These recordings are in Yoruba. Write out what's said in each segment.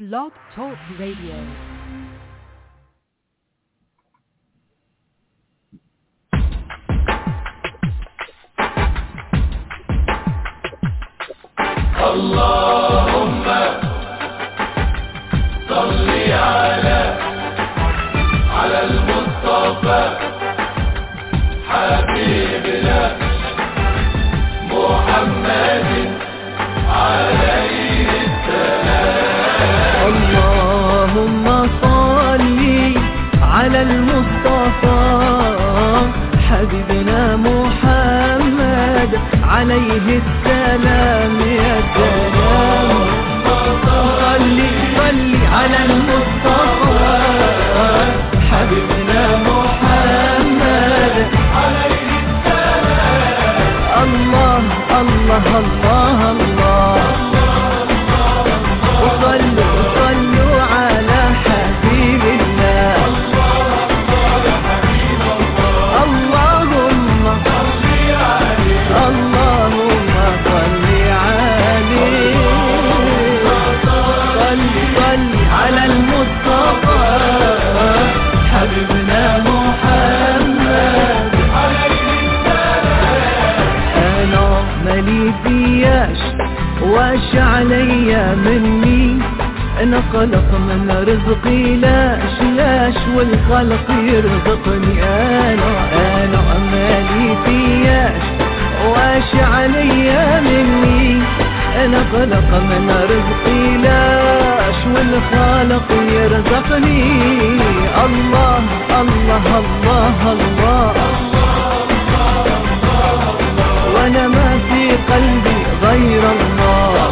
Blog Talk Radio. اللهم صل على على المصطفى حبيبنا محمد عليه اللهم صل على المصطفى حبيبنا محمد عليه السلام يا سلام صل صل على المصطفى حبيبنا محمد عليه السلام الله الله الله الله وصلوا صلوا على حبيب الله اللهم اللهم صل عليه صل صل على المصطفى حبيبنا محمد انا مالي فياش واش عليا مني انا خلق من رزقي لاش لاش والخلق يرزقني انا انا مالي فياش واش عليا مني انا خلق من رزقي لاش والخالق يرزقني الله الله الله, الله وانا ما في قلبي غير الله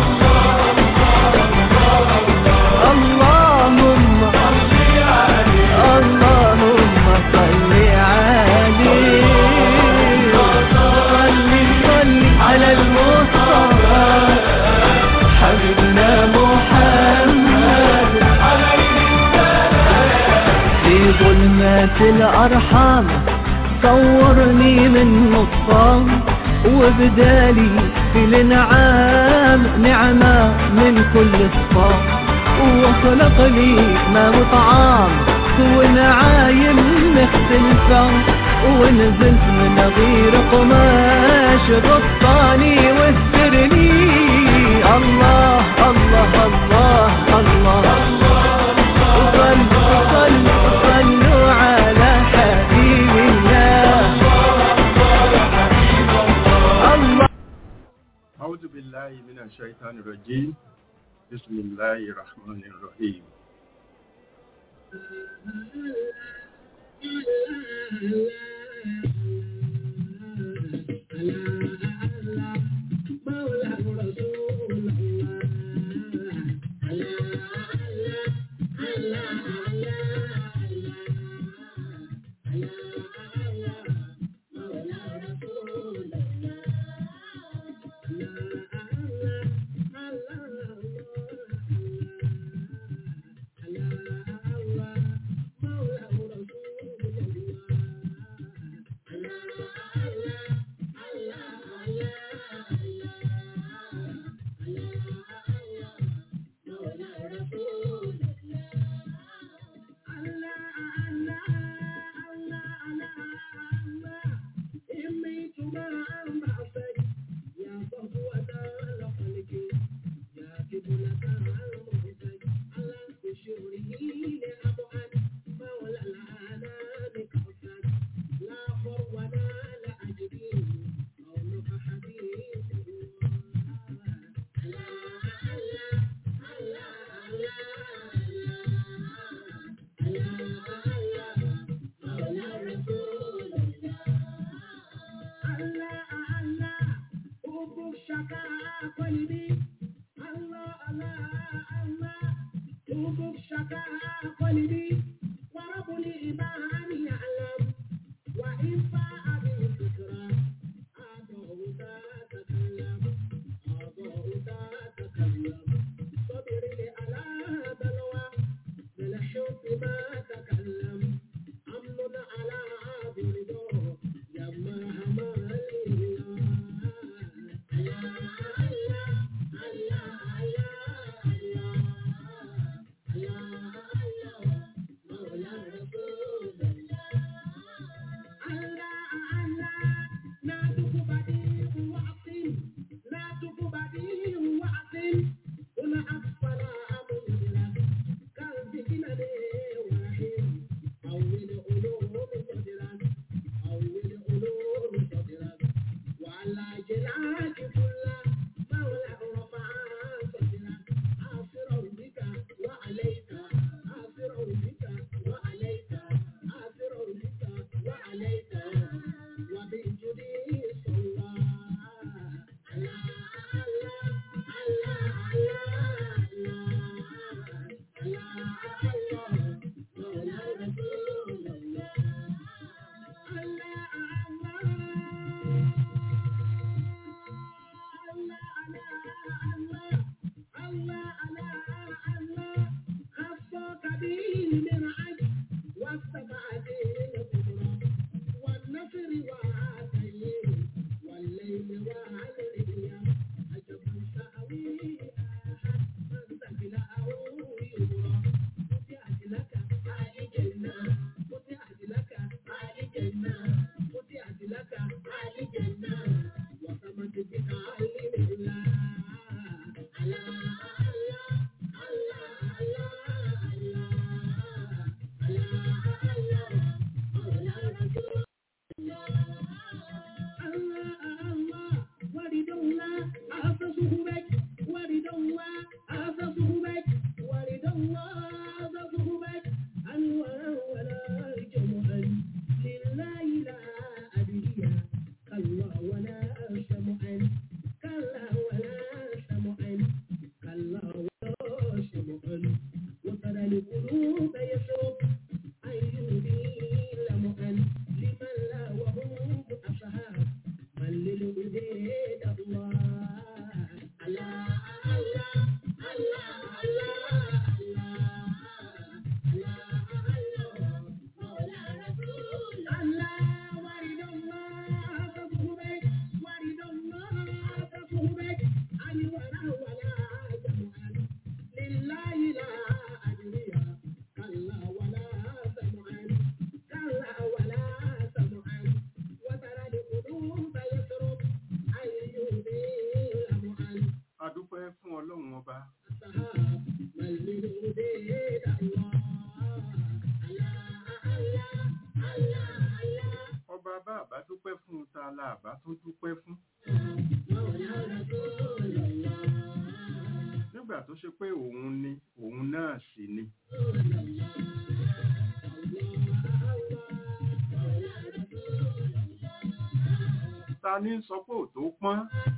اللهم اللهم صل عليه صل صل على المصطفى حبيبنا محمد في ظلمات الأرحام صورني من نطفان وبدالي في الانعام نعمة من كل صفام وخلق لي ما وطعام ونعايم مختلفة ونزلت من غير قماش غطاني واسترني الله الله الله الله, صلوا صلوا صلوا على حبيب الله الله أعوذ بالله من الشيطان الرجيم بسم الله الرحمن الرحيم القلوب يشرب أن يبين لمؤن لمن لا وهم أصحاب من للوداد الله الله الله الله الله الله مولى رسول الله ورد الله فخبك ورد الله فخبك أن ولا ولا جمعا لله لا أدري كلا ولا سمعا كلا ولا سمعا وترى القلوب يشرب أن يبين لمعا adúpẹ́ fún ọlọ́run ọba السحاب من للوداد الله الله الله الله ọba bá àbá dúpẹ́ fún ta la àbá tún dúpẹ́ fún مولى رسول الله nígbà tó ṣe pé òun ni òun náà sì ni ta ní sọ pé ò tó pọ́n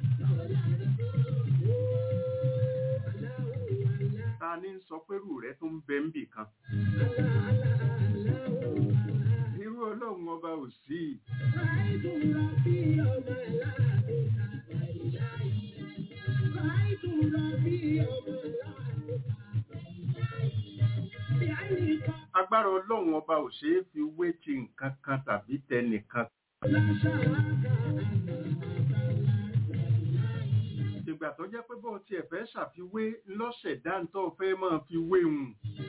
ta ní sọ pé rù rẹ tó ń bẹ ń bì kan irú ọlọ́run ọba ò sí agbára ọlọ́run ọba ò ṣeé fi wé ti nǹkan kan tàbí tẹnìkan ìgbà tó jẹ́ pé bọ́ọ̀ tiẹ̀ fẹ́ ṣàfiwé lọ́sẹ̀dá ń tọ́ fẹ́ máa fi wé hùn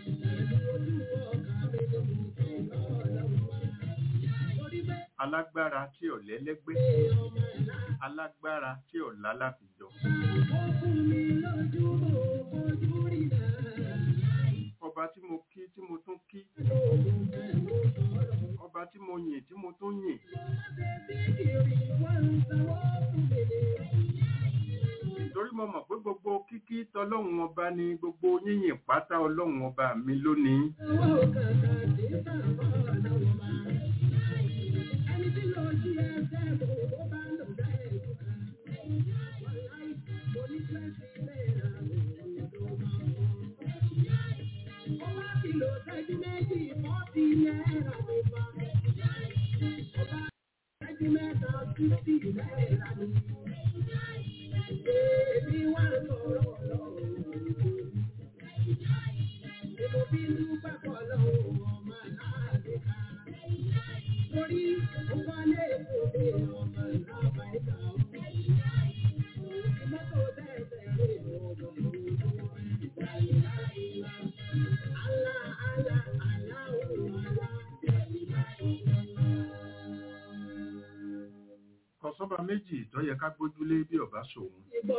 alágbára tí ò lẹ́lẹ́gbẹ́ alágbára tí ò lálàfijọ ọba tí mo kí tí mo tún kí ọba tí mo yìn tí mo tún yìn torí mo mọ̀ pé gbogbo kíkí tọlọ́run ọba ni gbogbo yíyìn pátá ọlọ́run ọba mi lónìí kọ̀sọ́ba méjì tó yẹ ká gbójúlé bí ọba ṣòun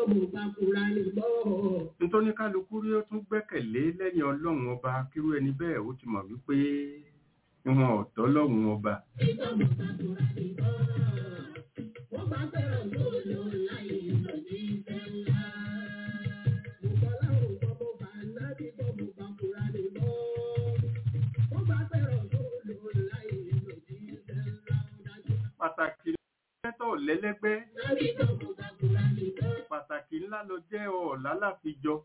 nítorí kálukú rí ó tún gbẹ́kẹ̀lé lẹ́yìn ọlọ́run ọba kírú ẹni bẹ́ẹ̀ ó ti mọ̀ wípé ìwọ̀n ọ̀tọ̀ lọ́run ọba pàtàkì lẹ́tọ̀ lẹ́lẹ́gbẹ́ pàtàkì ńlá ló jẹ́ ọ̀ọ́lá láfijọ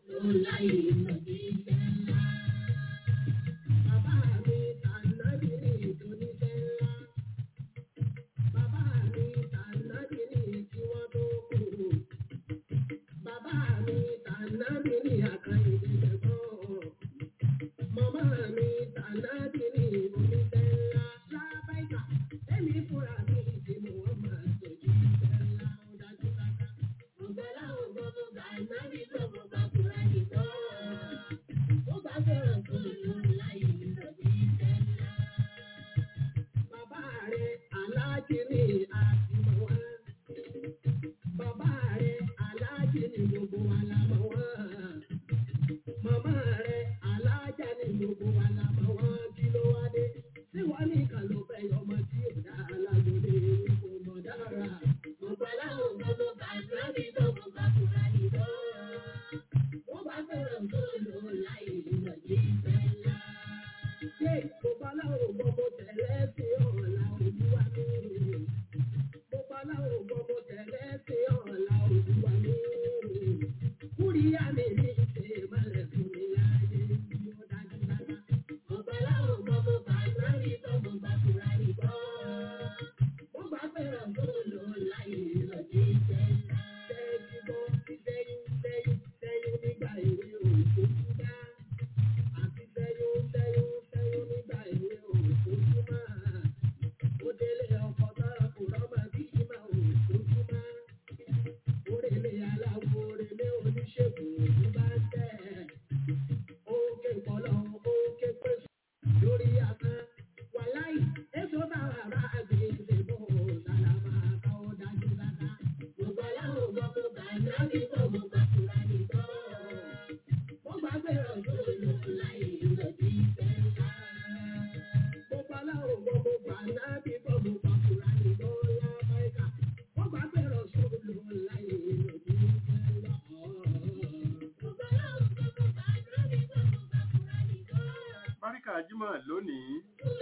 báríkà jímọ̀ lónìí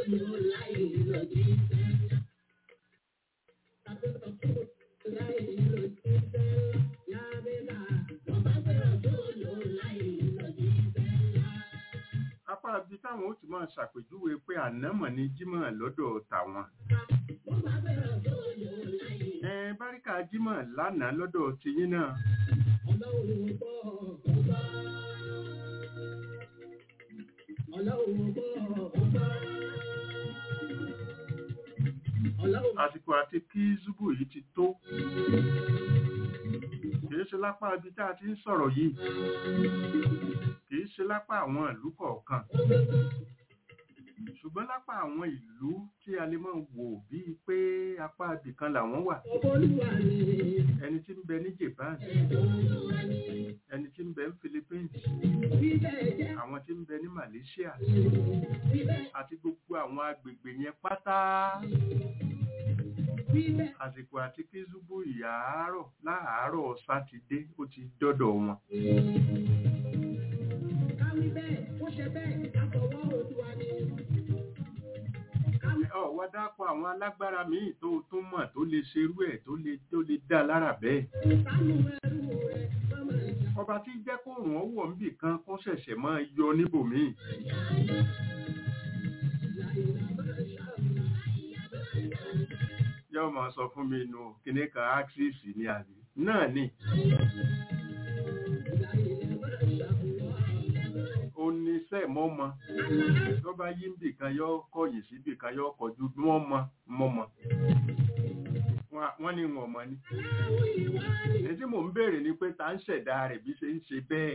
apá ibi táwọn ó ti máa ṣàpèjúwe pé ànámọ̀ ni jímọ̀ lọ́dọ̀ tàwọn ẹ báríkà jímọ̀ lánàá lọ́dọ̀ tiyín náà àsìkò àti kí zúbù yìí ti tó kìí ṣe lápá ibi tá a ti ń sọ̀rọ̀ yìí kìí ṣe lápá àwọn ìlú kọ̀ọ̀kan ṣùgbọ́n lápá àwọn ìlú tí a lè máa wò bíi pé apá ibìkan làwọn wà ẹni tí ń bẹ ní Japan ẹni tí ń bẹ ní Philippines àwọn tí ń bẹ ní Malaysia àti gbogbo àwọn agbègbè yẹn pátá àsìkò àti kí zúbù ìyàárọ̀ láàárọ̀ sátidé ó ti dọ́dọ̀ wọn. ọ̀wá dápọ̀ àwọn alágbára míì tó tún mọ̀ tó lè ṣerú ẹ̀ tó lè tó lè dá lára bẹ́ẹ̀. ọba tí jẹ́ kó rùn ọ́ wọ̀ níbì kan kó ṣẹ̀ṣẹ̀ máa yọ níbòmíì. yóò máa sọ fún mi nù kíní kan axis ní àbí náà ni. ó ní sẹ́ mọ́ mọ́ tó bá yí níbì kan yọ kọ̀yìn síbì kan yọ kọjú mọ́ mọ́ mọ́ mọ́ wọ́n ní wọn mọ́ ni. èyí tí mò ń béèrè ni pé ta ń ṣẹ̀dá rẹ̀ bí ṣe ń ṣe bẹ́ẹ̀.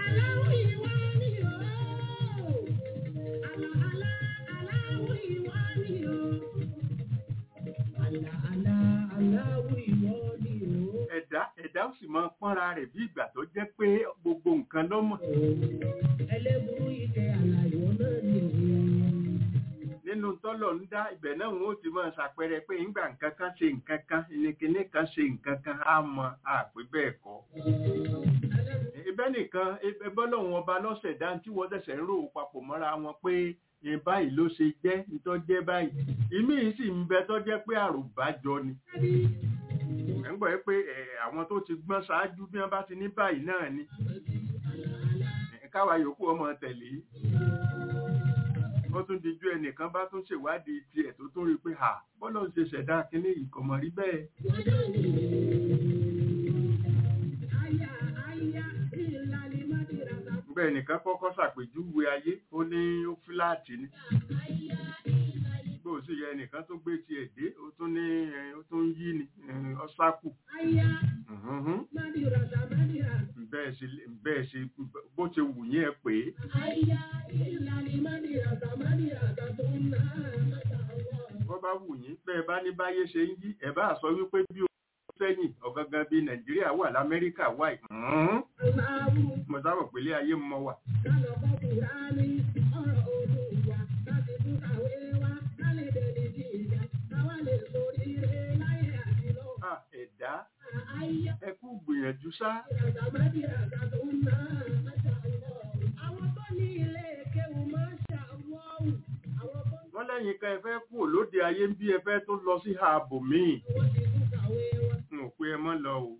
ẹ̀dá ẹ̀dá ó sì máa pọ́nra rẹ̀ bí ìgbà tó jẹ́ pé gbogbo nǹkan lọ́mọ̀. nínú tọ́lọ̀ ń dá ibẹ̀ náà wọ́n ti máa ṣàpẹẹrẹ pé ńgbà nǹkan kan ṣe nǹkan kan ìnìkíní kan ṣe nǹkan kan á mọ àpé bẹ́ẹ̀ kọ́. ibẹ̀ nìkan ẹbọ́lọ́hún ọba lọ́sẹ̀ dá tí wọ́n ṣẹ̀ṣẹ̀ ń rò papọ̀ mọ́ra wọn pé ìyẹn báyìí ló ṣe jẹ́ nítọ́jẹ́ báyìí ìmí sì ń bẹ tọ́jẹ́ pé àròbájọ ni ẹ̀ ń gbọ́ pé àwọn tó ti gbọ́n ṣáájú bí wọ́n bá ti ní báyìí náà ni káwa yòókù ọmọ tẹ̀lé ó tún dijú ẹnìkan bá tún ṣèwádìí tiẹ̀ tó tún rí pé à bọ́lọ̀ ń ṣe ṣẹ̀dá kínní ìkọ̀mọ̀ rí bẹ́ẹ̀. bẹ́ẹ̀ nìkan kọ́kọ́ ṣàpèjúwe ayé ó ní ó fíláàtì ni bó sì yẹ ẹnìkan tó gbé tiẹ̀ dé ó tún ní ó tún yí ni ọ́sákù. bẹ́ẹ̀ ṣe bó ṣe wù yín ẹ pé. wọ́n bá wù yín bẹ́ẹ̀ bá ní báyé ṣe ń yí ẹ̀ bá sọ wípé bí o sẹ́yìn ọ̀gangan bíi nàìjíríà wà lamẹ́ríkà wà mo sábà pèlé ayé mọ́ wà. ẹ̀dá ẹ kú gbìyànjú sá. wọ́n lẹ́yìn kan ẹ fẹ́ kú lóde ayé ń bí ẹ fẹ́ tó lọ sí ààbò míì. n ò pé ẹ mọ́ lọ o.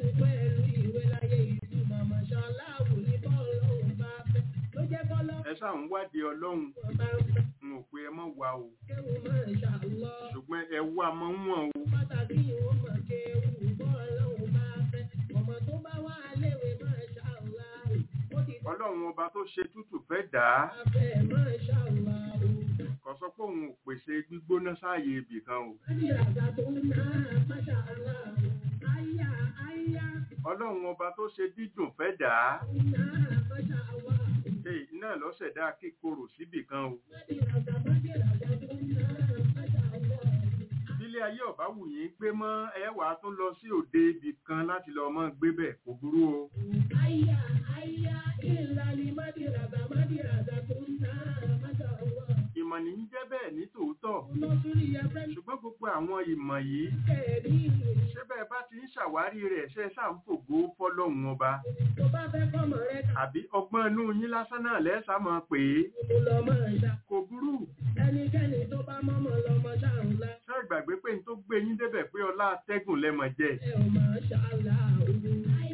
ẹ ṣáà ń wádìí ọlọ́run n ò pé ẹ mọ́ wá o. ṣùgbọ́n ẹ wá mọ́ wọ̀n o. ọlọ́run ọba tó ṣe tútù fẹ́ dà á kò sọ pé òun ò pèsè gbígbóná sáàyè ibì kan o. ọlọ́run ọba tó ṣe dídùn fẹ́ dà á èyí náà ló ṣẹ̀dá kíkorò síbì kan o. Bílé ayé ọ̀bá wù yín gbé mọ́ ẹ wàá tún lọ sí òde ibì kan láti lọ mọ́ gbé bẹ̀ kò burú o. Ìmọ̀ ní ń jẹ́ bẹ́ẹ̀ ní tòótọ́. tọ̀ ṣùgbọ́n gbogbo àwọn ìmọ̀ yìí ṣé bẹ́ẹ̀ bá ti ń ṣàwárí rẹ̀ ṣe ṣáà ń fògo fọ́lọ́hun ọba àbí ọgbọ́n inú yín lásán náà lẹ́sà máa pè é kò burú Ẹnikẹ́ni tó bá mọ́mọ́ lọ́mọ ṣáàrùnlá, ṣé ìgbàgbé pé n tó gbé yín débẹ̀ pé ọlá atẹ́gùn lẹ́mọ̀ jẹ́ ẹ ò máa ṣàlá òru.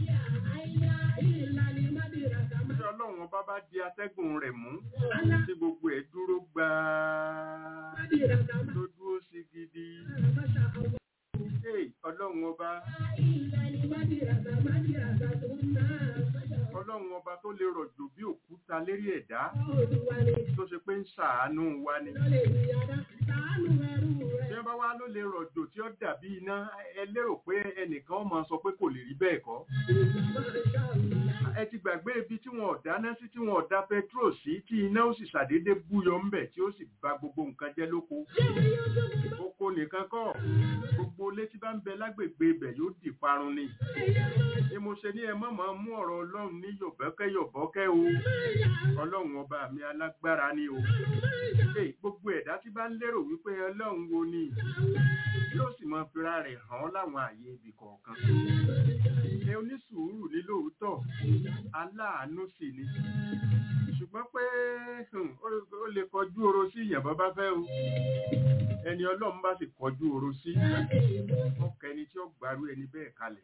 Ìlà ni Mádìràkà tí máa ọlọ́run ọba bá di atẹ́gùn rẹ̀ mú Alá tí gbogbo ẹ̀ dúró gbáà Mádìràkà máa tó dúró sí gidi máa ṣàlá. Hey, ọlọ́run ọba Ìlà ni Mádìràkà Mádìràkà tó ń ná àmàṣà ọlọ́run ọba tó lè rọ̀jò bí òkúta lérí ẹ̀dá Olúwa ni tó ṣe pé ń ṣàánú wa ni lọ́lẹ̀ ìyáda, ṣàánú ẹrú tí rẹ̀. wọ́n bá wá ló lè rọ̀jò tí ó dàbí iná ẹ lérò pé ẹnìkan ó máa sọ pé kò lè rí bẹ́ẹ̀ kọ́ Ìlà máa ṣàlá. ẹ ti gbàgbé ibi tí wọn ò dáná sí tí wọn ò da petrol sí tí iná ó sì ṣàdédé búyọ ńbẹ̀ tí ó sì bà gbogbo nǹkan jẹ́ lóko oko nìkan kọ́ gbogbo ilé tí bá ń bẹ lágbègbè ibẹ̀ yóò dì parun ni ni mo ṣe ní ẹ má máa mú ọ̀rọ̀ ọlọ́run ní yọ̀bọ́kẹ́ yọ̀bọ́kẹ́ o ọlọ́run ọba mi alágbára ni o Hey, gbogbo ẹ̀dá tí bá ń lérò wípé ọlọ́run wo ni yóò sì máa fira rẹ̀ hàn án láwọn ààyè ibì kọ̀ọ̀kan ẹ onísùúrù ní lóòótọ́ aláàánú sì ni ṣùgbọ́n pé hmm, ó- ó lè kọjú oro sí ìyàn bá bá fẹ́ o ẹni ọlọ́run bá sì kọjú oro sí ọkọ̀ ẹni tí ó gbárù ẹni bẹ́ẹ̀ kalẹ̀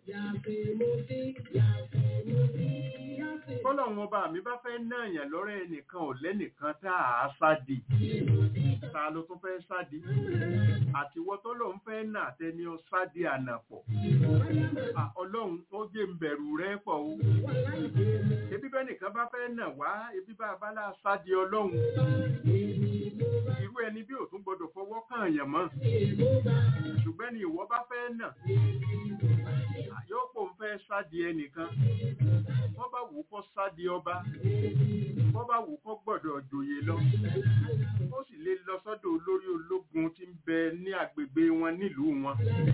kọ́lọ́run ọba mi bá fẹ́ náàyàn lọ́rẹ́ ẹnìkan ò lẹ́nìkan tá a sádi ta ló tún fẹ́ sádi àtiwọ́ tọ́lọ́run fẹ́ nà tẹni ọ sádi ànàpọ̀ À, ọlọ́run ó jẹ́ ń bẹ̀rù rẹ pọ̀ o ebi bẹ́ẹ̀ nìkan bá fẹ́ nà wá ebi bá a bá lá sádi ọlọ́run irú ẹni bí òtún gbọdọ̀ fọwọ́ kàn yàn mọ́ ṣùgbọ́n ni ìwọ bá fẹ́ nà à, yóò pò ń fẹ́ sádi ẹnìkan wọ́n bá wù ú kọ́ sádi ọba wọ́n bá wù ú kọ́ gbọ́dọ̀ jòyè lọ ó sì lè lọ sọ́dọ̀ olórí ológun tí ń bẹ ní agbègbè wọn nílùú wọn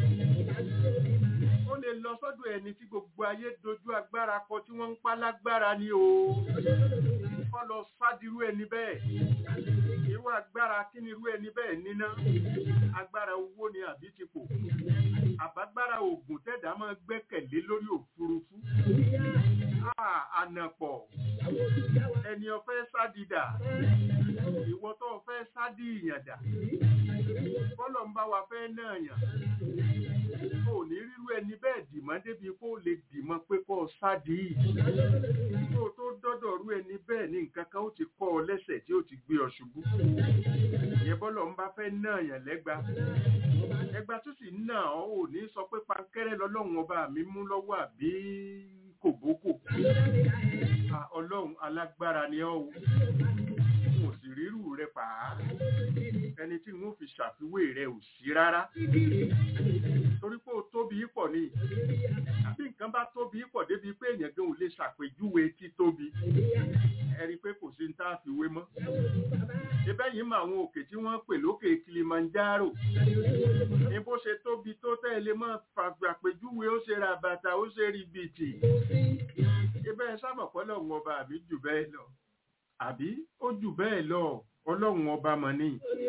ó lè lọ sọ́dọ̀ ẹni tí gbogbo ayé dojú agbára kọ tí wọ́n ń pa lágbára ni o kọ́ lọ sádirú ẹni bẹ́ẹ̀ irú agbára kí ni irú ẹni bẹ́ẹ̀ níná agbára owó ni àbí tipò àbágbára oògùn tẹ̀dá máa gbẹ́kẹ̀lé lórí òfurufú Ah, ànàpọ̀ ẹni ọ̀fẹ́ sádìdà ìwọ tó ọ̀fẹ́ sádì ìyàndà bọ́lọ̀ ń bá wa fẹ́ náà yàn kò ní rírú ẹni bẹ́ẹ̀ dìmọ́ débi kó lè dìmọ́ pé kó o sádì yìí kó o tó dọ́dọ̀ rú ẹni bẹ́ẹ̀ ní nǹkan kan ó ti kọ́ ọ lẹ́sẹ̀ tí ó ti gbé ọ ṣubú ìyẹn bọ́lọ̀ ń bá fẹ́ náà yàn lẹ́gba ẹgba tó sì ń nà ọ́ ò ní sọ pé pankẹ́rẹ́ lọ́lọ́run ọba mi mú lọ́wọ́ àbí kòbókò Ah, ọlọ́run alágbára ni ọ́ o mo sì rírù rẹ pàá ẹni tí n ó fi ṣàfiwé rẹ ò sí rárá torí pé ó tóbi pọ̀ ni àbí nǹkan bá tóbi pọ̀ débi pé èèyàn gan ò lè ṣàpèjúwe títóbi ẹ rí i pé kò sí ní tá a fi wé mọ́ ibẹ̀ yìí mọ àwọn òkè tí wọ́n pè lókè Kilimanjaro ní bó ṣe tóbi tó tẹ́lẹ̀ mọ́ fàgbàpèjúwe ó ṣe ra bàtà ó ṣe rí bìtì ibẹ̀ sábàpọ̀lọ̀ wọn ọba àbí jù bẹ́ẹ̀ lọ àbí ó jù bẹ́ẹ̀ lọ ọlọ́run ọba mọ̀ ní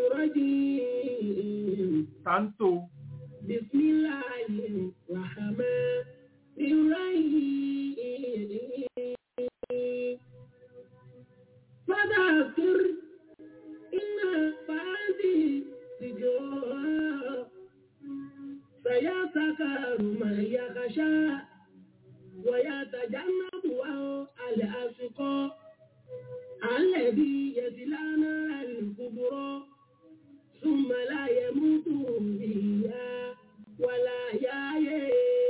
táńtò فذكر إن فادي ذكرى سيذكر من يخشى ويتجنبها الأشقى الذي يصلى نار الكبرى ثم لا يموت فيها ولا يحيى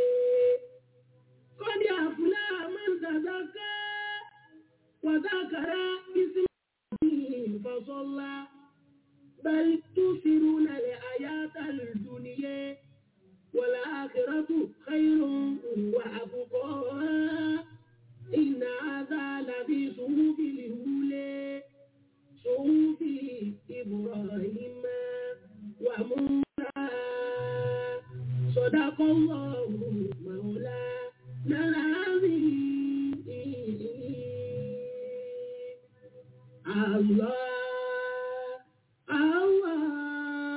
قد أفلح من تزكى وذكر اسم ربه فصلى بل تؤثرون الحياة الدنيا والآخرة خير وأبقى إن هذا لفي صحف الأولى صحف إبراهيم وموسى صدق الله مولانا العظيم الله الله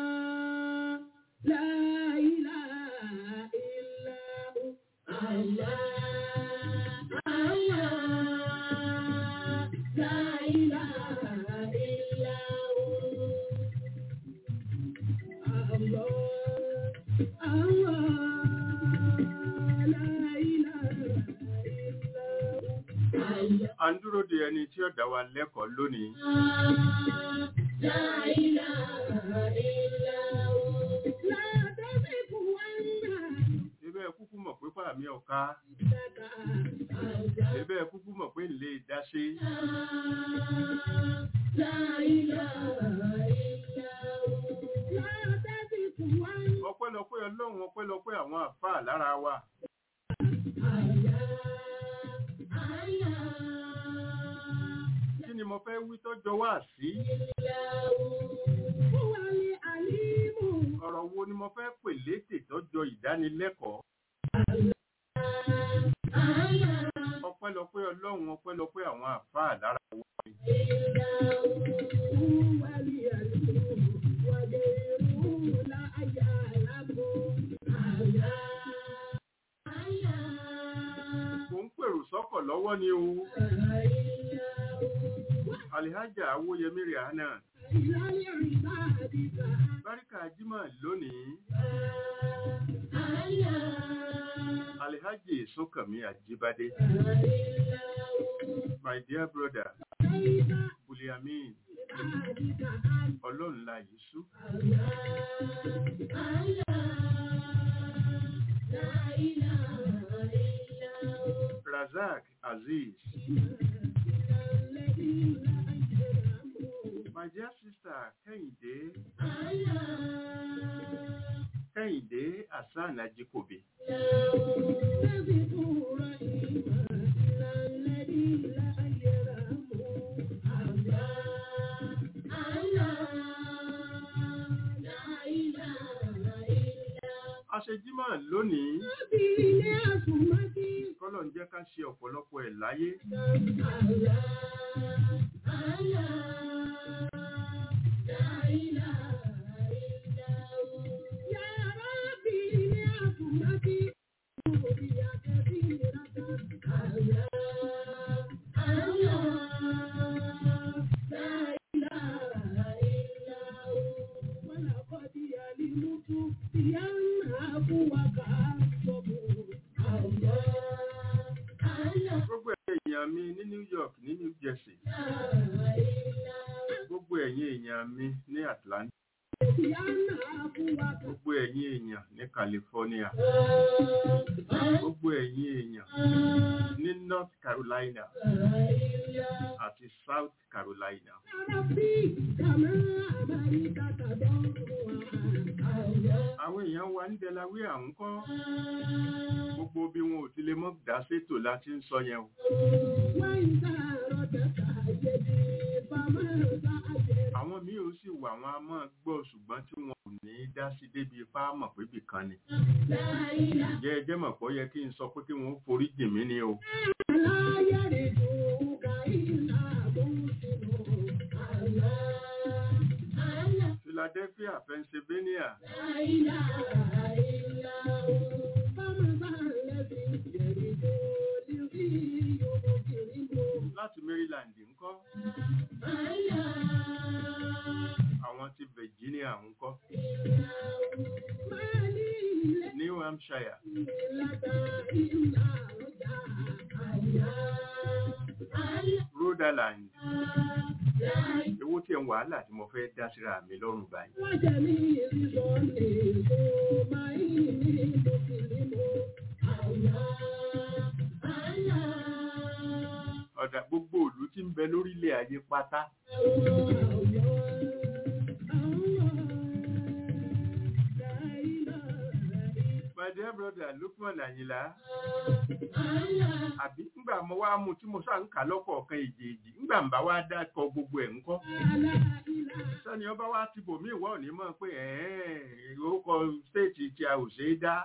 à ń dúró de ẹni tí ó dá wa lẹ́kọ̀ọ́ lónìí. Ebe kúkú mọ̀ pé fàmí ọ̀ka. Ebe kúkú mọ̀ pé lè dáṣe. Ọpẹ́lọpẹ́ Ọlọ́run ọpẹ́lọpẹ́ àwọn àfáà lára wa. Kí ni mo fẹ́ wí tọ́jọ́ wá sí? Ọ̀rọ̀ wo ni mo fẹ́ pè létè tọ́jọ́ ìdánilẹ́kọ̀ọ́? Ọpẹ́lọpẹ́ Ọlọ́run ọpẹ́lọpẹ́ àwọn àfáà lára wa. Mo ń pèrò sọ́kọ̀ lọ́wọ́ ni o. Alihaja Awóyẹmí Rihanna. Báríkà Jímọ̀ lónìí. Alihaji Sókànmí Àjíbádé. My dear brother, Buliamin, Ọlọ́run la yìí sú. Razak Aziz. My dear sister, Kẹ́hìndé. Kẹ́hìndé Hassan Ajikobi. Aṣejímọ̀ lónìí. Kọ́lọ̀ ń jẹ́ ká ṣe ọ̀pọ̀lọpọ̀ ẹ̀ láyé. Gbogbo èèyàn mi ní New York ní New Jersey. Gbogbo ẹ̀yin èèyàn mi ní Atlanta. Gbogbo ẹ̀yin èèyàn ní California. Gbogbo ẹ̀yin èèyàn ní North Carolina àti South Carolina. Àwọn èèyàn wa ní Delaware àwọn kọ́. Gbogbo bí wọn ò ti lè mọ́ dá sétò láti ń sọ yẹn o. Àwọn míì ó sì wà wọn a máa gbọ́ ṣùgbọ́n tí wọn ò ní dá sí débi ipá mọ̀ pé bìkan ni. Jẹ́ ẹ jẹ́ mọ̀ pé ó yẹ kí n sọ pé kí wọ́n forí jìn mí ni o. Philadelphia, Pennsylvania. Láti Maryland ńkọ́. Àwọn ti Virginia ńkọ́. New Hampshire. Rhode Island. Ewó tí ẹ̀ ń wàhálà tí mo fẹ́ dá síra mi lọ́rùn báyìí. Ọ̀dà gbogbo ìlú tí ń bẹ lórílẹ̀ ayé pátá. My dear brother Lukman Ayinla. Àbí ńgbà mo wá mú tí mo sá ń kà lọ́kọ̀ọ̀kan èjèèjì ńgbà ń bá wá dákọ̀ gbogbo ẹ̀ ńkọ́. Sọ́ni ọba wá ti bò mí ìwọ́ òní mọ̀ pé ẹ̀ẹ́n orúkọ stéètì tí a ò ṣe é dá.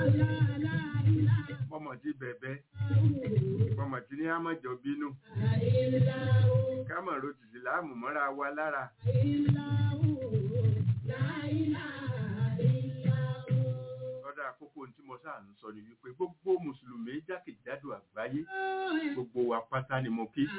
Mọ̀mọ̀ ti bẹ̀bẹ̀. Mọ̀mọ̀ ti ní àmọ̀jọ bínú. Kámọ̀ ro tìsí láàmú mọ́ra wa lára. Ọ̀dà àkókò tí mo sáà ń sọ ni wípé gbogbo Mùsùlùmí jákèjádò àgbáyé gbogbo wa pátá ni mo kí.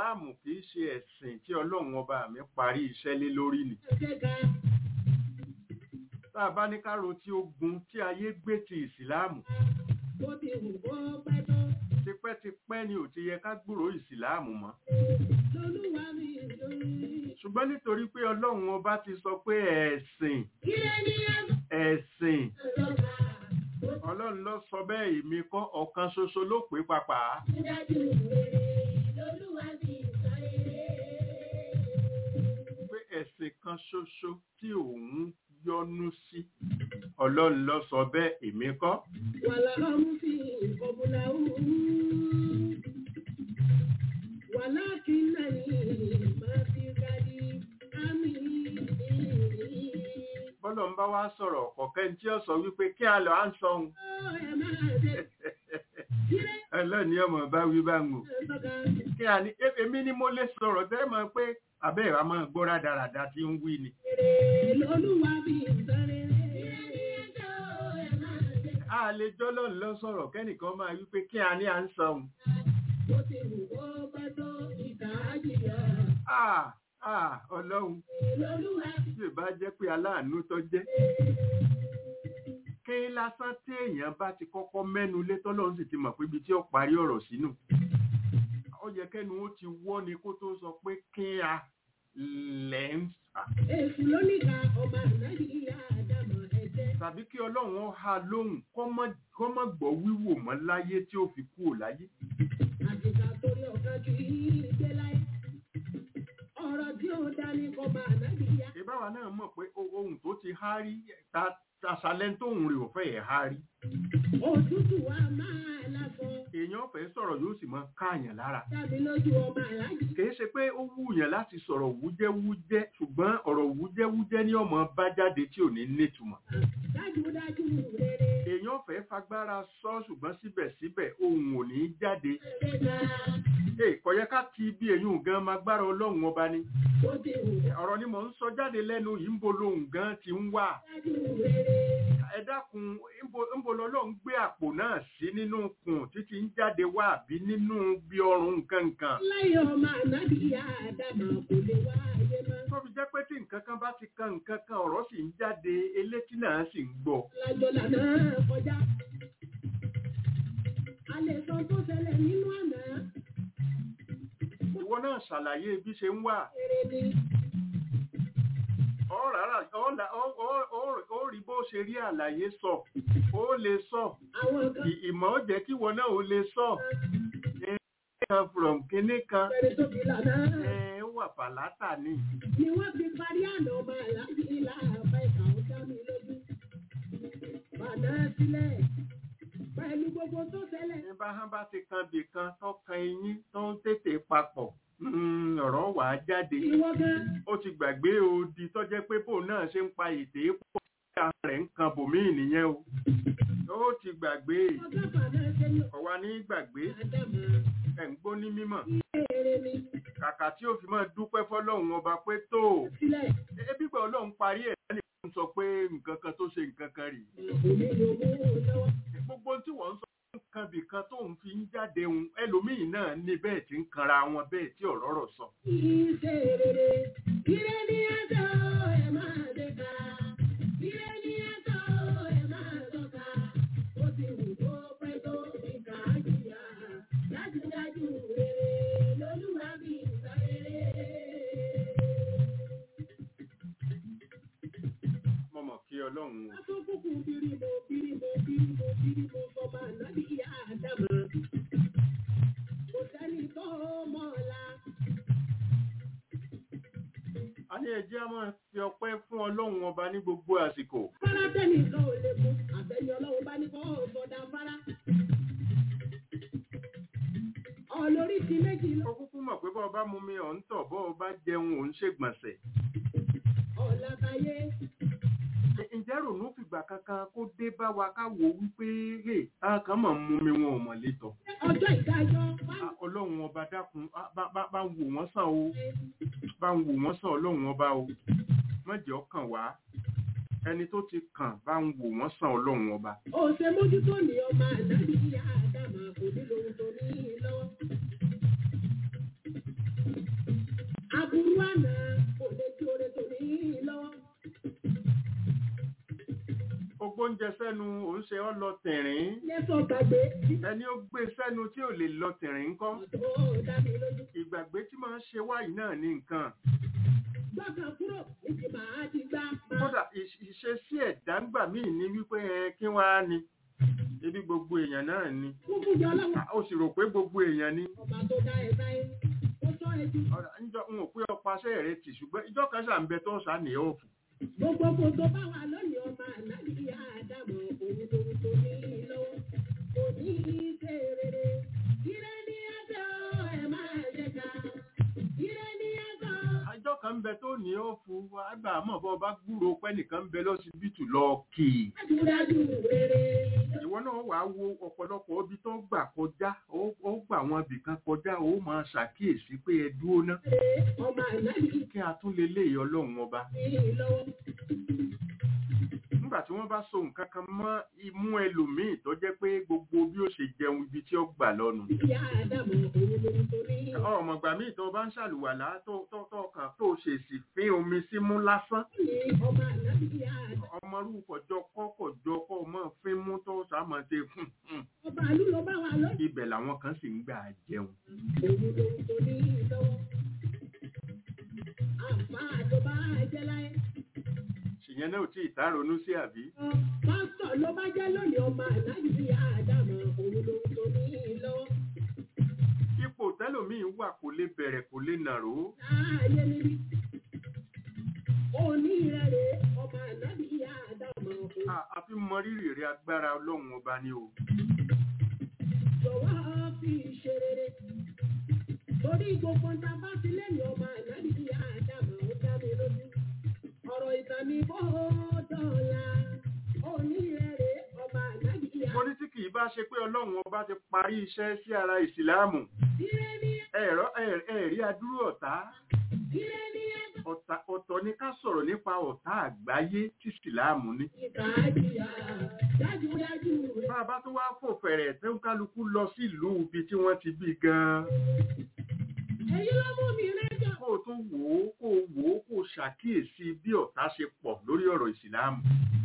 ìsìláàmù kì í ṣe ẹ̀sìn tí ọlọ́run ọba mi parí iṣẹ́ lé lórí ni Ṣéka tá a bá ní ká ro tí ogun tí ayé gbé ti ìsìláàmù bó ti wù kó pẹ́ tó. tipẹ́tipẹ́ ni ò ti yẹ ká gbúrò ìsìláàmù mọ́ Lolúwa mi lórí. ṣùgbọ́n nítorí pé ọlọ́run ọba ti sọ pé ẹ̀sìn Kílẹ̀ ní ẹ̀sìn àtọ́ka. ọlọ́run ló sọ bẹ́ẹ̀ èmi kọ́ ọ̀kan ṣoṣo ló pé papà Dájú rere lolúwa mi sọ rere. pé ẹ̀sìn kan ṣoṣo tí òun yọ́nú sí ọlọ́run ló sọ bẹ́ẹ̀ èmi kọ́ Wàlá ọmú fi ìkọ̀bùlà òun. Wàlá kí náà ní máa fi gadi ámì. bọ́lọ̀ ń bá wá sọ̀rọ̀ ọ̀kọ̀kẹ́ tí ó sọ wípé kí a lọ à ń sọ ohun Ó ẹ máa ṣe kílẹ̀ ẹlẹ́ni ọmọ bá wí bá ń wò àtọ́ka. kí a ní "E- èmi ni mo lè sọ̀rọ̀ tẹ́ mọ̀ pé abẹ́ ìwà máa gbọ́ rádaràda tí ń wí ni Rere lolúwa mi sọ rere. Kílẹ̀ ní ẹjọ́ ẹ máa ṣe. a lè jọ́lọ́ lọ sọ̀rọ̀ kẹ́nìkan máa wípé kí a ní à ń sọ ohun Bó ti wù kó pẹ́ tó ìkà á jìyà. ah ah ọlọ́run Lolúwa mi tí ì bá jẹ́ pé aláàánú tó jẹ́ kí lásán tí èèyàn bá ti kọ́kọ́ mẹ́nu lé tọ́lọ́run sì ti mọ̀ pé ibi tí ó parí ọ̀rọ̀ sínú ó yẹ kẹ́nu ó ti wọ́ ni kó tó sọ pé kí a lẹ̀ ń sà Èṣù lóníkà ọmọ ànáyí ìyá àdámọ̀ ẹ̀jẹ̀. tàbí kí ọlọ́run ó ha lóhùn kó má- kó má gbọ́ wíwò mọ́ láyé tí ó fi kúrò láyé Àtìkà torí ọ̀kan kì í gbé láyé. Ọ̀rọ̀ tí ó dání kọ́ ọmọ ànáyí ìyá. ìbáwa náà mọ̀ pé o- ohun tó ti há rí ta àṣàlẹ́ tóhun rè ò fẹ́ ẹ̀ há rí Òtútù wa máa lásọ. èèyàn fẹ́ sọ̀rọ̀ yóò sì máa káàyàn lára Dábì lójú ọmọ àlájì. kìí ṣe pé ó wúyàn láti sọ̀rọ̀ wújẹ́wújẹ́ ṣùgbọ́n ọ̀rọ̀ wújẹ́wújẹ́ ní ọmọ bá jáde tí ò ní nítumọ̀ Dájúdájú rere. èèyàn fẹ́ fagbára sọ ṣùgbọ́n síbẹ̀síbẹ̀ ohun ò ní jáde Ṣéka Ee, kò yẹ ká ti bí èyún gan máa gbára ọlọ́run ọba ni bó ti wù ọ̀rọ̀ ni mò ń sọ jáde lẹ́nu yìí ń bo lohun gan ti ń wà dájú rere. ẹ dákun ńbo- ńbo lọ́lọ́run gbé àpò náà sí nínú kùn títí ń jáde wá àbí nínú bí ọrùn nǹkan nǹkan Láyé ọmọ ànáyí ìyá àdámọ̀ kò lè wá ayé mọ́. tó fi jẹ́ pé tí nǹkan kan bá ti kan nǹkan kan ọ̀rọ̀ sì ń jáde elétí náà sì ń gbọ́ lájọ lànà kọjá. a lè sọ tó ṣẹlẹ̀ nínú àná ìwọ náà ṣàlàyé bí ṣe ń wà eré ni ọ rárá ọ là- ọ- ọ- ọ- ó rí bó ṣe rí àlàyé sọ ó lè sọ àwọn kan Ì- ìmọ̀ ó jẹ́ kí ìwọ náà ó lè sọ kan from kinní kan pẹ̀lú tó fi lànà ẹ ó wà fàlátà ni ni wọ́n fi parí àná ọmọ aláàbí ilá àbá ìkà ó dá mi lójú. bàná sílẹ̀ pẹ̀lú gbogbo tó ṣẹlẹ̀ ní bá hán bá ti kan bì kan tó kan eyín tó ń tètè papọ̀ mm, ọ̀rọ̀ wà á jáde ìwọ gan ó ti gbàgbé odi tó jẹ́ pé bóun náà ṣe ń pa ètè pọ̀ sí ara rẹ̀ ń kan bòmíì nìyẹn o ó ti gbàgbé ọjọ́ bàná ṣe ní ọ̀wá ní gbàgbé àdámọ̀ ẹ̀ ń gbó ní mímọ̀ eré ni kàkà tí ó fi máa dúpẹ́ fọlọ́run ọba pé tó sílẹ̀ ebi pé ọlọ́run parí ẹ̀ lẹ́nu sọ pé nǹkan kan tó ṣe nǹkan kan rèé òní ló mú lọ́wọ́. gbogbo tí wọ́n ń sọ nǹkan bìkan tó ń fi ń jáde ń ẹlòmíì náà ní bẹ́ẹ̀ tí ń kanra wọn bẹ́ẹ̀ tí ọ̀rọ̀ rọ̀ sọ. Ìṣe rere, ire ni ẹjọ́ ẹ máa dé ká. Ire ni ẹjọ́ ẹ máa tọ́ka. Ó ti wù kó pẹ́ tó ìkà jìyà. Dájúdájú rere lolúwa mi sọ rere. mo mọ̀ kí ọlọ́run o. Wọ́n tún kúkú bírímọ bírímọ bírímọ bírímọ sọmọ ànábì ìyá àdámà. Kò sẹ́ni tó mọ̀ ọ́la. a ní ẹjẹ́ a máa fi ọpẹ́ fún ọlọ́run ọba ní gbogbo àsìkò. Fárá tẹ́nìkan ò lè mú. Àbẹ̀yìn ọlọ́run bá ní kọ́ ọ̀sọ̀dà fárá. Ọlórí ti méjì lọ. ó kúkú mọ̀ pé bọ́ ọba mú mi ọ̀ ń tọ̀ bọ́ ọba jẹun ò ń ṣègbọ̀nsẹ̀. Ọ̀làbáyé. ǹjẹ́ rònú fìgbà kankan kó dé bá wa ká wò ó wípé rè á kàn mọ̀ mú mi wọn ò mọ̀ létọ̀. Ọjọ́ ìdájọ́ wá Ah, ọlọ́run ọba dákun ah, bá bá- bá ń wò wọ́n sàn o bá ń wò wọ́n sàn ọlọ́run ọba o má jẹ́ ọkàn wá ẹni tó ti kàn bá ń wò wọ́n sàn ọlọ́run ọba. òṣè mójútó ní ọmọ ànábì ìyá àdàmà kò ní lóhun tó ní lọ́wọ́. gbóúnjẹ sẹ́nu òun ṣe ọ́ lọ tìrín lẹ́sọ̀ gbàgbé ẹni ó gbé sẹ́nu tí ò lè lọ tìrín ńkọ́ tó dá mi lójú. ìgbàgbé tí máa ń ṣe wáyìí náà ní nǹkan gbọ́kàn kúrò níbi màá ti gbá máa kódà ìṣ- ìṣesí ẹ̀dá ńgbà míì ní wípé ẹ kí wá ni ebi gbogbo èèyàn náà ni kúkú jọ lọ́wọ́ Ah, ó sì rò pé gbogbo èèyàn ni ọba tó dá ẹ sáyé ó sọ ẹ ju Ọ̀rọ̀, ńjọ́ n ò pé ọpaṣẹ́ rẹ tì ṣùgbọ́n ìjọ kan ṣà ń bẹ tó ṣà ní ọ̀fù gbogbo kò tó bá wà lónìí ọmọ ànábì àdàmọ̀ òun lòun tó ní lọ́wọ́ kò ní í ṣe rere ire ní ẹjọ́ ẹ máa jẹ ká ire ní ẹjọ́ ìjọ kan ń bẹ tó ní ọ̀fù àgbà àmọ́ bọ́ bá gbúrò pẹ́ nìkan ń bẹ lọ́sibítù lọ kì í dájúdájú rere ìwọ náà wàá wo ọ̀pọ̀lọpọ̀ ibi tó gbà kọjá ó ó gbà wọn ibìkan kọjá ó máa ṣàkíyèsí pé ẹ dúró ná ọmọ ànábì kí a tún lè lé ọlọ́run ọba ní lọ́wọ́ nígbà tí wọ́n bá so nǹkan kan mọ́ imú ẹlòmíì tó jẹ́ pé gbogbo bí ó ṣe jẹun ibi tí ó gbà lọ́nu ìyá àdàmọ̀ òun lòun tó ní ọmọ ìgbà míì tó bá ń ṣàlùwàlá tó tó tó kàn tó ṣèṣì fín omi símú lásán ní ọmọ ànábì àdàmọ̀ ọmọrú kọjọ kọ kọjọ kọ mọ fín mú tó sàmọ ṣe fún un ọba àlú ló bá wà lónìí ibẹ̀ làwọn kan sì ń gbà jẹun òun lòun tó ní lọ́wọ́ àǹfààní tó bá jẹ́ láyé. ṣìyẹn náà ò tí ì tá ronú sí àbí pásítọ̀ ló bá jẹ́ lónìí ọmọ ànábì àdàmọ̀ òun ló ń tó ní lọ́wọ́. ipò tẹlòmíín wà kò lè bẹ̀rẹ̀ kò lè nàró láàyè níbí. òní rẹ̀ rè ọmọ ànábì àdàmọ̀ òun. A- a fi mọ rírì rẹ agbára ọlọ́run ọba ni o jọ̀wọ́ fi ṣe rere. torí gbogbo ń ta bá sí lẹ́yìn ọmọ ànábì àdàmọ̀ ó dá mi lójú. ọ̀rọ̀ ìtàn mi bó dọ̀la. òní rẹ̀ rè ọmọ ànábì mo ní tí kì í bá ṣe pé ọlọ́run ọba ti parí iṣẹ́ sí ara ìsìláàmù Ire ní ẹ̀rọ ẹ̀- ẹ̀rí adúrú ọ̀tá ire ní ẹ̀dá. ọ̀tá- ọ̀tọ̀ ni ká sọ̀rọ̀ nípa ọ̀tá àgbáyé tí ìsìláàmù ní ìkàdìyà dájúdájú rẹ̀. bá a bá tó wá fò fẹ̀rẹ̀ tó ń kálukú lọ sí ìlú ibi tí wọ́n ti bí gan-an èyí ló mú mi rẹ́jọ. kó o tún wò ó kó o wò ó kó o ṣàkíyèsí bí ọ̀tá ṣe pọ̀ lórí ọ̀rọ̀ ìsìláàmù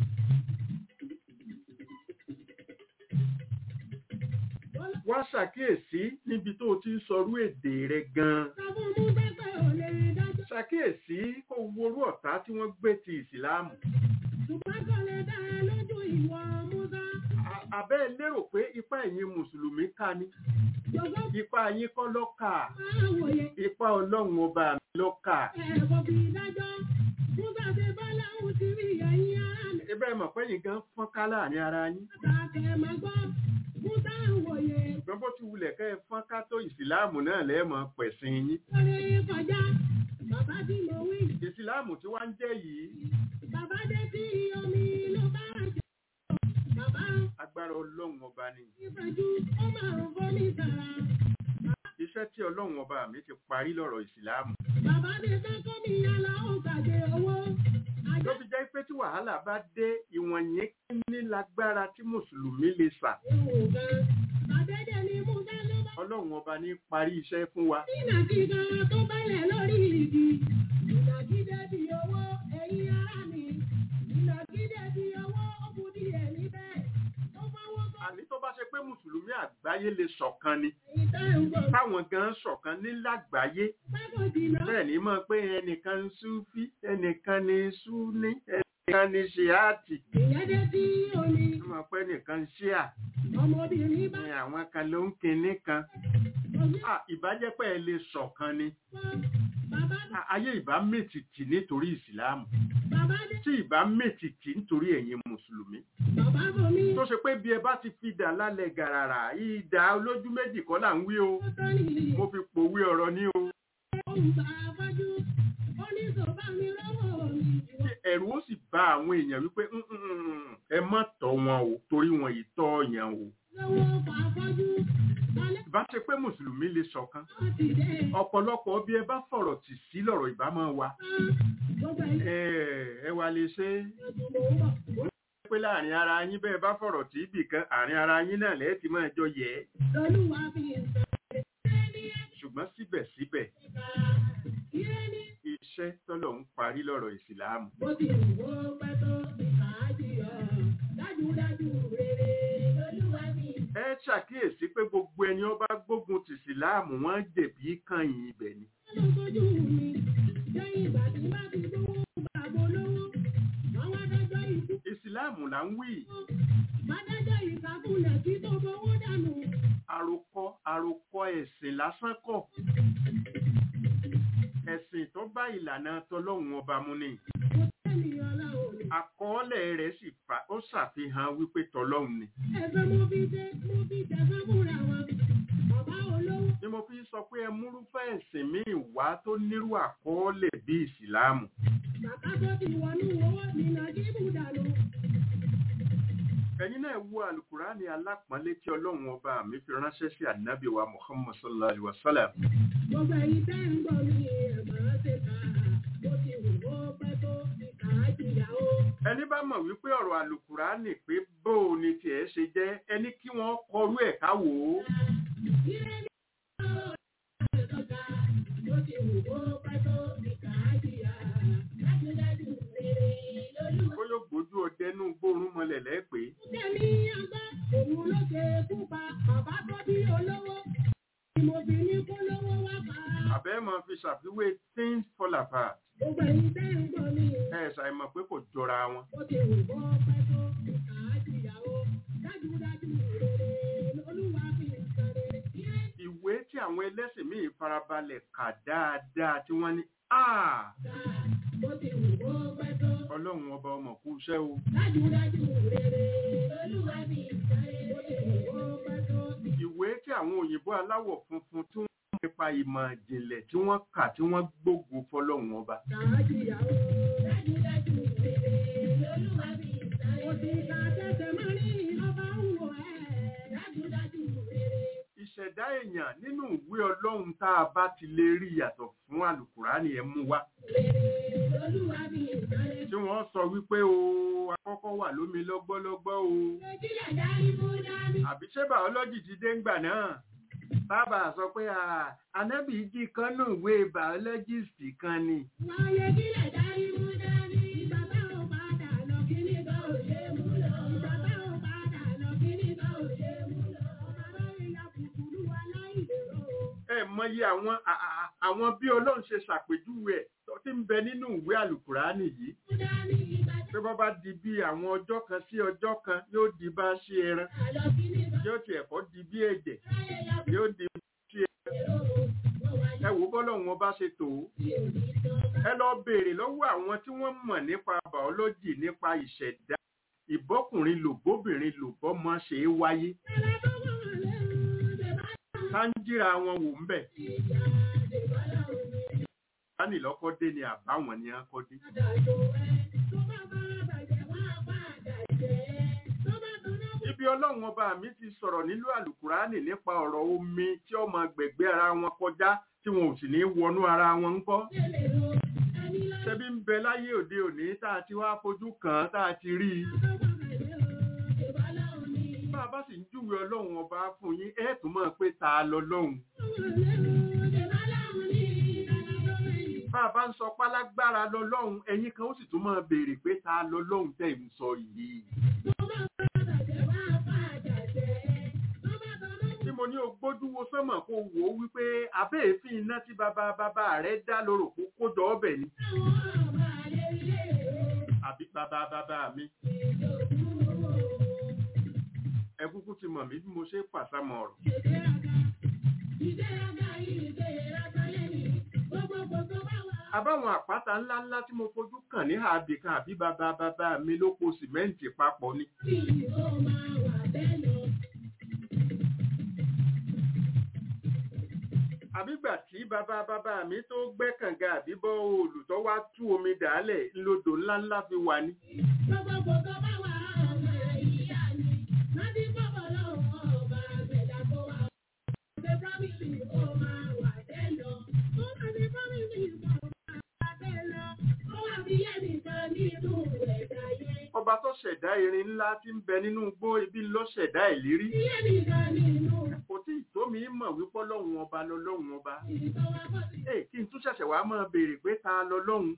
wá ṣàkíyèsí níbi tó o ti ń sọrú èdè rẹ gan-an Sọ́fún mú pẹ́pẹ́ ò lè dájọ́. ṣàkíyèsí kó o worú ọ̀tá tí wọ́n gbé ti ìsìláàmù Ṣùgbọ́n kò lè dá ẹ lójú ìwọ Musa. A- àbẹ́ ẹ lérò pé ipá ẹ̀yin mùsùlùmí ká ni Jọ̀gbọ́ ipá yín kọ́ ló kà máa wòye. ipá ọlọ́run ọba mi ló kà Ẹ̀kọ́ fi dájọ́. Musa ṣe bá láwùn ti rí ẹ̀yìn ara mi. ibẹ̀ mọ̀ pé yín gan fọ́nká láàrin ara yín Àtàkẹ́ máa gbọ́. Musa ń wòye. ṣùgbọ́n bó ti wulẹ̀ kẹ́ ẹ fọ́nká tó ìsìláàmù náà lẹ́ẹ̀mọ́ pẹ̀sìn yín Lórí kọjá. Bàbá tí mo wí. ìsìláàmù tí wá ń jẹ́ yìí Bàbá dé sí omi ló bá jẹ́. Bàbá agbára ọlọ́run ọba ni ìfẹ̀jú ó máa ń fọ́ ní sàrà. iṣẹ́ tí ọlọ́run ọba mi ti parí lọ́rọ̀ ìsìláàmù Bàbá mi fẹ́ kọ́ mi yàrá ó gbàgbé owó. ló fi jẹ́ pé tí wàhálà bá dé ìwọ̀n yẹn kí ní lágbára tí mùsùlùmí lè sà Àdéhùn gan. Àdédé ni Musa ló bá. ọlọ́run ọba ní parí iṣẹ́ fún wa Ìnàkíga tó bálẹ̀ lórí igi. Ìnàkídé bí owó ẹ̀yin ará mi. Ìnàkídé bí owó ó kù díẹ̀ níbẹ̀. Ó fọwọ́ kọ́ àní tó bá ṣe pé mùsùlùmí àgbáyé lè ṣọ̀kan ni ìtẹ́ ìwọ̀n. táwọn gan ṣọ̀kan ní lágbàáyé Pákó jìnnà. bẹ́ẹ̀ ni mọ̀ pé ẹnìkan ń súfí ẹnìkan ní súní ẹnìkan ní ṣíàtì Ìyẹn dé sí omi. mọ̀ pé ẹnìkan ń ṣíà Ọmọbìnrin bá ní àwọn kan ló ń kinní kan omi Ah, ìbájẹ́pẹ́ ẹ lè ṣọ̀kan ni fọ́. Bàbá Ah, ayé ìbá mètìtì nítorí ìsìláàmù bàbá dé. tí ìbá mètìtì nítorí ẹ̀yin mùsùlùmí Bàbá bomi. tó ṣe pé bí ẹ bá ti fi dà lálẹ́ gàràrà ìdá olójú méjì kọ́ là ń wí o Ó tọ́ nìyí. mo fi pòwe ọ̀rọ̀ ní o Òǹgbà afọ́jú. Ó ní sọ̀bá mi lọ́wọ́ mi. tí ẹ̀rù ó sì bá àwọn èèyàn wípé "Mm, mm, mm, ẹ má tọ́ wọn o torí wọn yìí tọ́ ọ̀yàn o Lọ́wọ́ pa afọ́jú. Alẹ́ ìbá ṣe pé mùsùlùmí lè ṣọ̀kan náà ti dé. ọ̀pọ̀lọpọ̀ bí ẹ bá fọ̀rọ̀ tì sí lọ̀rọ̀ ìbá máa wa Gbogbo ẹ̀yìn ẹ ẹ wá lè ṣe é ọdún mò ń bọ̀. pé láàrin ara yín bẹ́ẹ̀ bá fọ̀rọ̀ tì í bì kan àárín ara yín náà lẹ́ẹ̀ ti máa jọ yẹ ẹ́ Lolúwa fi ìsọ̀rọ̀ ní ṣùgbọ́n síbẹ̀síbẹ̀ ẹ̀ka. Ire ní iṣẹ́ tọ́lọ̀ ń parí lọ́rọ̀ ìsìláàmù bó ti wù ó pẹ́ tó ìkàájì ọ̀. Dájúdájú rere lolúwa mi. ẹ ṣàkíyèsí pé gbogbo ẹni ó bá gbógun ti ìsìláàmù wọn jẹ̀bi kànyìn ibẹ̀ ni Lọ́sọ́jú mi, lẹ́yìn ìgbà tí bá ti gbówó bàbá olówó, àwọn adájọ́ ìkú, ìsìláàmù là ń wí adájọ́ ìkàkùnlẹ̀ tí tó fowó dànù. àròkọ àròkọ ẹ̀sìn lásán kọ́ ẹ̀sìn tó bá ìlànà tọlọ́hun ọba mu ni Kò tẹ́nìyàn la ò ní. àkọọ́lẹ̀ rẹ̀ sì fa ó ṣàfihàn wípé tọlọ́hun ni Ẹ̀fẹ́ mo fi dé, mo fi tẹ̀fẹ́ múra wọn. Bàbá olówó, ni mo fi sọ pé ẹ múrúfẹ́ ẹ̀sìn míì wá tó nírú àkọọ́lẹ̀ bí ìsìláàmù bàbá tó ti wọnú owó ní Nàìjíríà dànù. ẹ̀yin náà wo alukurani alápọ̀nlé tí ọlọ́run ọba mi fi ránṣẹ́ sí ànábì wa muhammad sallallahu alaihi wa sallam Gbogbo ẹ̀yin tẹ́ ń gbọ́ mi, ẹ̀ máa ṣe kà á. Bó ti wù ó pẹ́ tó ti kà á jìyà ó. ẹni bá mọ̀ wípé ọ̀rọ̀ alukurani pé bóò ni tiẹ̀ ṣe jẹ́ ẹni kí wọ́n kọrú ẹ̀ ká wò ó Ire ní ọ̀rọ̀ ẹ̀sọ́ta, bó ti wù ó pẹ́ tó ti kà á jìyà. Dájúdájú rere lolúwa. ó yóò gbójú ọdẹnú gbórùn mọ́lẹ̀ lẹ́pẹ́ Tẹ̀mí àgbá, òun ló ṣe kú pa bàbá tó bí olówó. Ìmọ̀bìnrin kó lówó wá pa. àbẹ́ máa fi ṣàfiwé things fall apart Gbogbo ẹ̀yin tẹ́ ń gbọ́ mi, ẹ ṣàìmọ̀ pé kò jọra wọn bó ti wù ó pẹ́ tó ti kà á jìyà ó. Dájúdájú rere lolúwa fi ń sọ rere. Ire ìwé tí àwọn ẹlẹ́sìn míì farabalẹ̀ kà dáadáa tí wọ́n ní "Ah, bó ti wù ó pẹ́ tó. ọlọ́run ọba ọmọ kú iṣẹ́ o Dájúdájú rere lolúwa fi ń sọ rere. Bó ti wù ó pẹ́ tó. ìwé tí àwọn òyìnbó aláwọ̀ funfun tí wọ́n mọ̀ nípa ìmọ̀ ìjìnlẹ̀ tí wọ́n kà tí wọ́n gbógun fọlọ́run ọba Kà á jìyà ó. Dájúdájú rere lolúwa fi ń sọ rere. Kò sí ká tẹ̀sẹ̀ máa ní ọba ń wò ẹ́. Dájúdájú rere. ìṣẹ̀dá èèyàn nínú ìwé ọlọ́run tá a bá ti lè rí yàtọ̀ fún àlùkùránì ẹ̀ mú wá Olúwa bí ìsọ̀rẹ́. tí wọ́n sọ wípé o akọ́kọ́ wà lómi lọ́gbọ́lọ́gbọ́ o Nàìjíríà dárí mú dání. àbí ṣé bàọ́lọ́jì ti dé ńgbà náà bàbá sọ pé "Ah, anábì jí kan nù ìwé bàọ́lọ́jìsì kan ni Wáyé kílẹ̀ dárí mú dání. Bàbá ò padà lọ kíní bá ò ṣe mú lọ. Bàbá ò padà lọ kíní bá ò ṣe mú lọ. Bàbá ìyá kùkùrú wa láì lérò. ẹ mọyì àwọn à- à- àwọn bí ọlọ́run ṣe ṣàpèjúwe ẹ̀ tó ti ń bẹ nínú ìwé àlùkùránì yìí Mú dání ìbàdàn. pé bọ́ bá di bí àwọn ọjọ́ kan sí ọjọ́ kan yóò di bá ṣe ẹran Àlọ́ kíní bá yóò tiẹ̀ kọ́ di bí ẹ̀jẹ̀ ráyè ya yóò di bí ṣe lérò. Wọ́n wáyé ẹ wò bọ́lọ́run ọba ṣe tò ó tí ò ní tán. ẹ lọ béèrè lọ́wọ́ àwọn tí wọ́n mọ̀ nípa bàọ́lọ́jì nípa ìṣẹ̀dá ìbọ́kùnrin lò bóbìnrin lò bọ́mọ ṣe é wáyé Ẹ̀rọ tó wọ̀ lẹ́rù ṣe bá sáńjìra wọn wò ń bẹ̀ ìjà ṣe bá láwọn mi. sani lọ́kọ́ dé ni àbáwọn ni a kọ́ dé. ibi ọlọ́run ọba mi ti sọ̀rọ̀ nílùú àlùkùránì nípa ọ̀rọ̀ omi tí ó máa gbẹ̀gbẹ́ ara wọn kọjá tí wọn ò sì ní wọnú ara wọn ń kọ́. ṣebí ń bẹ láyé òde òní tá a ti wá fojú kàn án tá a ti rí i. bá a bá sì ń júwe ọlọ́run ọba fún yín ẹ tún mọ̀ pé ta lọ lọ́hùn. bá a bá ń sọ pálágbára lọ lọ́hùn ẹ̀yin kan ó sì tún máa béèrè pé ta lọ lọ́hùn tẹ̀ ń sọ yìí. tí mo ní o gbójú wo sánmọ̀ kó wò ó wípé abẹ́ èéfín iná tí bàbá bàbá rẹ̀ dá lórò kó kójọ ọbẹ̀ ni àbí bàbá bàbá mi. ẹ kúkú ti mọ̀ mí bí mo ṣe pàṣàmọ̀ ọ̀rọ̀. àbáwọn àpáta ńláńlá tí mo fojú kàn ní àbí kan àbí bàbá bàbá mi ló po sìmẹ́ǹtì papọ̀ ni. àbígbà tí bàbá bàbá mi tó gbẹ́ kànga àbí bọ́ olùtọ́ wá tú omi dàálẹ̀ ńlodò ńláńlá fi wà ní. ọba tó ṣẹ̀dá irin ńlá tí ń bẹ nínú igbó ibi ló ṣẹ̀dá ìlérí. kò tí ì tó mi mọ̀ wípé ọlọ́run ọba lọ́lọ́run ọba. Ẹ kí n tún ṣẹ̀ṣẹ̀ wá máa béèrè pé ta lọ́lọ́run.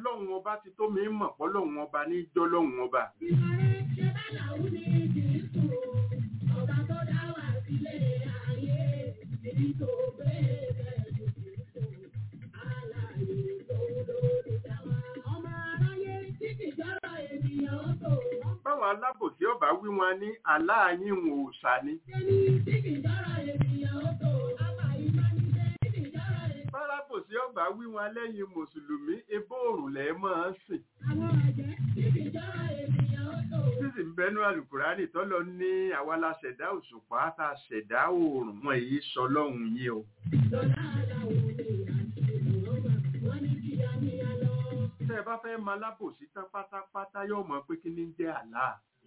ọlọ́run ọba ti tó mi mọ̀ pọ́lọ́run ọba ní jọ́lọ́run ọba Ìbárẹ́ ṣe bá làwọn ní Jésù, ọba tó dá wà sílé ayé, èyí tó gbé bẹ̀rù Jésù, alààyè lòun lórí dá wa. Ọmọ aráyé tí kì í jọ́rọ̀ ènìyàn ó tò. báwọn alábòsí ọba wí wọn ní aláàyín wọn ò sá ni Ẹni tí kì í jọ́rọ̀ ènìyàn ó tò. Àbá ìbánidé tí kì í jọ́rọ̀ ènìyàn. bálábòsí ọba wí wọn lẹ́yìn mùsùlùmí ebó òrùn lẹ́ máa ń sìn Àwọn àjẹ́ tí kì í jọ́rọ̀ ènìyàn ó tò. sísì ń bẹnu àlùkùránì tọ́lọ ní àwa la ṣẹ̀dá òṣùpá tá a ṣẹ̀dá òòrùn wọn èyí sọ lọ́hùn yín o Lọ́lá aláwọ̀ ni àti ìmọ̀ọ́mà, wọ́n ní kí á ní á lọ. tẹ́ ẹ bá fẹ́ máa lábòsí tán pátápátá yóò mọ̀ pé kí ní jẹ́ àlá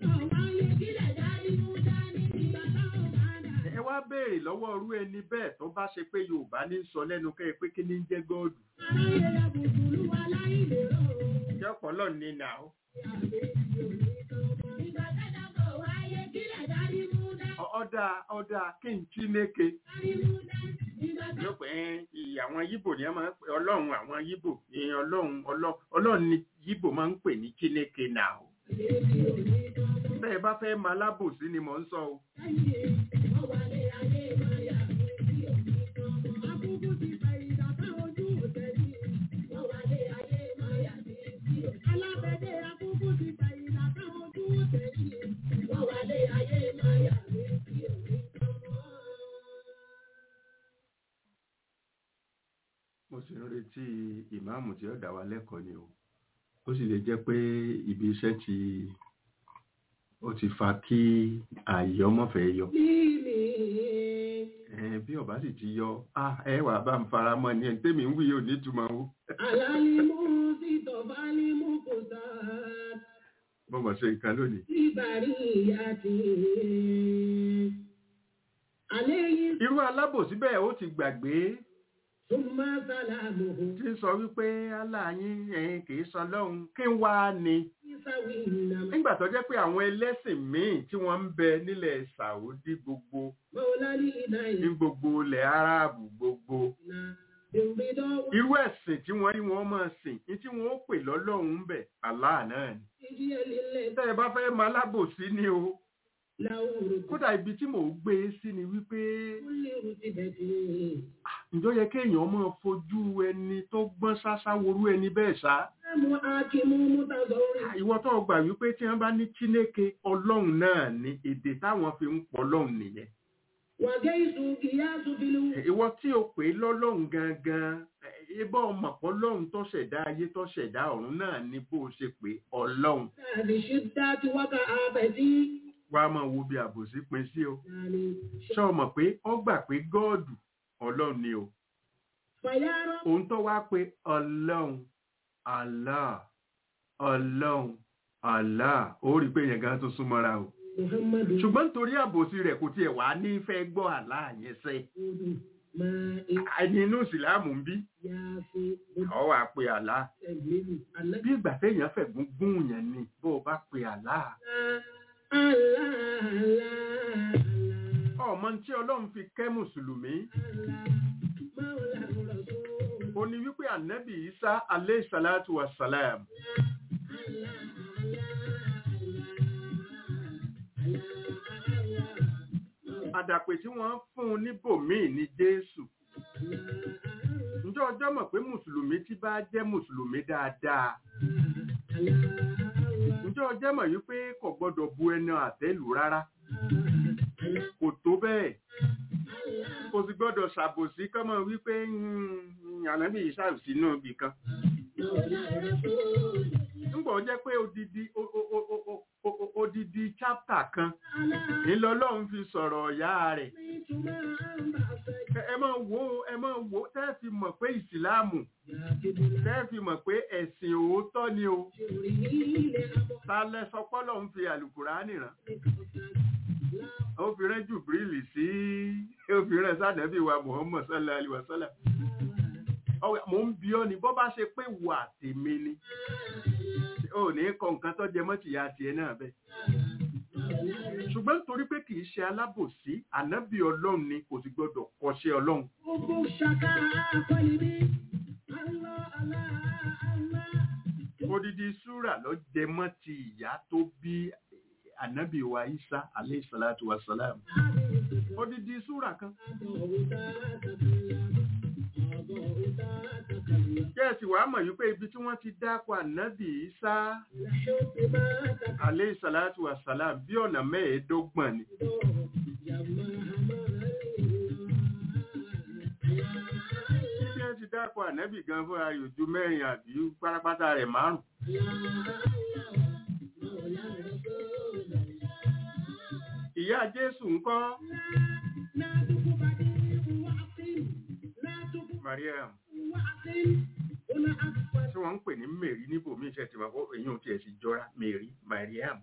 ẹ wá béèrè lọ́wọ́ irú ẹni bẹ́ẹ̀ tó bá ṣe pé yorùbá ní sọ lẹ́nu kẹ́ ẹ pé kí ní jẹ́ gọ́ọ̀dù jẹ́ ọ̀pọ̀lọ́ ní nà ó Ọ- ọ̀dà ọ̀dà kí n Chineke yóò pé ẹ, àwọn yíbò ni ẹ máa ń pè ọlọ́run àwọn yíbò ẹ, ọlọ́run ọlọ́- ọlọ́run ni yíbò máa ń pè ní Chineke nà ó bẹ́ẹ̀ bá fẹ́ máa lábòsí ni mò ń sọ o mo sì ń retí ìmáàmù tí ó dá wa lẹ́kọ̀ọ́ ni o ó sì lè jẹ́ pé ibi iṣẹ́ ti ó ti fa kí ààyè ọmọ fẹ́ yọ Ẹn, bí ọba sì ti yọ ah, ẹ wà bá ń fara mọ́ ni ẹni tẹ́mi ń wí yóò nítumọ̀ o Alálímú sí tọ̀bálímú kò sáà mo mọ̀ ṣe nǹkan lónìí Ibari àti àléyìn irú alábòsí bẹ́ẹ̀ ó ti gbàgbé súnmọ́ sálàmù tí ń sọ wípé aláàyín ẹ̀yin kì í sọ lọ́hùn kí n wá ni ìsáwì ìnàmọ́ nígbà tó jẹ́ pé àwọn ẹlẹ́sìn míì tí wọ́n ń bẹ nílẹ̀ Sàúdí gbogbo mọ́lálí iná ní gbogbo ilẹ̀ Áráàbù gbogbo ìlànà ìrìndọ́ irú ẹ̀sìn tí wọ́n rí wọn máa sìn ní tí wọ́n ó pè lọ́lọ́run ń bẹ̀ Allah náà ni ìdí ẹlẹ́lẹ́ tẹ́ ẹ bá fẹ́ máa lábòsí ni o láwùrù kódà ibi tí mò ń gbé e sí ni wípé kúlẹ̀rù ti bẹ̀tì ǹjọ́ yẹ kéèyàn máa fojú ẹni tó gbọ́n ṣáṣá worú ẹni bẹ́ẹ̀ ṣá ẹ̀mú akímú mútàzọ́rì ìwọ tó gbà wípé tí wọ́n bá ní Chineke ọlọ́run náà ni èdè táwọn fi ń pọ̀ ọlọ́run nìyẹn wàgẹ́ ìsù kìyà sùfìlú ìwọ tí o pè é lọ́lọ́run gangan ibà ọmọ pọ̀ ọlọ́run tó ṣẹ̀dá ayé tó ṣẹ̀dá ọ̀run náà ni bó o ṣe pé ọlọ́run tàbí ṣídá tí wákà àbẹ̀tí wàá máa wo bí àbòsí pin sí o yàní ṣé o mọ̀ pé ó gbà pé gọ́ọ̀dù ọlọ́run ni o fàyàrọ̀ òun tó wá pé ọlọ́run Allah ọlọ́run Allah ó rí i pé yẹn gan tó súnmọ́ra o muhammadu ṣùgbọ́n nítorí àbòsí rẹ̀ kò tiẹ̀ wá ní fẹ́ gbọ́ Allah yẹn sẹ́ Odu máa ẹni inú ìsìláàmù ń bí yá sí ọ wá pé Allah ẹ̀mílù alẹ́. bí ìgbà téèyàn fẹ̀gún gún yẹn ni bó o bá pe Allah ọmọ tí ọlọ́run fi kẹ́ mùsùlùmí ó ní wípé ànábì Isa alayhi salatu wa salam àdàpè tí wọ́n fún un níbòmíì ní Jésù ǹjọ́ ọjọ́ mọ̀ pé mùsùlùmí tí bá jẹ́ mùsùlùmí dáadáa ǹjọ́ ọjọ́ mọ̀ wípé kò gbọ́dọ̀ bu ẹnu àtẹ́lù rárá kò tó bẹ́ẹ̀ kò sì gbọ́dọ̀ ṣàbòsí kọ́mọ wípé "Mm, ànábì Isa ò sínú ibì kan ńgbọ́ jẹ́ pé odidi o- o- o- o- o- o- o- odidi chapter kan ńlọlọ́run fi sọ̀rọ̀ ọ̀yá rẹ̀ Ẹ- ẹ máa wo ẹ máa wo tẹ́ ẹ fi mọ̀ pé ìsìláàmù tẹ́ ẹ fi mọ̀ pé ẹ̀sìn òótọ́ ni o ta lẹ sọ pọ́lọ́ ń fi àlùkùránì rán ó fi rán jùbírílì sí ó fi rán sádẹ́bí wa Muhammad sallallahu alaihi wasallam Ọwẹ́, mò ń bi ọ́ ni bọ́ bá ṣe pé wà tèmi ni ó ní kọ nǹkan tó jẹ mọ́ tìyá tiẹ̀ náà bẹ́ẹ̀ ṣùgbọ́n nítorí pé kì í ṣe alábòsí ànábì ọlọ́run ni kò sì gbọ́dọ̀ kọ́ṣẹ́ ọlọ́run Gbogbo ṣaka akọ́lì mi, Allah, Allah, Allah, odidi súrà ló jẹ mọ́ ti ìyá tó bí ànábì wa isa alayhi salatu wa salam odidi súrà kan kẹ́ẹ̀sì wàá mọ̀ yí pé ibi tí wọ́n ti dákọ̀ ànábì isa alayhi salatu wa salam bí ọ̀nà mẹ́ẹ̀ẹ́dọ́gbọ̀n ni bí wọ́n ti dákọ̀ ànábì gan fún ayò ju mẹ́rin àbí pátápátá rẹ̀ márùn ìyá jésù ńkọ́ mariam tí wọ́n ń pè ní mary níbò mí iṣẹ́ tí wọ́n kó èyí ò tiẹ̀ sì jọra mary mariam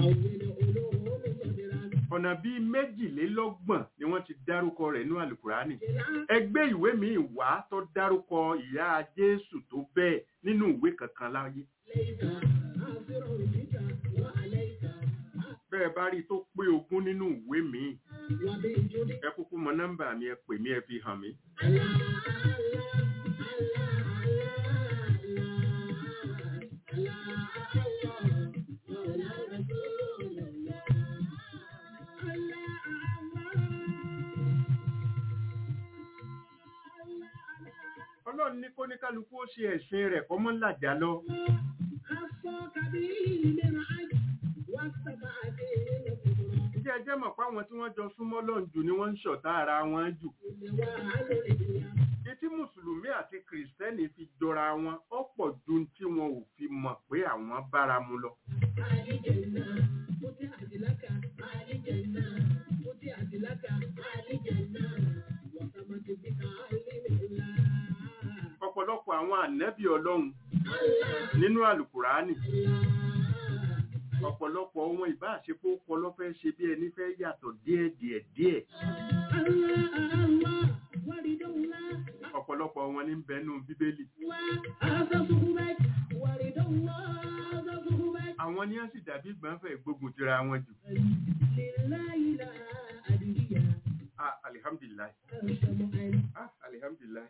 ọ̀nà bíi méjìlélọ́gbọ̀n ni wọ́n ti dárúkọ rẹ̀ ní alukurani ẹgbẹ́ ìwé míì wá tó dárúkọ ìyá jésù tó bẹ́ẹ̀ nínú ìwé kankan láyé bẹ́ẹ̀ bá rí i tó pé ogún nínú ìwé míì ẹ kúkú mọ nọ́mbà mi ẹ pè mí ẹ fi hàn mí. ọlọ́run ní kó ní kálukú ó ṣe ẹ̀sìn rẹ̀ kọ́ mọ́ làjà lọ. ǹjẹ́ ẹ jẹ́ mọ̀ pé àwọn tí wọ́n jọ súnmọ́ lọ́n jù ni wọ́n ń ṣọ̀tá ara wọn jù. etí mùsùlùmí àti kìrìsìtẹ́nì fi jọra wọn ó pọ̀ ju tí wọn ò fi mọ̀ pé àwọn bára mu lọ. ọ̀pọ̀lọpọ̀ àwọn ànẹ́bí ọlọ́run nínú àlùkùránì ọ̀pọ̀lọpọ̀ ohun ìbáṣepọ̀ ọpọlọ fẹ́ ṣe bí ẹni fẹ́ yàtọ̀ díẹ̀ díẹ̀ díẹ̀ ọ̀pọ̀lọpọ̀ wọn ní bẹnu bíbélì àwọn ni wọ́n sì dàbí gbọ́nfẹ̀ gbógun tira wọn jù ah alihamdulilayi ah alihamdulilayi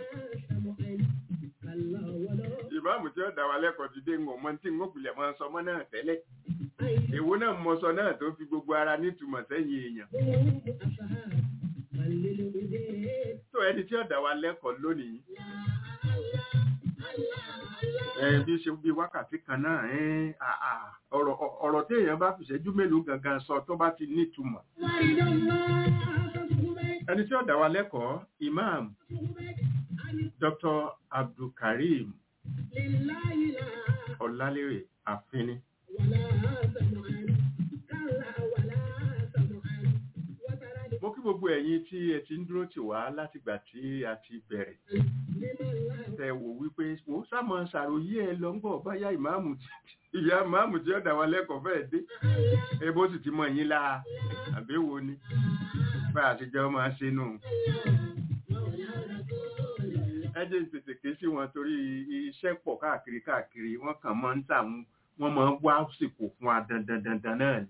ìbámu tí ó dá wa lẹ́kọ̀ọ́ ti dé ń mọ̀ tí ń gbìlẹ̀ mọ́ sọmọ́ náà tẹ́lẹ̀ èwo náà mọ sọ náà tó fi gbogbo ara nítumọ̀ sẹ́yìn èèyàn tó ẹni tí ó dá wa lẹ́kọ̀ọ́ lónìí ẹ bí ṣe bí wákàtí kan náà ẹ ọ̀rọ̀ ọ̀rọ̀ tí èèyàn bá fi ṣẹ́jú mélòó gangan sọ tó bá ti nítumọ̀ ẹni tí ó dá wa lẹ́kọ̀ọ́ imam dr abdulkareem ọlálérè àfínní mo kí gbogbo ẹ̀yin tí ẹ ti ń dúró tì wá látìgbà tí a ti bẹ̀rẹ̀ tẹ wò wípé wò sámọ ṣàròyé ẹ lọ ń bọ̀ báyà ìmáàmù ìyá ìmáàmù tí ó dá wa lẹ́kọ̀ọ́ fẹ́ẹ̀ dé ebó sì ti mọ yín láa àbẹ́wò ni bá a ti jẹ́ máa ṣe nù ẹ jẹ́ tètè ké sí wọn torí iṣẹ́ pọ̀ káàkiri káàkiri wọ́n kàn máa ń tà wọ́n máa ń wá sípò fún wa dandan dandan náà ni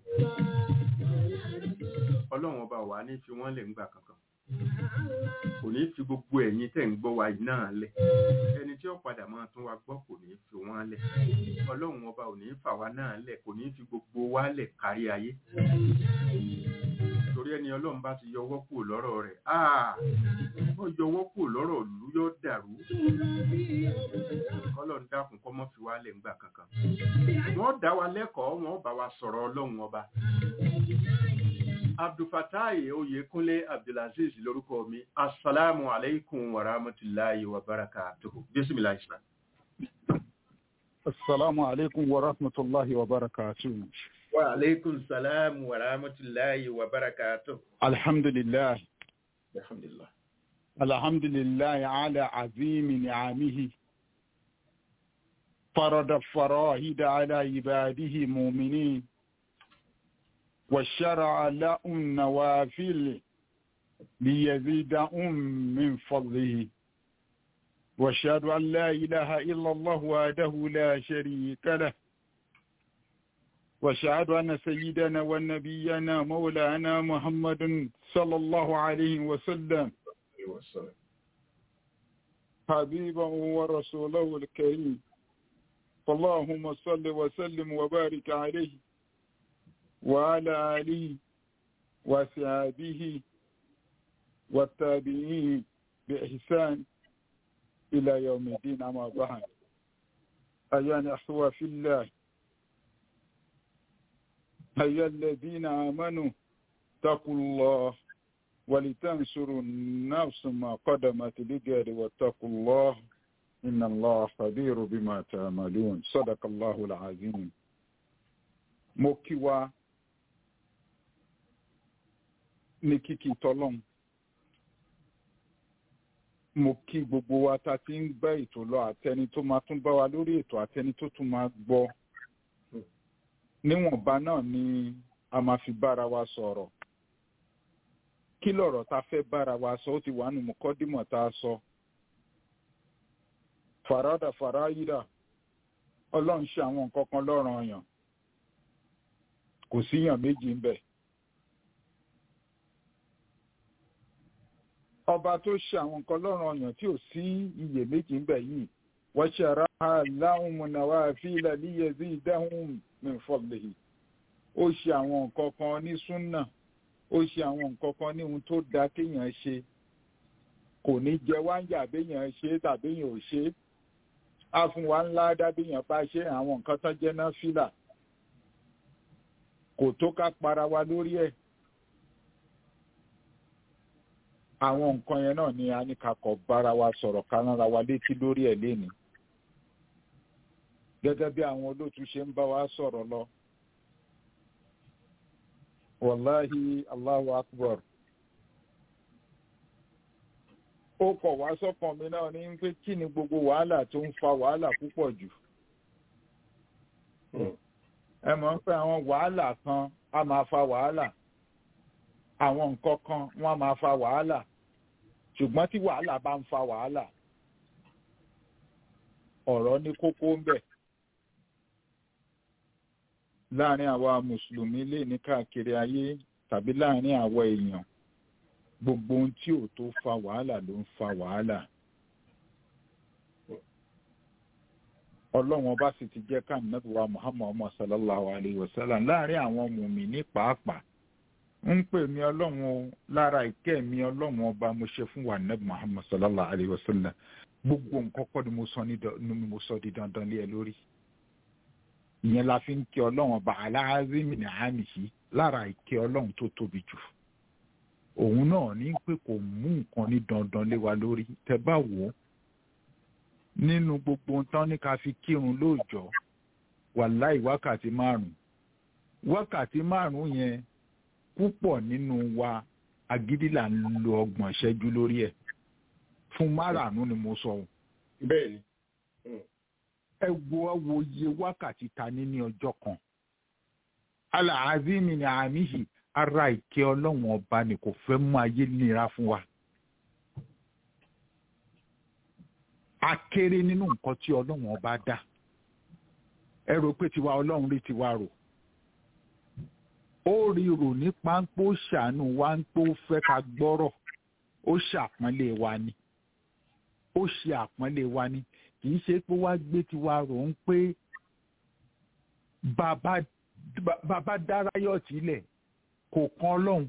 ọlọ́run ọba wà ní fi wọ́n lè ń gbà kankan kò ní fi gbogbo ẹ̀yin tẹ̀ ń gbọ́ wa yìí náà lẹ̀ ẹni tí ó padà máa tún wa gbọ́ kò ní fi wọ́n lẹ̀ ọlọ́run ọba ò ní fà wá náà lẹ̀ kò ní fi gbogbo wa lẹ̀ kárí ayé torí ẹni ọlọ́run bá ti yọwọ́ kúrò lọ́rọ̀ rẹ̀ ó yọwọ́ kúrò lọ́rọ̀ ìlú yóò dàrú ọlọ́run dákun kọ́ mọ́ fi wá lẹ̀ ńgbà kankan wọ́n dá wa lẹ́kọ̀ọ́ wọ́n bá wa sọ̀rọ̀ ọlọ́run ọba abdulfatai oyekunle abdulaziz lórúkọ mi asalaamu alaikum wa rahmatulahi wa barakatuhu bisimilahi islam. Assalamu alaikum wa rahmatullahi wa barakatuhu. wa alaikum salam wa rahmatulahi wa barakatuhu. Alhamdulillah. alhamdulillah. Alhamdulillah ala azimi ni'amihi. فرض فرائد على عباده مؤمنين وشرع لهم نوافل ليزيدهم من فضله واشهد ان لا اله الا الله وحده لا شريك له واشهد ان سيدنا ونبينا مولانا محمد صلى الله عليه وسلم حبيبه ورسوله الكريم فاللهم صل وسلم وبارك عليه وعلى آله وصحبه والتابعين بإحسان إلى يوم الدين أما بعد أيها الأخوة في الله أيها الذين آمنوا اتقوا الله ولتنصروا النفس ما قدمت لغير واتقوا الله إن الله خبير بما تعملون صدق الله العظيم mo kí wa ní kíkí tọlọ́m mo kí gbogbo wa ta ti ń gbọ́ ètò lọ àtẹni tó máa tún bá wa lórí ètò àtẹni tó tún máa gbọ́ níwọ̀nba náà ni a máa fi bára wa sọ̀rọ̀ kí lọ̀rọ̀ ta fẹ́ bára wa sọ ó ti wà nù mọ́kọ́dímọ̀ tá a sọ fàràdà fàráyídà ọlọ́run ṣe àwọn nǹkan kan lọ́rùn ọyàn kò síyàn méjì ń bẹ̀. ọba tó ṣe àwọn nǹkan lọ́rùn ọyàn tí ò sí iyè méjì ń bẹ̀ yìí wọ́n ṣe ara láwọn mọ̀nàwá fílà níyẹ̀zí ìdáhùn mẹ́fọ́lẹ̀ ó ṣe àwọn nǹkan kan ní súnà ó ṣe àwọn nǹkan kan ní ohun tó dáa kéèyàn ṣe kò ní jẹ wáńjà béèyàn ṣe tàbéèyàn ò ṣe é á fún wa ńlá dábìyàn bá ṣe àwọn nǹkan tán jẹ́ náà fílà kò tó ká para wa lórí ẹ̀ àwọn nǹkan yẹn náà ni a ní ká kọ bára wa sọ̀rọ̀ ká rán ra wa létí lórí ẹ̀ lénìí gẹ́gẹ́ bí àwọn olóòtú ṣe ń bá wa sọ̀rọ̀ lọ wàláhi Allahu akbar ó kọ̀ wá sọ́kàn mi náà ní pé kí ni gbogbo wàhálà tó ń fa wàhálà púpọ̀ jù. ẹ mọ̀ pé àwọn wàhálà kan á máa fa wàhálà àwọn nǹkan kan wọ́n á máa fa wàhálà ṣùgbọ́n tí wàhálà bá ń fa wàhálà ọ̀rọ̀ ní kókó ń bẹ̀. láàárín àwa mùsùlùmí lè ní káàkiri ayé tàbí láàárín àwa èèyàn gbogbo ohun tí ò tó fa wàhálà ló ń fa wàhálà ọlọ́run ọba sì ti jẹ́ ká nàbíwá muhammad sallallahu alayhi wa sallam láàrin àwọn mùmíní pàápàá ń pè mí ọlọ́run o lára ìkẹ́ mi ọlọ́run ọba mo ṣe fún wa nàbí muhammad sallallahu alayhi wa sallam gbogbo nǹkan kọ́ ni mo sọ ní mo sọ di dandan lé ẹ lórí ìyẹn la fi ń kí ọlọ́run ọba aláàzímì ní àmì yìí lára ìkẹ́ ọlọ́run tó tóbi jù òun náà ní pé kò mú nǹkan ní dandan lé wa lórí tẹ bá wò ó nínú gbogbo ohun tán ní ká fi kírun lóòjọ́ wàláì wákàtí márùn wákàtí márùn yẹn púpọ̀ nínú wa agídí là ń lo ọgbọ̀n ìṣẹ́jú lórí ẹ̀ fún márààrún ni mo sọ. bẹ́ẹ̀ni. ẹ wo wo iye wákàtí ta ní ní ọjọ́ kan alaazimi ni àmì yìí ara ìkẹ́ ọlọ́run ọba ni kò fẹ́ mú ayé nira fún wa. a kéré nínú nǹkan tí ọlọ́run ọba dá ẹ rò pé tiwa ọlọ́run rí tiwa rò ó rí rò ní páńpó ṣàánú wa ń pé ó fẹ́ ká gbọ́rọ̀ ó ṣàpọ́nlé wa ni ó ṣe àpọ́nlé wa ni kì í ṣe pé wá gbé tiwa rò ń pé bàbá bàbá dárayọ̀tì ilẹ̀ kò kan ọlọ́run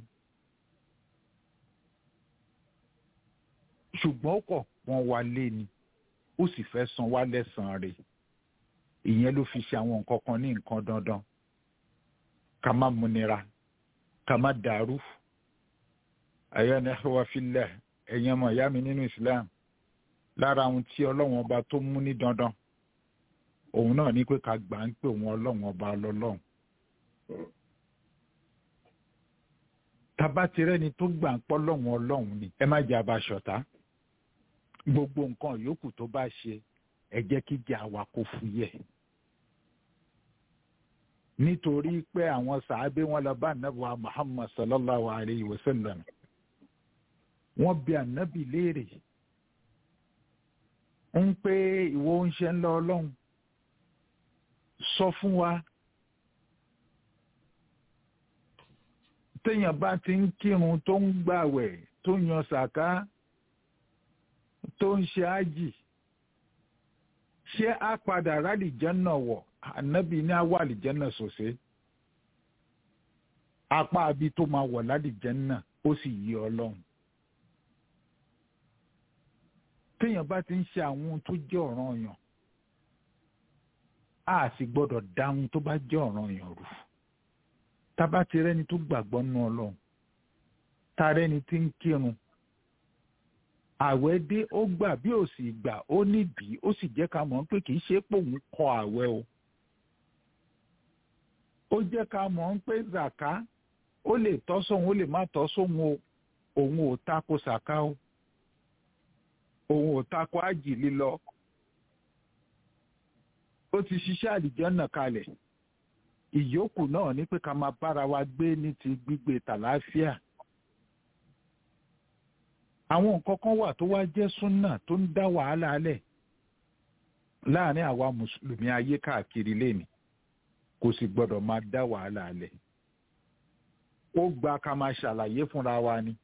ṣùgbọ́n ó kọ̀ wọ́n wá lé ni ó sì fẹ́ san wá lẹ́sàn-án rẹ̀ ìyẹn ló fi ṣe àwọn nǹkan kan ní nǹkan dandan ká má múnira ká má dàrú àyà ní wá filẹ̀ ẹ̀yin ọmọ ìyá mi nínú Islam lára ohun tí ọlọ́run ọba tó mú ní dandan òun náà ní pé ká gbà ń pè wọn ọlọ́run ọba lọ́lọ́run tabatirẹ́ni tó gbà ń pọ́ lọ́run ọlọ́run ni ẹ má jẹ́ abaṣọ̀tá gbogbo nǹkan yòókù tó bá ṣe ẹ jẹ́ kí jẹ́ àwa kó fúyẹ́ nítorí pé àwọn sàábé wọn lọ bá ànábì wa Muhammad sallallahu alayhi wa sallam wọ́n bi ànábì léèrè ń pé ìwọ ń ṣe ń lọ ọlọ́run sọ fún wa téèyàn bá ti ń kírun tó ń gbàwẹ̀ tó ń yan sàká tó ń ṣe ájì ṣé a padà rálìjẹ́nà wọ̀ ànábì ní àwọ̀ àlìjẹ́nà sòṣe apá abi tó máa wọ̀ lálìjẹ́nà ó sì yí ọlọ́run téèyàn bá ti ń ṣe àwọn ohun tó jẹ́ ọ̀ràn ọ̀yàn a sì gbọ́dọ̀ dá ohun tó bá jẹ́ ọ̀ràn ọ̀yàn rù tábà ti rẹ́ni tó gbàgbọ́ nínú ọlọ́run tá rẹ́ni tí ń kírun àwẹ̀ dé ó gbà bí ò sì gbà ó nídìí ó sì jẹ́ ká mọ̀ pé kì í ṣe pé òun kọ àwẹ̀ o ó jẹ́ ká mọ̀ pé zàká ó lè tọ́ sóhun ó lè má tọ́ sóhun o òun ò tako sàká o òun ò tako ájì lílọ ó ti ṣiṣẹ́ àlìjọ́nà kalẹ̀ ìyókù náà ní pé ká máa bára wa gbé ní ti gbígbé tàlàáfíà àwọn nǹkan kan wà tó wá jẹ́ súnà tó ń dá wàhálà alẹ̀ láàrin àwa mùsùlùmí ayé káàkiri lẹ́nu kò sì gbọ́dọ̀ máa dá wàhálà alẹ̀ ó gba ká máa ṣàlàyé fúnra wa ni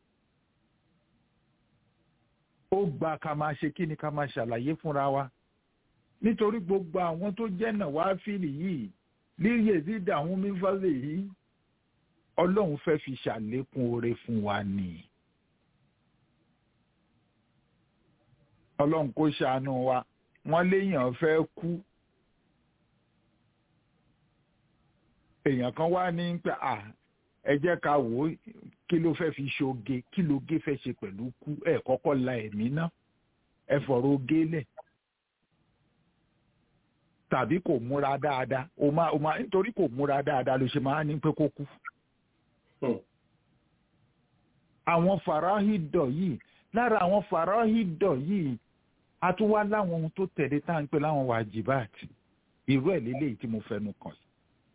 ó gba ká máa ṣe kí ni ká máa ṣàlàyé fúnra wa nítorí gbogbo àwọn tó jẹ́ náà wá fìlì yìí líyè dídà àwọn mífàlẹ̀ yìí ọlọ́run fẹ́ fi ṣàlékún oore fún wa nìyí. ọlọ́run kó ṣàánú wa wọ́n léèyàn fẹ́ kú èèyàn kan wá ní pé à ẹ jẹ́ ká wò ó kí ló fẹ́ fi ṣoge kí ló gé fẹ́ ṣe pẹ̀lú kú ẹ kọ́kọ́ la ẹ̀mí ná ẹ fọ̀rọ̀ oge lẹ̀ tàbí kò múra dáadáa o máa o máa nítorí kò múra dáadáa ló ṣe máa ní pé kó kú. àwọn farahidọ̀ yìí lára àwọn farahidọ̀ yìí a tún wá láwọn ohun tó tẹ̀lé tá à ń pè láwọn wàjibáàtì irú ẹ̀ lélẹ́yìí tí mo fẹnu kàn sí.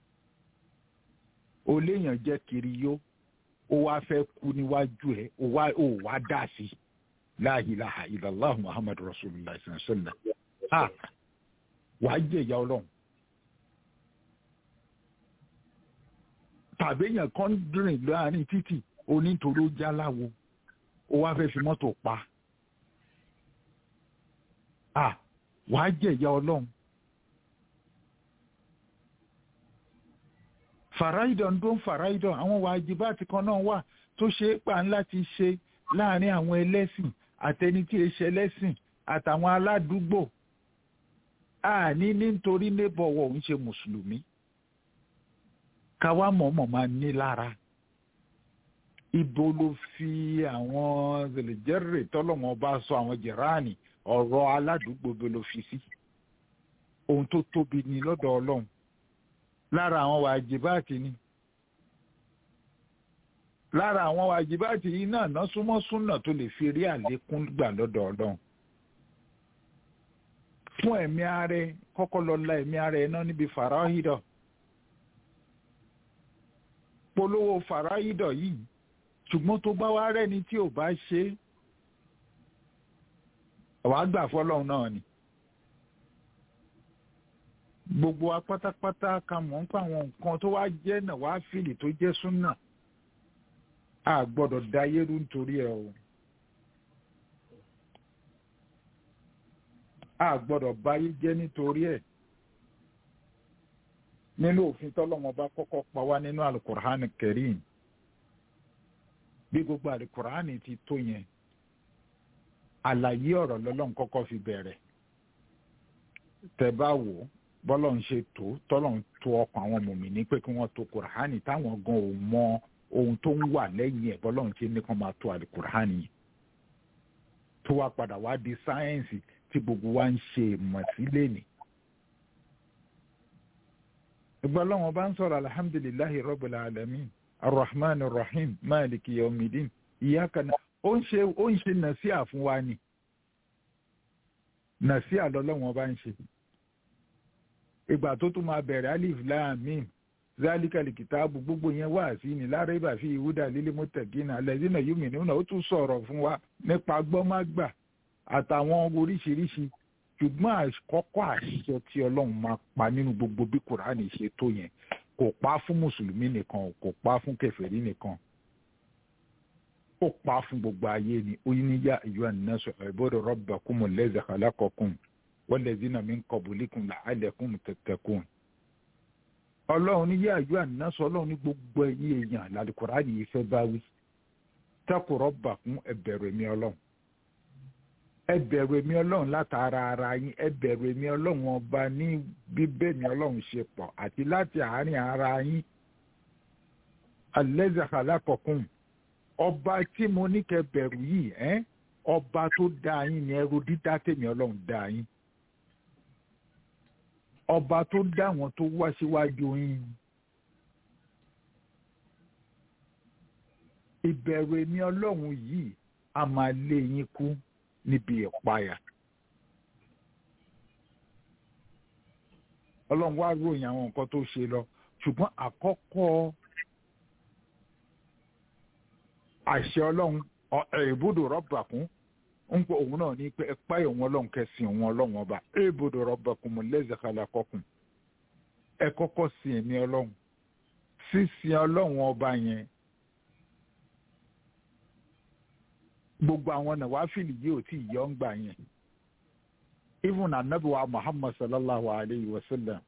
o léèyàn jẹ́ kiri yó ó wá fẹ́ kú níwájú ẹ̀ ó wá ó wá dà sí la ilaha illallah muhammad rasulullah sallallahu ha wàá jẹ ìyá ọlọ́run. tàbí èèyàn kan rìn láàrin títì onítorí ó jáláwo ó wá fẹ́ fi mọ́tò pa à wàá jẹ̀yà ọlọ́run. fàráìdọ̀ ń dún fàráìdọ̀ àwọn wàjibáàtì kan náà wà tó ṣe é pa láti ṣe láàrin àwọn ẹlẹ́sìn àtẹni tí èṣẹ ẹlẹ́sìn àtàwọn aládùúgbò àní nítorí nébọ̀wọ̀ ń ṣe mùsùlùmí káwá mọ̀ọ́mọ̀ máa ní lára ibo ló fi àwọn zèlèjẹ́rè tọ́lọ́mọ bá sọ àwọn jẹ̀ráàní ọ̀rọ̀ aládùúgbò bó ló fi sí ohun tó tóbi ni lọ́dọ̀ ọlọ́run lára àwọn wàjibáàtì ni lára àwọn wàjibáàtì yìí náà ná súnmọ́ súnà tó lè fi rí àlékún gbà lọ́dọ̀ ọlọ́run fún ẹ̀mí ààrẹ kọ́kọ́ lọ la ẹ̀mí ààrẹ náà níbi fàráhídọ̀ polówó fàráhídọ̀ yìí ṣùgbọ́n tó bá wá rẹ́ni tí ò bá ṣe é wàá gbà fọlọ́run náà ni gbogbo wa pátápátá ka mọ̀ ń pa àwọn nǹkan tó wá jẹ́ náà wá fìlì tó jẹ́ súnà a gbọ́dọ̀ da yẹ́rú nítorí ẹ̀ o a gbọ́dọ̀ báyé jẹ́ nítorí ẹ̀ nínú òfin tọ́lọ́wọ́n bá kọ́kọ́ pa wá nínú alukur'an kẹrin bí gbogbo alukur'an ti tó yẹn àlàyé ọ̀rọ̀ lọ́lọ́run kọ́kọ́ fi bẹ̀rẹ̀ tẹ́ bá wò ó bọ́lọ̀ ń ṣe tó tọ́lọ̀ ń tó ọkàn àwọn mùmíní pé kí wọ́n tó kùránì táwọn gan ò mọ ohun tó ń wà lẹ́yìn ẹ̀ bọ́lọ̀ ń ṣe ní kán máa tó àlùkùránì yìí tó wá padà wá di sáyẹ́ǹsì tí gbogbo wa ń ṣe ìmọ̀ sí lẹ́nìí. ìgbà lọ́wọ́n bá ń sọ̀rọ̀ alhamdulilayi rabbil alamin arrahman arrahim maliki yaumidin iyyaka na ó ń ṣe ó ń ṣe nàṣíà fún wa ni nàṣíà lọ́lọ́wọ́n bá ń ṣe ìgbà tó tún máa bẹ̀rẹ̀ alif láàmín zálikàlì kìtàbù gbogbo yẹn wà sí ni lára ibà fi ìwúdà lílé mọ́tẹ̀gínà alẹ́zínà yóò mìíràn náà ó tún sọ̀rọ̀ fún wa nípa gbọ́mágbà àtàwọn oríṣiríṣi ṣùgbọ́n àkọ́kọ́ àṣìṣe tí ọlọ́run máa pa nínú gbogbo bí kùránì ṣe tó yẹn kò pa fún mùsùlùmí nìkan kò pa fún kèfèrí nìkan ó pa fún gbogbo ayé ni ó ní yá ìyọ́ ànínásọ ẹ̀bọ́dọ̀ rabbakumul ladzi khalaqakum walladhina min qablikum la'allakum tattaqun ọlọ́run ní yáàjú ànásọ ọlọ́run ní gbogbo ẹ̀yìn èèyàn làlùkùránì yìí fẹ́ bá wí taqu rabbakum ẹ bẹ̀rù èmi ọlọ́run ẹ bẹ̀rù èmi ọlọ́run látara ara yín ẹ bẹ̀rù èmi ọlọ́run ọba ní bíbẹ́ mi ọlọ́run ṣe pọ̀ àti láti àárín ara yín allazi khalaqakum ọba tí mo ní kẹ́ bẹ̀rù yìí ẹ́ ọba tó dá yín ni ẹrú dídá tèmi ọlọ́run dá yín ọba tó dá wọn tó wá síwájú yín ìbẹ̀rù èmi ọlọ́run yìí a máa lé yín kú níbi ìpayà ọlọ́run wá ròyìn àwọn nǹkan tó ṣe lọ ṣùgbọ́n àkọ́kọ́ àṣẹ ọlọ́run ìbúdó rọ́bà kún ń pọ òun náà ní pé ẹ páyọ̀ òun ọlọ́run kẹsìn òun ọlọ́run ọba ìbúdó rọ́bà kún mo lẹ́sẹ̀ kalẹ̀ kọkùn ẹ kọ́kọ́ sin èmi ọlọ́run sísin ọlọ́run ọba yẹn gbogbo àwọn nàwáfìlì yìí ò tí ì yọ ń gbà yẹn even anabiwa muhammad sallallahu alayhi wa sallam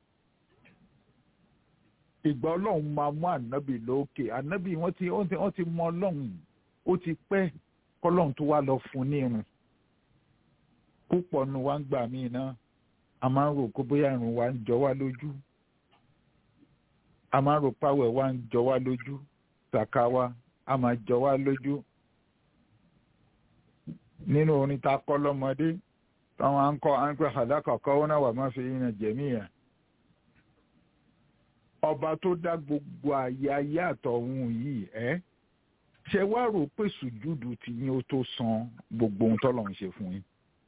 ìgbà ọlọ́run máa mú ànábì lókè ànábì wọ́n ti wọ́n ti mọ ọlọ́run ó ti pẹ́ kọ́lọ́run tó wá lọ fún ní irun púpọ̀ nu wa ń gbà míì náà a máa ń rò kó bóyá irun wa ń jọ wá lójú a máa ń rò páwẹ̀ wa ń jọ wá lójú sàká wa a máa jọ wá lójú nínú orin tá a kọ́ lọ́mọdé táwọn à ń kọ́ à ń pẹ́ àdákọ̀ọ́kọ́ wọn náà wà má fi yín jẹ̀míyà ọba tó dá gbogbo àyè ayé àtọ̀hún yìí ẹ́ ṣe wá rò pé sùjúdù tí yín ó tó san gbogbo ohun tọ́lọ̀ ń ṣe fún yín.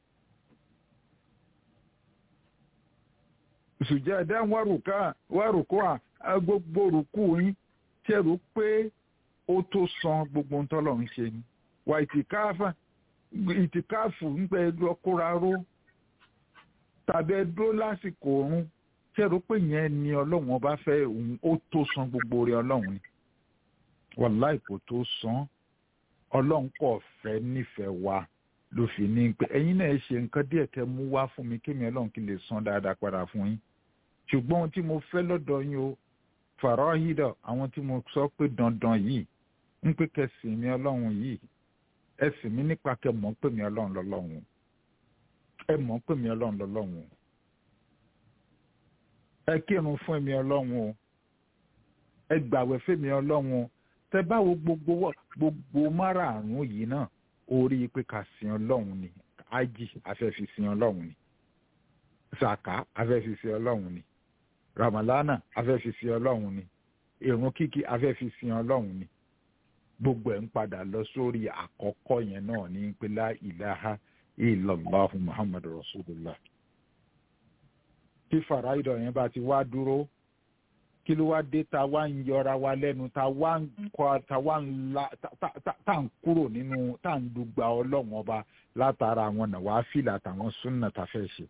sùjẹ́dá wárùkọ́ à gbogbo rùkú yín ṣe rò pé ó tó san gbogbo ohun tọ́lọ̀ ń ṣe ni. wà ìtìkáfà ìtìkáfù ń pẹ́ lọ́kóra ró tàbí ẹ dúró lásìkò oorun ṣẹ́rù pé yẹn ni ọlọ́run ọba fẹ́ òun ó tó san gbogbo rẹ̀ ọlọ́run ni wàláì kò tó san ọlọ́run kò fẹ́ nífẹ̀ẹ́ wa ló fi ní pé ẹ̀yin náà ṣe nǹkan díẹ̀ kẹ́ mú wá fún mi kémi ọlọ́run kí lè san dáadáa padà fún yín ṣùgbọ́n ohun tí mo fẹ́ lọ́dọ̀ yín o fàrọ́hídọ̀ àwọn tí mo sọ pé dandan yìí ń pé kẹsìn mi ọlọ́run yìí ẹsìn mi nípa kẹ mọ̀ pé mi ọlọ́run lọ́lọ́run ẹ mọ̀ pé mi ọlọ́run lọ́lọ́run ẹ kírun fún èmi ọlọ́run o ẹ gbàwẹ̀ fèmi ọlọ́run o tẹ báwo gbogbo gbogbo márààrún yìí náà orí pé ká sin ọlọ́run ni ájì afẹ́fi sin ọlọ́run ni sàká afẹ́fi sin ọlọ́run ni ramalana afẹ́fi sin ọlọ́run ni ìrun kíkí afẹ́fi sin ọlọ́run ni gbogbo ẹ̀ ń padà lọ sórí àkọ́kọ́ yẹn náà ní pé la ilaha illallahu muhammadu rasulullah tí fàráìdọ̀ yẹn bá ti wá dúró kí ló wá dé ta wá ń yọra wa lẹ́nu ta wá ń kọ́ ta wá ń la ta ń kúrò nínú ta ń dùgbà ọlọ́run ọba látara àwọn nàwáfìlà àtàwọn súnà ta fẹ́ ṣe.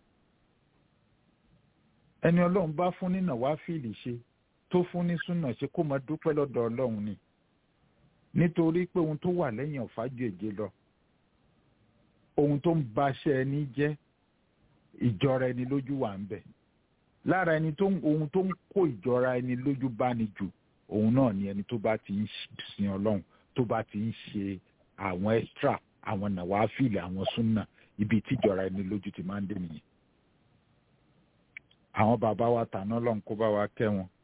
ẹni ọlọ́run bá fún ní nàwáfìlì ṣe tó fún ní súnà ṣe kó máa dúpẹ́ lọ́dọ̀ ọlọ́run ni nítorí pé ohun tó wà lẹ́yìn ọ̀fà jèjì lọ ohun tó ń baṣẹ́ ẹni jẹ́ ìjọra ẹni lójú wà ń bẹ̀ lára ẹni tó ohun tó ń kó ìjọra ẹni lójú bá ní jù òun náà ni ẹni tó bá ti ń sin ọlọ́run tó bá ti ń ṣe àwọn extra àwọn nàwáfíìlì àwọn súnà ibi tí ìjọra ẹni lójú ti máa ń dé nìyẹn àwọn bàbá wa tàná lọ́n kó bá wa kẹ́ wọn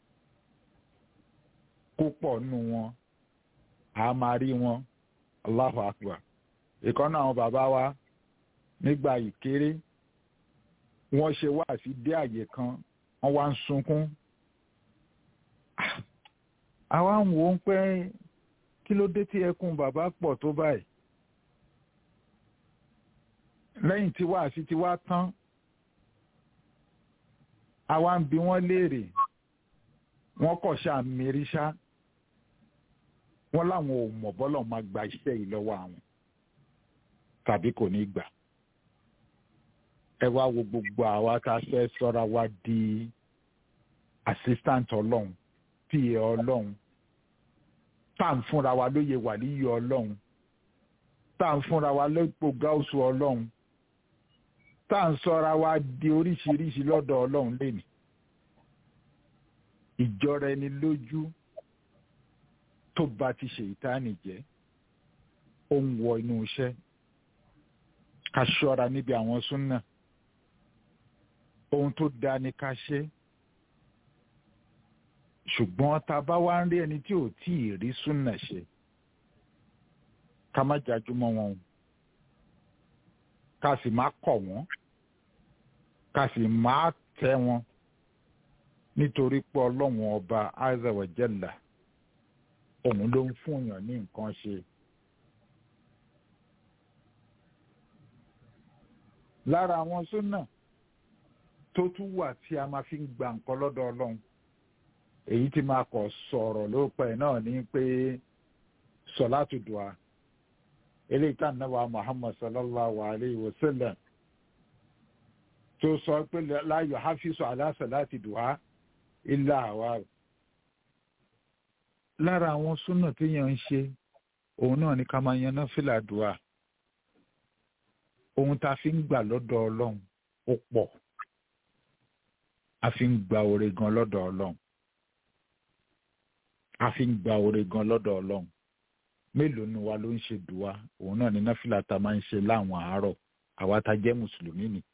kó pọ̀ nù wọn a máa rí wọn Allahu Akbar ìkànnì àwọn bàbá wa nígbà ìkéré wọ́n ṣe wá sí dé àyè kan wọ́n wá ń sunkún àwa ń wò ó pé kí ló dé tí ẹkún bàbá pọ̀ tó báyìí lẹ́yìn tí wá sí ti wá tán àwa ń bi wọ́n léèrè wọ́n kọ̀ ṣáà mìíríṣá wọ́n láwọn ò mọ̀ bọ́lọ̀ máa gba iṣẹ́ yìí lọ́wọ́ àwọn tàbí kò ní gbà ẹ wá wo gbogbo àwa tá a fẹ́ sọ́ra wa di assistant ọlọ́run pa ọlọ́run tá à ń fúnra wa lóye wà níyọ ọlọ́run tá à ń fúnra wa lẹ́pọ̀ gáúsù ọlọ́run tá à ń sọra wa di oríṣiríṣi lọ́dọ̀ ọlọ́run lẹ́nu ìjọra ẹni lójú tó bá ti ṣe ìtaàní jẹ́ ó ń wọ inú iṣẹ́ ká ṣọ́ra níbi àwọn súnà ohun tó dáa ni ká ṣe ṣùgbọ́n tá a bá wá ń rí ẹni tí ò tí ì rí súnà ṣe ká má jájúmọ́ wọn o ká sì má kọ̀ wọ́n ká sì má tẹ́ wọn nítorí pé ọlọ́run ọba azza wa jalla òun ló ń fún èèyàn ní nǹkan ṣe. lára àwọn súnà tó tún wà tí a máa fi ń gba nǹkan lọ́dọ̀ ọlọ́run èyí tí máa kọ̀ sọ̀rọ̀ lópẹ́ náà ní pé sọ̀látù dùà eléyìí tá nàbà muhammad sallallahu alayhi wa sallam tó sọ pé láyò hafizu ala salati dùà illa àwa lára àwọn súnà téèyàn ń ṣe òun náà ní ká máa yan náfìlà dùà ohun tá a fi ń gbà lọ́dọ̀ ọlọ́run ó pọ̀ a fi ń gba oore gan lọ́dọ̀ ọlọ́run a fi ń gba oore gan lọ́dọ̀ ọlọ́run mélòó ni wa ló ń ṣe dùwà òun náà ní náfìlà tá a máa ń ṣe láwọn àárọ̀ àwa tá a jẹ́ mùsùlùmí ni.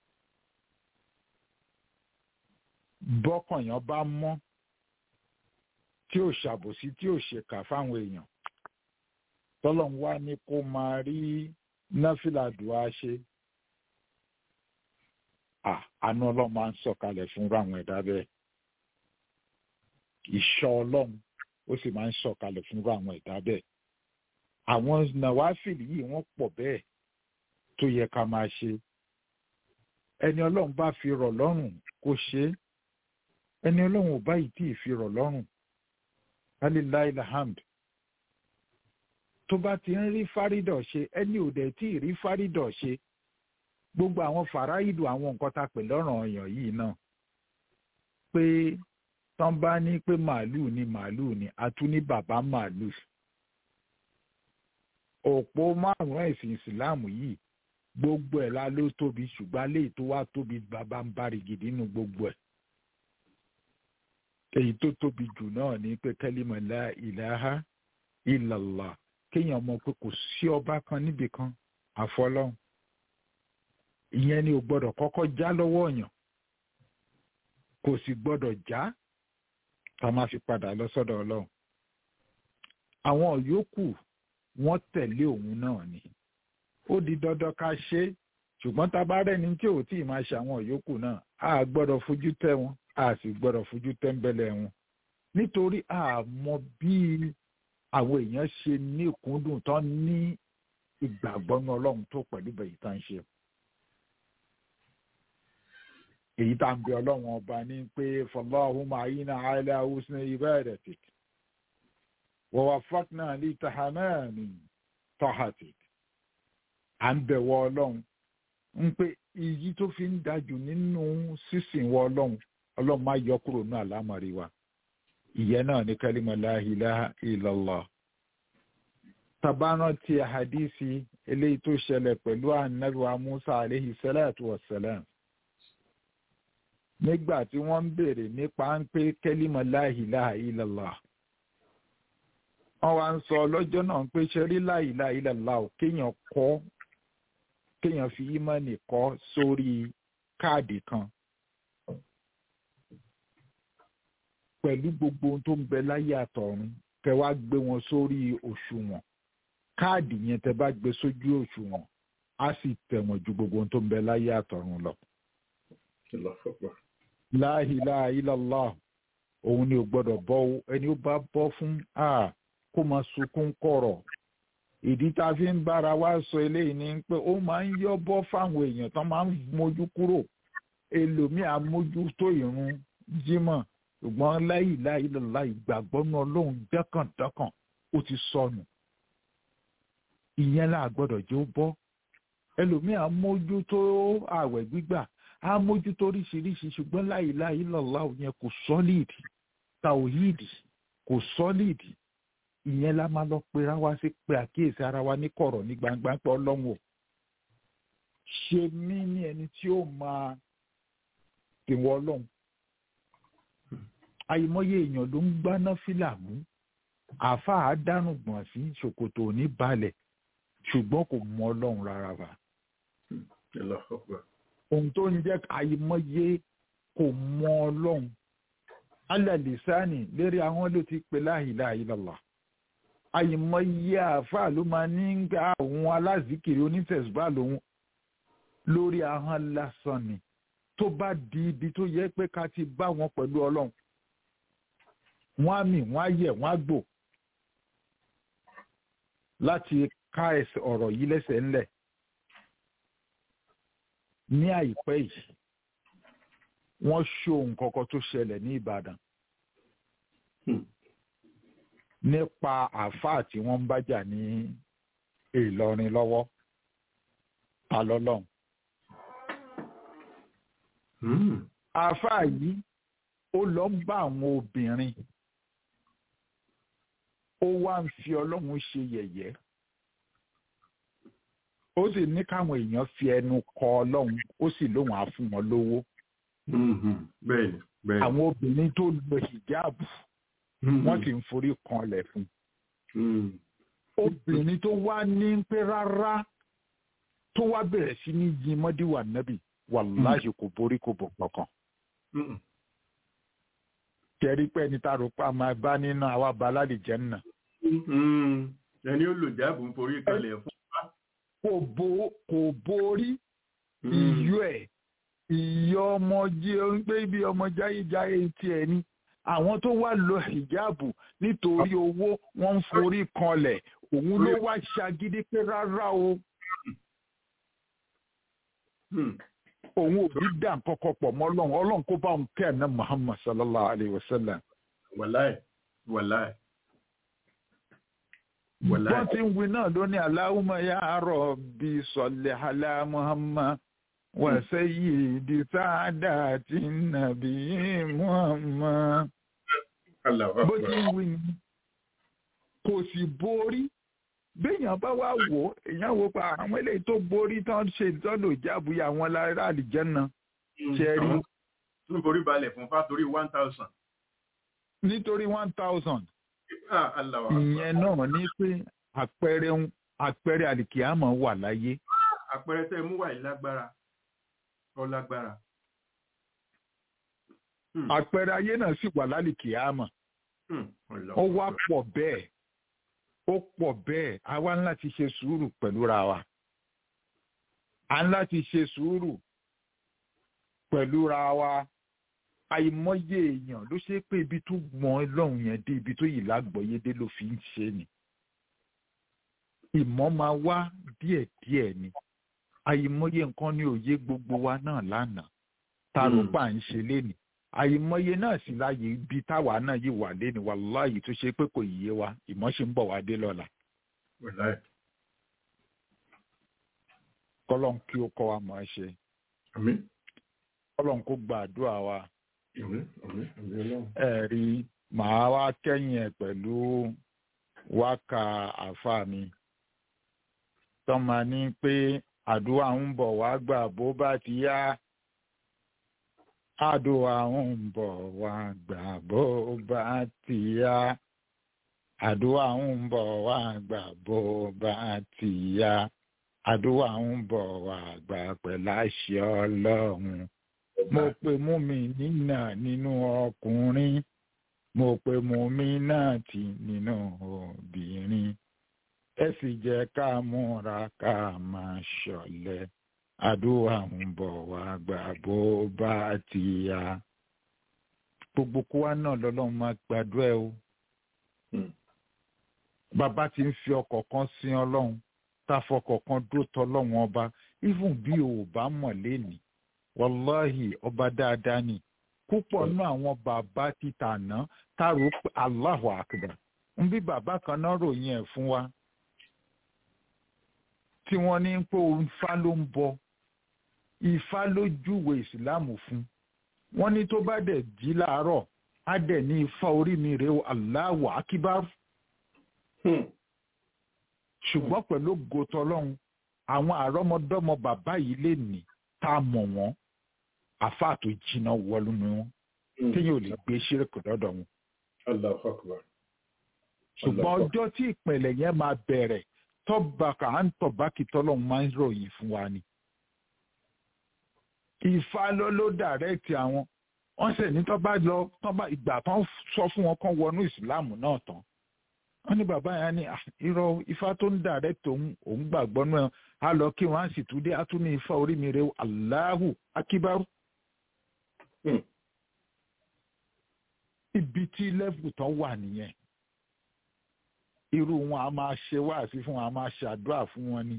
bọ́kànyàn bá mọ́ tí ò ṣàbòsí tí ò ṣèkà fáwọn èèyàn tọ́lọ́run wá ní kó máa rí náfìlà dùá ṣe àánú ọlọ́run máa ń sọ̀kalẹ̀ fún àwọn ẹ̀dá bẹ́ẹ̀ ìṣọ́ ọlọ́run ó sì máa ń sọ̀kalẹ̀ fún àwọn ẹ̀dá bẹ́ẹ̀ àwọn nàwáfìlì yìí wọ́n pọ̀ bẹ́ẹ̀ tó yẹ ká máa ṣe ẹni ọlọ́run bá fi rọ̀ lọ́rùn kó ṣe é ẹni ọlọ́run ò bá yìí tí ì fi rọ̀ lọ́rùn alilayi alhamd tó bá ti ń rí fárídọ̀ ṣe ẹni ò dẹ̀ tí ì rí fárídọ̀ ṣe gbogbo àwọn fàráìdù àwọn nǹkan tá a pè lọ́rọ̀ ọ̀yàn yìí náà pé tán bá ní pé màálùú ni màálùú ni a tún ní bàbá màálùú òpó márùn-ún ẹ̀sìn ìsìláàmù yìí gbogbo ẹ̀ la ló tóbi ṣùgbọ́n léyìí tó wá tóbi bàbá ń bá rìgìdì nínú gbogbo ẹ̀ èyí tó tóbi jù náà ní pé kẹ́límà la ìlàhà ìlàlá kéèyàn mọ̀ pé kò sí ọba kan níbì kan àfọlọ́hún ìyẹn ni ò gbọ́dọ̀ kọ́kọ́ já lọ́wọ́ ọ̀yàn kò sì gbọ́dọ̀ já tá a máa fi padà lọ sọ́dọ̀ ọlọ́run àwọn yòókù wọ́n tẹ̀lé òun náà ni ó di dandan ká ṣe é ṣùgbọ́n tá a bá rẹ́ni tí ò tí ì máa ṣe àwọn yòókù náà a gbọ́dọ̀ fojú tẹ́ wọn a sì gbọ́dọ̀ fojú tẹ́ńbẹ́lẹ́ wọn nítorí a mọ bí àwọn èèyàn ṣe ní ìkúndùn tán ní ìgbàgbọ́ ní ọlọ́run tó pẹ̀lú bẹ̀yì tá à ń ṣe èyí tá à ń bẹ ọlọ́run ọba ní pé fọláhùnmá ayíná àìlẹ́ àwùsùn ibadatik wa waffaqna li tahamani tahatik à ń bẹ̀wọ̀ ọlọ́run ń pé iyì tó fi ń dájú nínú sísìn wọ ọlọ́run ọlọ́run máa yọ kúrò ní àlámọ̀rí wa ìyẹn náà ní kálímà la ilaha illallah tabaran ti hadisi eléyìí tó ṣẹlẹ̀ pẹ̀lú anabiwa musa aleyhi salatu wa salam nígbà tí wọ́n ń béèrè nípa ń pé kálímà la ilaha illallah wọ́n wá ń sọ lọ́jọ́ náà pé ṣẹ́rí la ilaha illallah ò kéèyàn kọ́ kéèyàn fi ímánì kọ́ sórí káàdì kan pẹ̀lú gbogbo ohun tó ń bẹ láyé àtọ̀run kẹ wá gbé wọn sórí òṣùwọ̀n káàdì yẹn tẹ bá gbé sójú òṣùwọ̀n á sì tẹ̀wọ̀n ju gbogbo ohun tó ń bẹ láyé àtọ̀run lọ. La ilaha illallah òun ni ò gbọ́dọ̀ bọ́ ẹni ó bá bọ́ fún a kó máa sunkún kọ̀rọ̀ ìdí tá a fi ń bára wa sọ eléyìí ni pé ó máa ń yọ bọ́ fáwọn èèyàn tó máa ń mójú kúrò ẹlòmíà mójú tó ìrun jímọ̀ ṣùgbọ́n láyì láyì lọ́la ìgbàgbọ́ náà lóhun dẹ́kàndẹ́kàn ó ti sọnù ìyẹn là gbọ́dọ̀ jẹ́ ó bọ́ ẹlòmíà mójú tó ààwẹ̀ gbígbà á mójú tó oríṣiríṣi ṣùgbọ́n láyì láyì lọ́la yẹn kò sọ́lìdì tàwíìdì kò sọ́lìdì ìyẹn la máa lọ pera wa sí pé àkíyèsí ara wa ní kọ̀rọ̀ ní gbangba pé ọlọ́run o ṣe mí ní ẹni tí ó máa tìwọ ọlọ́run àìmọye èèyàn ló ń gbáná fílà mú àáfàá dánù gbọ̀n sí ṣòkòtò òní balẹ̀ ṣùgbọ́n kò mọ ọlọ́run rárá wa Allahu Akbar. ohun tó ń jẹ́ àìmọye kò mọ ọlọ́run alàlìsáàní lérí àwọn ló ti pè la ilaha illallah àìmọye àáfàá ló máa ní ń gba àwọn alázìkiri onítẹ̀síbá lòun lórí ahọ́n lásán ni tó bá di ibi tó yẹ pé ká ti bá wọn pẹ̀lú ọlọ́run wọ́n á mì wọ́n á yẹ̀ wọ́n á gbò láti ká ẹsẹ̀ ọ̀rọ̀ yìí lẹ́sẹ̀ ńlẹ̀ ní àìpẹ́ yìí wọ́n ṣó nǹkan kan tó ṣẹlẹ̀ ní Ìbàdàn Hmm. nípa àáfàá tí wọ́n ń bájà ní Ìlọrin lọ́wọ́ ta lọ́lọ́run Hmm. àáfàá yìí ó lọ ń bá àwọn obìnrin ó wá ń fi ọlọ́run ṣe yẹ̀yẹ́ ó sì ní káwọn èèyàn fi ẹnu kọ ọlọ́run ó sì lóun á fún wọn lówó Mhm. Bẹ́ẹ̀ni, bẹ́ẹ̀ni. àwọn obìnrin tó lo hijabu Mhm. wọ́n sì ń forí kanlẹ̀ fún Mhm. obìnrin tó wá ní pé rárá tó wá bẹ̀rẹ̀ sí ní yin mọ́díwà nábì wàláhì kò borí kò bọ̀ kankan Mhm. kẹrí pé ẹni tá a rò pé a máa bá nínú àwa baládì jẹ́ nà Mhm. Ẹni ó lò jáàbù ń forí kalẹ̀ fún. kò bo kò borí Mhm. iyọ̀ ẹ̀ ìyọ̀ ọmọ jẹ́ ń gbé ibi ọmọ jáyéjáyé tiẹ̀ ni àwọn tó wá lo hijabu nítorí owó wọ́n ń forí kanlẹ̀ òun ló wá ṣagídí pé rárá o Mhm. òun ò bí dà kọ́kọ́ pọ̀ mọ́ ọlọ́run ọlọ́run kó bá òun kẹ́ ẹ̀ ná muhammad sallallahu alayhi wa sallam. Wàláì, wàláì. Wàláì. wọ́n ti ń wí náà lónìí aláwùmọ̀ ya rabbi salli ala muhammad wa sayyidi saadati nabi muhammad. Allahu bó ti Akbar. ń wí ni kò sì borí béèyàn bá wá wò ó èèyàn wò pa àwọn eléyìí tó borí tán ṣe ìtọ́lò ìjábùyà àwọn lára àlìjẹ́nà ṣe rí Àwọn tó ń forí balẹ̀ fún fátorí one thousand. nítorí one thousand Ah, Allahu Akbar. ìyẹn náà ní pé àpẹẹrẹ ń- àpẹẹrẹ àlìkìámọ̀ wà láyé Àpẹẹrẹ tẹ́ ẹ mú wà yìí lágbára. Ọ lágbára. Hmm. àpẹẹrẹ ayé náà sì wà lálìkìámọ̀ Hmm. Allahu ó wá Akbar. pọ̀ bẹ́ẹ̀ ó pọ̀ bẹ́ẹ̀ a wá ní láti ṣe sùúrù pẹ̀lú ra wa a ní láti ṣe sùúrù pẹ̀lú ra wa àìmọye èèyàn ló ṣe pé ibi tó mọ ọlọ́run yẹn dé ibi tó yìí lágbọ̀ọ́yé dé ló fi ń ṣe ni ìmọ̀ máa wá díẹ̀díẹ̀ ni àìmọye nǹkan ní òye gbogbo wa náà lánàá tá a rò Mm. pa à ń ṣe lénìí àìmọye náà sì láàyè ibi táwa náà yìí wà léni wàláyé tó ṣe pé kò yé wa ìmọ̀ ṣe ń bọ̀ wá dé lọ́la Wàláì. kọ́lọ́n kí ó kọ́ wa mọ̀ ẹ́ ṣe Àmín. kọ́lọ́n kó gba àdúrà wa Àmín. Àmín. Àmín Ọlọ́run. ẹ rí màá wá kẹ́yìn ẹ̀ pẹ̀lú wákà àfa mi tọ́mọ ní pé àdúrà ń bọ̀ wá gbà bó bá ti yá àdúrà ń bọ̀ wá gbà bó bá ti yá àdúrà ń bọ̀ wá gbà bó bá ti yá àdúrà ń bọ̀ wá gbà pẹ̀láṣẹ ọlọ́run mo pe mú mi nínà nínú ọkùnrin mo pe mú mi náà tì nínú obìnrin ẹ sì jẹ́ ká múra ká máa ṣọ̀lẹ àdúrà ń bọ̀ wá gbà bó bá ti yá gbogbo kó wa náà lọ́lọ́run máa gbàdúrà ẹ o Hmm. bàbá ti ń fi ọkọ̀ kan sin ọlọ́run tá a fọkọ̀ kan dúró tọ́ ọlọ́run ọba even bí o ò bá mọ̀ lénìí wàláhì ọba dáadáa ni púpọ̀ nínú àwọn bàbá títà náà tààrò pé Allahu Akbar ń bí bàbá kan náà ròyìn ẹ̀ fún wa tí wọ́n ní pé ifá ló ń bọ ifá ló júwe ìsìláàmù fún wọ́n ní tó bá dẹ̀ jí láàárọ̀ á dẹ̀ ní ifá orí mi rèé o Allahu Akbar Hmm. ṣùgbọ́n pẹ̀lú gòtò ọlọ́run àwọn àrọ́mọdọ́mọ bàbá yìí lè ní tá a mọ̀ wọ́n àfáà tó jiná wọlú ni wọ́n téèyàn ò lè gbé ṣírẹ́kù lọ́dọ̀ wọn. Allahu Akbar. ṣùgbọ́n ọjọ́ tí ìpìlẹ̀ yẹn máa bẹ̀rẹ̀ tọ́bàkà à ń tọ̀bákì tọ́lọ́hún máa ń ròyìn fún wa ni. Ifá ló ló dàrẹ́ẹ̀tì àwọn wọ́n sì ní tó bá lọ tó bá ìgbà tán sọ fún wọn kán wọnú ìsìláàmù náà tán. wọ́n ní bàbá yẹn ní "Ah, irọ́ Ifá tó ń dàrẹ́ẹ̀tì òun òun gbàgbọ́ náà á lọ kí wọ́n á sì tún dé á tún ní Ifá orí mi rè Allahu Akíbárú. Hmm. ibi tí lẹ́fù tán wà nìyẹn irú wọn a máa ṣe wáàsí fún wọn a máa ṣàdúrà fún wọn ni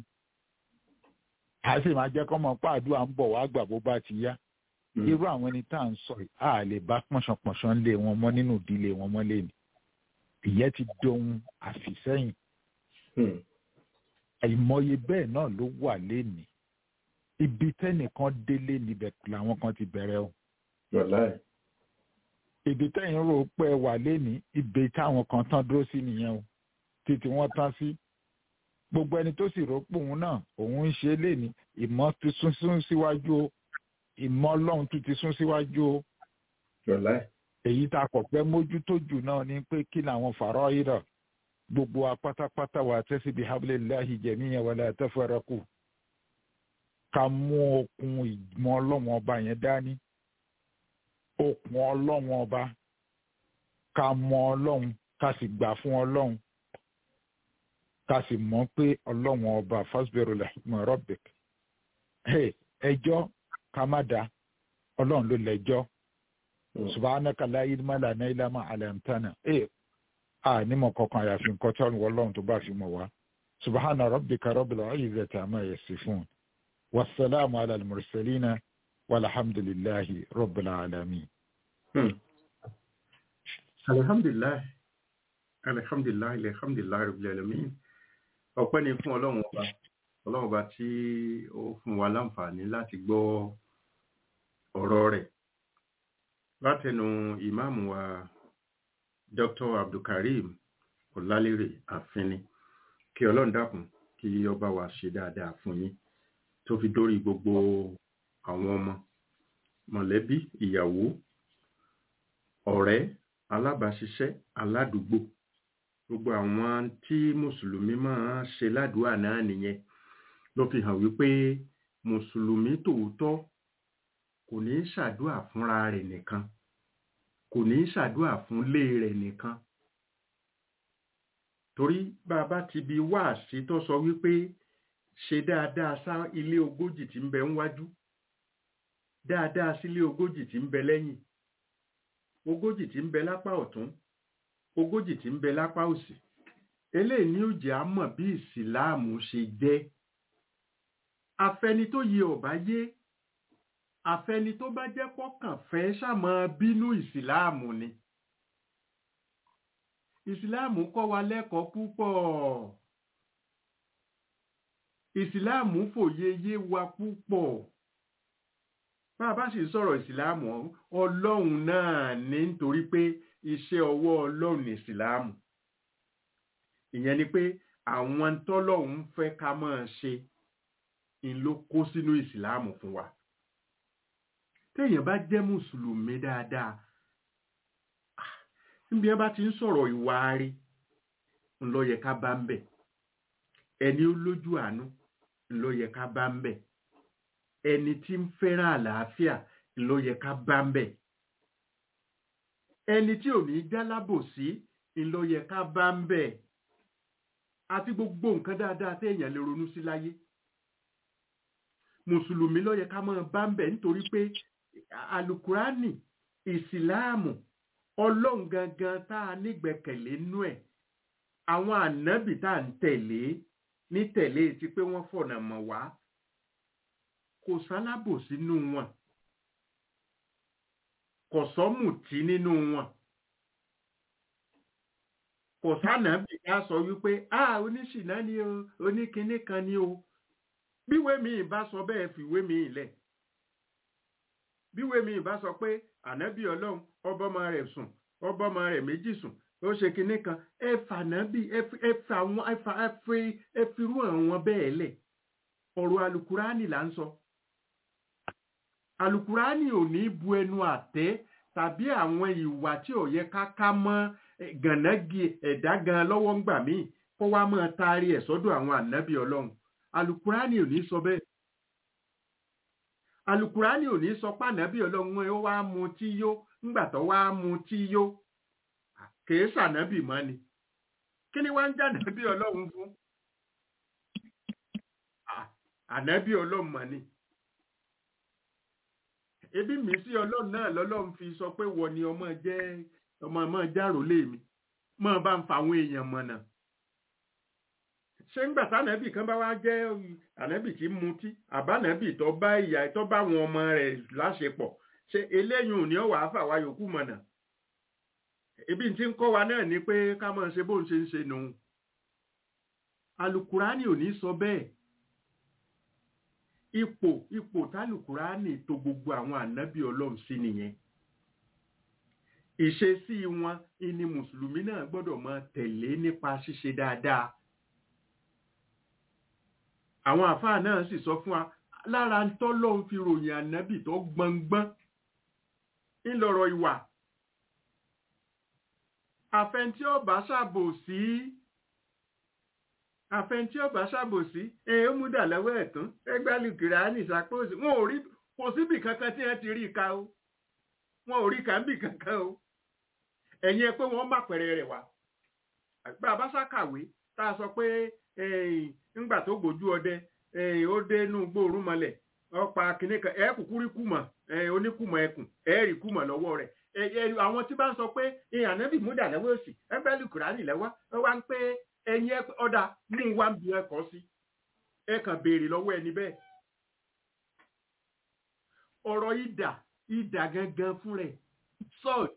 a sì máa jẹ́ kọ́ mọ̀ pé àdúrà ń bọ̀ wá gbà bó bá ti yá irú àwọn ẹni tá à ń sọ yìí a lè bá pọ̀nṣọ̀pọ̀nṣọ̀ lé wọn mọ́ nínú ìdílé wọn mọ́ lẹ́nu ìyẹn ti dohun àfìsẹ́yìn Hmm. àìmọye bẹ́ẹ̀ náà ló wà lénìí ibi tẹ́nìkan délé níbẹ̀ làwọn kan ti bẹ̀rẹ̀ o Wàláì. ibi tẹ́yìn rò pé ẹ wà lénìí ibi táwọn kan tán dúró sí nìyẹn o títí wọ́n tán sí gbogbo ẹni tó sì rò pé òun náà òun ń ṣe lénìí ìmọ̀ ti sún sún síwájú o ìmọ̀ ọlọ́run tún ti sún síwájú o Wàláì. èyí tá a kọ̀ pẹ́ mójútó jù náà ni pé kí làwọn fàárọ̀ ìrọ̀ gbogbo wa pátápátá wà tẹ́sí bí hablillahi jamiyan wala tafarraqu ká mú okun ìmọ̀ ọlọ́run ọba yẹn dání okun ọlọ́run ọba ká mọ ọlọ́run ká sì gbà fún ọlọ́run ká sì mọ̀ pé ọlọ́run ọba fasbiru li hukmi rabbik Hey, ẹjọ́ ká má da ọlọ́run ló lẹ́jọ́ subhanaka la ilma lana illa ma 'allamtana ẹ a nímọ̀ kankan àyàfi nǹkan tí ọlọ́run tó bá fi mọ̀ wá subhana rabbika rabbil izzati amma yasifun wasalaamu ala al-mursalina walhamdulillahi rabbil alamin. Hmm. Alhamdulillah. Alhamdulillah. Alhamdulillah rabbil alamin. Ọpẹ́ ni fún Ọlọ́run ọba. Ọlọ́run ọba tí ó fún wa láǹfààní láti gbọ́ ọ̀rọ̀ rẹ̀. Látẹnu ìmáàmù wa Dr. Abdulkareem Ọlálérè Àfínní. Kí Ọlọ́run dákun kí ọba wa ṣe dáadáa fún yín. Tó fi dórí gbogbo àwọn ọmọ, mọ̀lẹ́bí, ìyàwó, ọ̀rẹ́ alábàáṣiṣẹ́ aládùúgbò gbogbo àwọn tí mùsùlùmí máa ń ṣe ládùúgbà náà nìyẹn ló fi hàn wípé mùsùlùmí tòótọ́ kò ní í ṣàdúà fúnra rẹ̀ nìkan kò ní í ṣàdúà fúnlé rẹ̀ nìkan torí bá a bá ti bi wáàsí tó sọ wípé ṣe dáadáa sá ilé ogójì tí ń bẹ níwájú dáadáa sílé ogójì tí ń bẹ lẹ́yìn ogójì tí ń bẹ lápá ọ̀tún ogójì tí ń bẹ lápá òsì eléyìí ni ó jẹ́ á mọ̀ bí ìsìláàmù ṣe jẹ́ afẹni tó yẹ ọ̀bá yé afẹni tó bá jẹ́ kọ́kàn fẹ́ ṣàmọ́ bínú ìsìláàmù ni ìsìláàmù kọ́ wa lẹ́kọ̀ọ́ púpọ̀ ìsìláàmù fòye yé wa púpọ̀ bá a bá sì sọ̀rọ̀ ìsìláàmù ọlọ́run náà ní nítorí pé iṣẹ́ ọwọ́ ọlọ́run ní ìsìláàmù ìyẹn ni pé àwọn tọ́lọ́run fẹ́ ká máa ṣe ń ló kó sínú ìsìláàmù fún wa téèyàn bá jẹ́ mùsùlùmí dáadáa níbi ẹ bá ti ń sọ̀rọ̀ ìwà rí ń lọ yẹ ká bá ń bẹ̀ ẹni ó lójú àánú ń lọ yẹ ká bá ń bẹ̀ ẹni tí ń fẹ́ràn àlàáfíà ló yẹ ká bá ń bẹ̀. ẹni tí ò ní jálábòsí ló yẹ ká bá ń bẹ̀. àti gbogbo nǹkan dáadáa téèyàn lè ronú sí láyé. mùsùlùmí ló yẹ ká máa bá ń bẹ̀ nítorí pé alukurani ìsìláàmù ọlọ́run gangan tá a nígbẹ̀kẹ̀lé nú ẹ̀ àwọn ànábì tá à ń tẹ̀lé ní tẹ̀lé ti pé wọ́n fọ̀nà mọ̀ wá kò sálábòsí nínú wọn kò sọ́mùtí nínú wọn kò sánàbì ká sọ wípé a oníṣìná ni o oníkinní kan ni o bíwé mi bá sọ bẹ́ẹ̀ fìwé mi lẹ̀ bíwé mi bá sọ pé ànábì ọlọ́run ọbọ̀mọ rẹ̀ sùn ọbọ̀mọ rẹ̀ méjì sùn ó ṣe kinní kan ẹ fànábì ẹ fi àwọn ẹ fi irú àwọn bẹ́ẹ̀ lẹ̀ ọ̀rọ̀ alukurani là ń sọ alukurani ò ní bu ẹnu àtẹ́ tàbí àwọn ìwà tí ò yẹ ká ká mọ́ eh, gànági ẹ̀dá gan lọ́wọ́ ń gbà míì kó wá máa taari ẹ̀ sọ́dọ̀ àwọn ànábì ọlọ́run alukurani ò ní sọ bẹ́ẹ̀ alukurani ò ní sọ pé ànábì ọlọ́run ó wá mu tí yó ńgbà tó wá mu tí yó kèé sànábì mọ́ ni kí ni wá ń jà ànábì ọlọ́run fún Ah, ànábì ọlọ́run mọ̀ ni ebi mi sí ọlọ́run náà lọ́lọ́run fi sọ pé wọ ni ọmọ jẹ́ ọmọ ọmọ járòlé mi mọ́ bá ń fa àwọn èèyàn mọ̀nà ṣé ńgbà tánàbì kan bá wá jẹ́ ànábì tí ń mutí àbánàbì tó bá ìyá tó bá àwọn ọmọ rẹ̀ láṣepọ̀ ṣe eléyìí ò ní ọ̀wà áfà wa yòókù mọ̀nà ebi tí ń kọ́ wa náà ni pé ká máa ṣe bóun ṣe ń ṣe nù alukurani ò ní sọ bẹ́ẹ̀ ipò ipò tálùkùránì tó gbogbo àwọn ànábì ọlọ́run sí nìyẹn ìṣesí wọn ìní mùsùlùmí náà gbọ́dọ̀ máa tẹ̀lé nípa ṣíṣe dáadáa àwọn àfáà náà sì sọ fún wa lára ń tọ́lọ́run fi ròyìn ànábì tó gbọngbọ́n ńlọrọ̀ ìwà àfẹntí ọba ṣàbòsí àfẹntí ọba ṣàbòsí ẹ ó mú dà lọ́wọ́ ẹ̀tún ẹgbẹ́ lùkìránì ṣàpòsí wọn ò rí kò síbì kankan tí wọ́n ti rí ká o wọn ò rí kàńbì kankan o ẹ̀yin ẹ pé wọ́n má pẹ̀rẹ̀ rẹ̀ wá àgbà abáṣàkàwé tá a sọ pé ńgbà tó gbójú ọdẹ ó dé inú gbóòórùn mọ́lẹ̀ ọ̀pá kìnìún kan ẹ̀ kúkú rí kùmọ̀ oníkùmọ̀ ẹkùn ẹ̀ rí kùmọ̀ lọ́wọ́ rẹ̀ àwọn tí bá ń sọ pé ànábì múdà lọ́wọ́ òsì ẹgbẹ́ lùkùránì lẹ́wọ́ ẹ wá ń pé ẹ̀yin ọ̀dà mú wá ń bi ẹ̀kọ́ sí ẹ kàn béèrè lọ́wọ́ ẹni bẹ́ẹ̀ ọ̀rọ̀ ìdà ìdà gangan fún rẹ̀ sọ́ọ̀d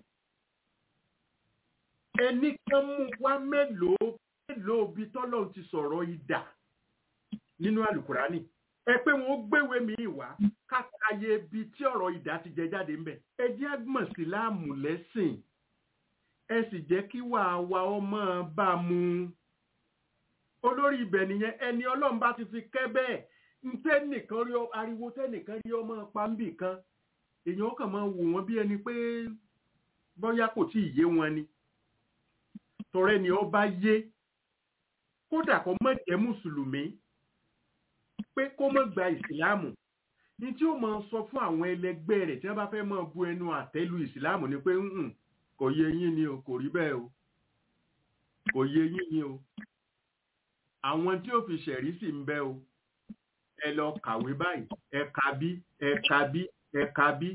ẹni kan mú wá mélòó mélòó bí tọ́lọ́run ti sọ̀rọ̀ ìdà nínú àlùkùránì ẹ pé wọn ó gbéwèé mi wá kákàyè ibi tí ọ̀rọ̀ ìdá ti jẹ jáde ńbẹ ẹ jẹ́ àgbọ̀n síláàmù lẹ́sìn ẹ sì jẹ́ kí wàá wa ọmọ bá mu olórí ibẹ̀ nìyẹn ẹni ọlọ́run bá ti fi kẹ́ bẹ́ẹ̀ ntẹ́nìkan rí ariwo tẹ́nìkan rí ọmọ pàmbì kan èèyàn kàn máa wò wọ́n bí ẹni pé bóyá kò tí ì yé wọn ni tọrẹ ni ọba yé kódà kó má jẹ́ mùsùlùmí pé kó má gba ìsìláàmù ní tí ó máa sọ fún àwọn ẹlẹgbẹ́ rẹ̀ tí wọ́n bá fẹ́ máa bu ẹnu àtẹ́lu ìsìláàmù ni pé ń kò yé yín ni o kò rí bẹ́ẹ̀ o kò yé yín ni o àwọn tí ó fi ṣẹ̀rí sì ń bẹ o ẹ lọ kàwé báyìí ẹ ka bí ẹ ka bí ẹ ka bí.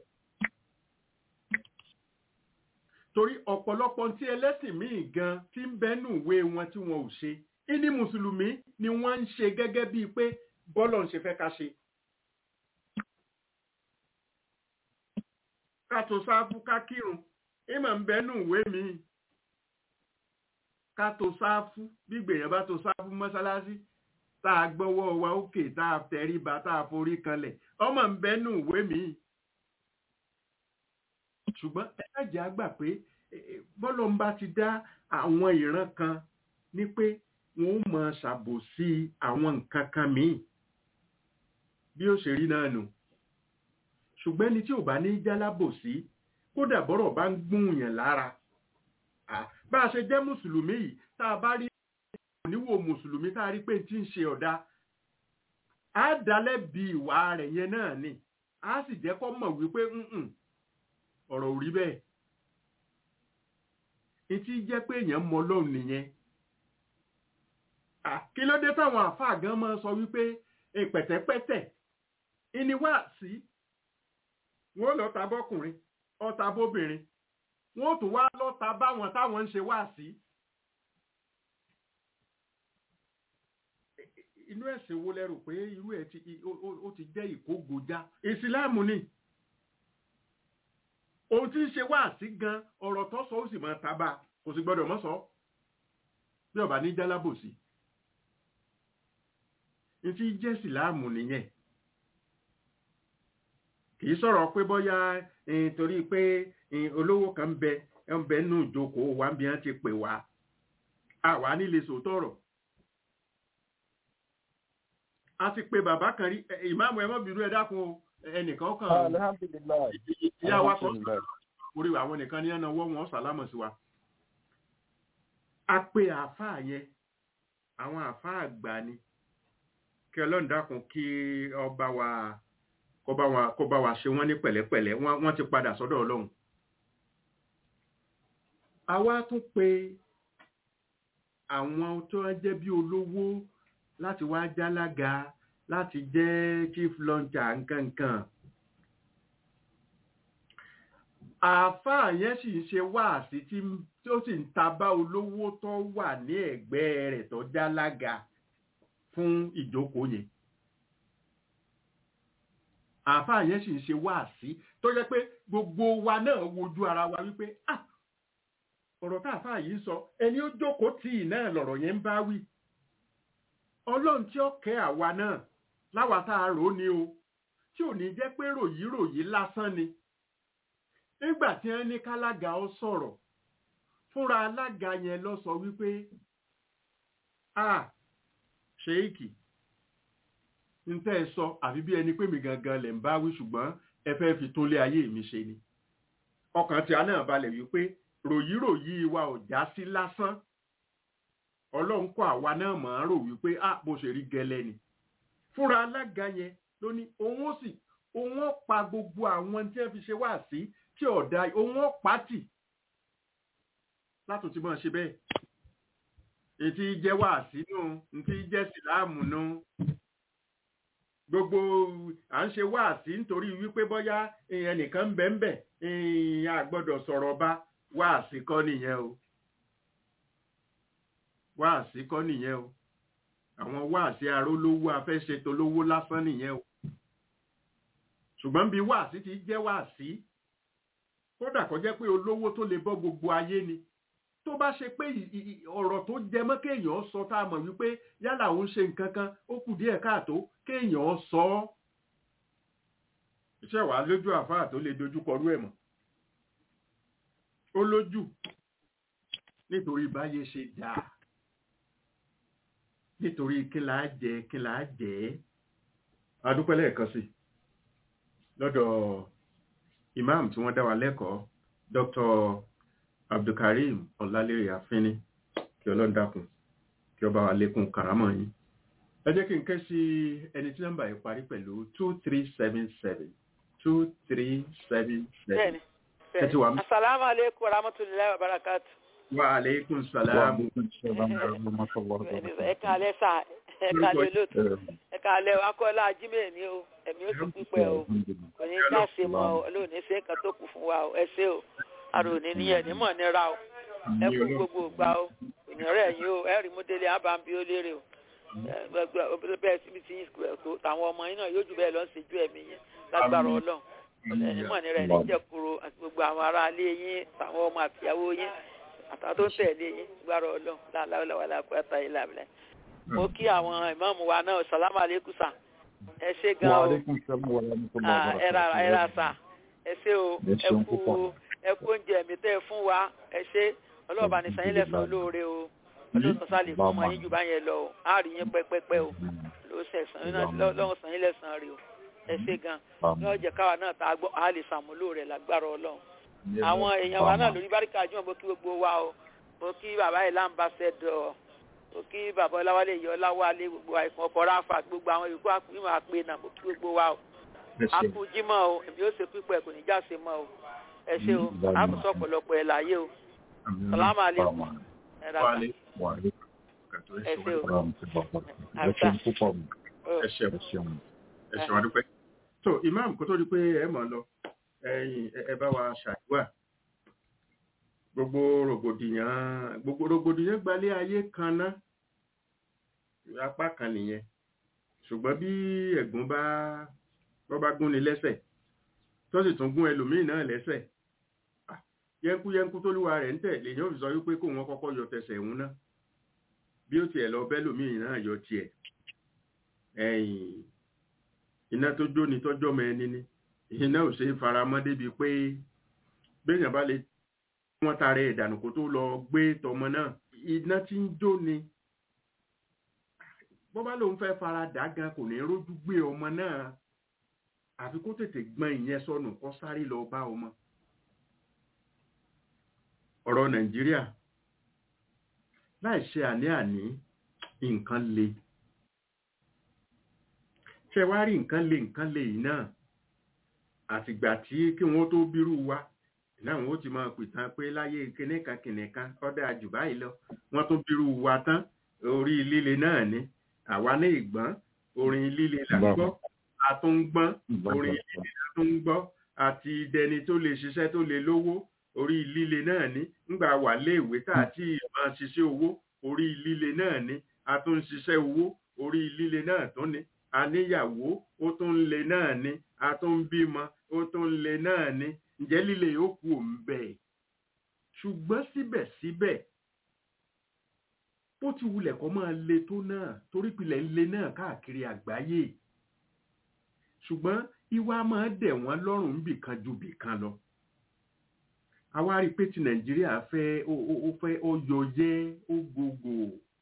torí ọ̀pọ̀lọpọ̀ tí ẹlẹ́sìn míì gan tí ń bẹ́nu ìwé wọn tí wọn ò ṣe ìní mùsùlùmí ni wọ́n ń ṣe gẹ́gẹ́ bíi pé bọ́lọ̀ ń ṣe fẹ́ ká ṣe. ká tó sáfù ká kírun ìmọ̀ ń bẹ́nu ìwé mi ká tó sáfù bí gbèyàn bá tó sáfù mọ́sálásí tá a gbọ́wọ́ wa òkè tá a tẹríba tá a forí kanlẹ̀ ọmọ ń bẹ́nu ìwé mi. ṣùgbọ́n ẹ̀ẹ́dẹ̀ àgbà pé bọ́lọ̀ ń bá ti dá àwọn ìran kan ní pé wọ́n ó mọ ṣàbòsí àwọn nǹkan kan míì bí ó ṣe rí náà nù ṣùgbọ́n ẹni tí ò bá ní jálábòsí kódà bọ́rọ̀ bá ń gbúnyàn lára bá a ṣe jẹ́ mùsùlùmí yìí tá a bá rí oníwò mùsùlùmí tá a rí pé tí ń ṣe ọ̀dà á dalẹ̀ bí ìwà rẹ̀ yẹn náà ni á sì jẹ́ kó mọ̀ wípé ọ̀rọ̀ ò rí bẹ́ẹ̀ etí jẹ́ pé èèyàn mọ Ọlọ́run nìyẹn kí ló dé táwọn àfáà gan máa sọ wípé pẹ̀tẹ́pẹ́tẹ́ ìní wá sí wọ́n lọ ta bọ́kùnrin ọta bóbìnrin wọ́n tún wá lọ́ta báwọn táwọn ń ṣe wá sí. inú ẹ̀sìn wo lẹ rò pé irú ẹ̀ ó ti jẹ́ ìkógojá ìsìláàmù ni ohun tí ń ṣe wá sí gan ọ̀rọ̀ tó sọ ó sì máa tábà kò sì gbọ́dọ̀ mọ́ sọ bí ọba ní jálábòsí ní tí jẹ́ ìsìláàmù nìyẹn kìí sọ̀rọ̀ pé bọ́yá torí pé olówó kan ń bẹ ń bẹ nù ìjókòó wa ń bí wọ́n ti pè wá àwa nílé sòótọ́rọ̀ a ti pe bàbá kan rí ẹ, ìmáàmù ẹ mọ́ bínú ẹ dákun o ẹnìkan kan alhamdulilayi ìyá wa kan alhamdulilayi orí àwọn nìkan ní ẹ̀nà ọwọ́ wọn sàlámọ̀ sí wa. a pe àáfàá yẹn àwọn àáfàá àgbà ni kí ọlọ́run dákun kí ọba wa kó bá wa kó bá wa ṣe wọ́n ní pẹ̀lẹ́pẹ̀lẹ́ wọ́n wọ́n ti padà sọ́dọ̀ ọlọ́run. a wá tún pe àwọn tó ń jẹ́ bí olówó láti wá jálága láti jẹ́ chief launcher nkankan àáfàá yẹn sì ń ṣe wáàsí tí ó sì ń tabá olówó tó wà ní ẹ̀gbẹ́ rẹ̀ tó jálága fún ìjókòó yẹn àáfàá yẹn sì ń ṣe wáàsí tó jẹ́ pé gbogbo wa náà wojú ara wa wípé ah ọ̀rọ̀ tá àáfàá yìí sọ ẹni ó jókòó tì í náà lọ̀rọ̀ yẹn ń bá wí ọlọ́run tí ó kẹ́ àwa náà láwa tá a rò ó ni o tí ò ní jẹ́ pé ròyìnròyìn lásán ni nígbà tí wọ́n ní kálága ó sọ̀rọ̀ fúnra alága yẹn lọ sọ wípé a ṣéèkì ń tẹ́ ẹ sọ àfi bí ẹni pé mi gangan lẹ̀ ń bá wí ṣùgbọ́n ẹ fẹ́ fi tó lé ayé mi ṣe ni ọkàn tí a náà balẹ̀ wípé ròyìnròyìn wa ò já sí lásán ọlọ́run kọ́ àwa náà mọ̀ ọ́n rò wípé a bó ṣe rí gẹ́lẹ́ ni fúnra alága yẹn ló ní òun ó sì òun ó pa gbogbo àwọn tí wọ́n fi ṣe wá sí tí ọ̀dà òun ó pàtì látò tí mọ̀ ṣe bẹ́ẹ̀ ètí jẹ́ wá sínú ntí jẹ́ síláàmù nù gbogbo à ń ṣe wá sí nítorí wípé bóyá ẹnìkan ń bẹ ń bẹ a gbọ́dọ̀ sọ̀rọ̀ bá wá sí kọ́ nìyẹn o wá sí kọ́ nìyẹn o àwọn wá sí arólówó afẹ́ṣetò lówó lásán nìyẹn o ṣùgbọ́n bí wá sí ti jẹ́ wá sí kódà kó jẹ́ pé olówó tó lè bọ́ gbogbo ayé ni tó bá ṣe pé ọ̀rọ̀ tó jẹ mọ́ kéèyàn sọ tá a mọ̀ wípé yálà òun ṣe nǹkan kan ó kù díẹ̀ káàtó kéèyàn sọ ọ́ iṣẹ́ wàá lójú àfáà tó lè dojú kọrú ẹ̀ mọ́ ó lójú nítorí báyé ṣe dáa nítorí kí là á jẹ kí là á jẹ adúpẹ́ lẹ́ẹ̀kan sí lọ́dọ̀ imam tí wọ́n dá wa lẹ́kọ̀ọ́ dr abdulkareem ọlálérè àfínní kí ọlọ́run dákun kí ọba wa lékún karamọ́ yín ẹ jẹ́ kí n ké sí ẹni tí nọ́mbà yìí parí pẹ̀lú two three seven seven two three seven seven bẹ́ẹ̀ni ẹ ti wà mí. asalaamu aleykum wa rahmatulahi wa barakatu. wa aleykum wa salaam aleykum salaam wa rahmatulah ẹ kàlẹ́ sà ẹ kàlẹ́ lóòtú ẹ kàlẹ́ akọ́lá ajímẹ̀ ni o ẹ̀mí ó ti pípẹ́ o kò ní ká ṣe mọ́ o olóòní ṣe nǹkan tó kù fún wa o ẹ ṣé o àrò ní ní ẹni mọ̀ nira o ẹ kú gbogbo ìgbà o ìnírẹ̀ yín o ẹ rí mú délé ábàmbí ó lérè o ẹ bẹ́ẹ̀ síbi tí yín tó tàwọn ọmọ yín náà yóò jù bẹ́ẹ̀ lọ sí ju ẹ̀mí yín lágbára ọlọ́run ẹni mọ̀ nira ẹni jẹ́kuru àti gbogbo àwọn ará ilé yín tàwọn ọmọ àtìyàwó yín àtàwọn tó ń tẹ̀lé yín lágbára ọlọ́run láàláwọ̀ lápẹ́ta yìí làbílẹ̀ mo kí àwọn ìmáàmù wa náà sàlámù alẹ́kùn sà ẹ ṣé gan wa o aleykum salaam wa rahmatulah Ah, ẹ ra ẹ ra sà ẹ ṣé o Ẹ ẹ ṣeun kú púpọ̀. ẹ kú oúnjẹ mi tẹ́ ẹ fún wa ẹ ṣé ọlọ́ọ̀bá ní sanyín lẹ́sàn olóore o ọlọ́sàn sálẹ̀ fún ọmọ yín jù bá yẹn lọ o á rí yín pẹ́pẹ́pẹ́ o ló sẹ̀sán lọ́wọ́ sanyín lẹ́sàn rè o ẹ ṣé gan lọ́wọ́ jẹ́ káwa náà tá a gbọ́ á lè sàmúlò rẹ̀ lágbára ọlọ́run àwọn èèyàn wa náà lórí báríkà jùmọ̀ mo kí gbogbo wa o mo kí bàbá yìí láǹbàṣẹ́dọ̀ mo kí bàbá ọláwálé yìí ọláwálé gbogbo àìsàn ọkọ̀ ráfà gbogbo àwọn ìlú àpéwọ̀n àpè náà mo kí gbogbo wa o akú jímọ̀ o èmi ó ṣe pípẹ́ kò ní já ṣe mọ́ o ẹ ṣé o àkùsọ ọ̀pọ̀lọpọ̀ ẹ̀ láyé o Salamu alaikum. ẹ ra wa sà. aleykum wa aleykum ẹ ṣé o ẹ ṣeun púpọ̀ o. ẹ ṣeun ẹ ṣeun. ẹ ṣeun adúpẹ́. so imam kó tó di pé ẹ mọ̀ lọ ẹ̀yin ẹ- ẹ bá wa ṣàdúrà gbogbo rògbòdìyàn gbogbo rògbòdìyàn gbalẹ̀ ayé kan ná apá kan nìyẹn ṣùgbọ́n bí ẹ̀gún bá bọ́ bá gún ni lẹ́sẹ̀ tó sì tún gún ẹlòmíì náà lẹ́sẹ̀ ah, yẹnkúyẹnkú tó lúwa rẹ̀ ń tẹ̀ lèyìn ò fi sọ wípé kó wọn kọ́kọ́ yọ tẹsẹ̀ òun náà bí ó tiẹ̀ lọ bẹ́lòmíì náà yọ tiẹ̀ ẹ̀yìn iná tó jóni tọ́jọ́ mọ ẹni ni iná ò ṣe é faramọ́ débi pé béèyàn bá lè wọ́n tara ìdànù kó tó lọ gbé tọmọ náà iná tí ń jóni bó bá lóun fẹ́ fara dà gan kò ní rójú gbé ọmọ náà àfi kó tètè gbọ́n ìyẹn sọnù kó sáré lọ bá ọmọ ọ̀rọ̀ nàìjíríà láì ṣe àní-àní nǹkan le ṣe wá rí nǹkan le nǹkan le yìí náà àtìgbà tí kí wọ́n tó bírú wa náà wọ́n ti máa pìtàn pé láyé kìnìkan kìnìkan ọ̀dà jù báyìí lọ wọ́n tó bírú wa tán orí líle náà ni àwa ní ìgbọ́n orin líle là ń gbọ́ àtúngbọ́n orin líle là tún ń gbọ́ àti dẹni tó lè ṣiṣẹ́ tó lè lówó orí líle náà ni ńgbà wà léèwé tá àti máa ṣiṣẹ́ owó orí líle náà ni a tún ń ṣiṣẹ́ owó orí líle náà tún ni àníyàwó ó tún ń le náà ni a tún ń bímọ ó tún ń le náà ni ǹjẹ́ líle yóò kú òun bẹ́ẹ̀ ṣùgbọ́n síbẹ̀síbẹ̀ bó ti wulẹ̀ kọ́ máa le tó náà torí pilẹ̀ ń le náà káàkiri àgbáyé ṣùgbọ́n ìwà máa dẹ̀ wọ́n lọ́rùn bìkan ju bìkan lọ àwa rí i pé ti nàìjíríà fẹ́ ó fẹ́ ó yọ yẹ́ ó gbogbo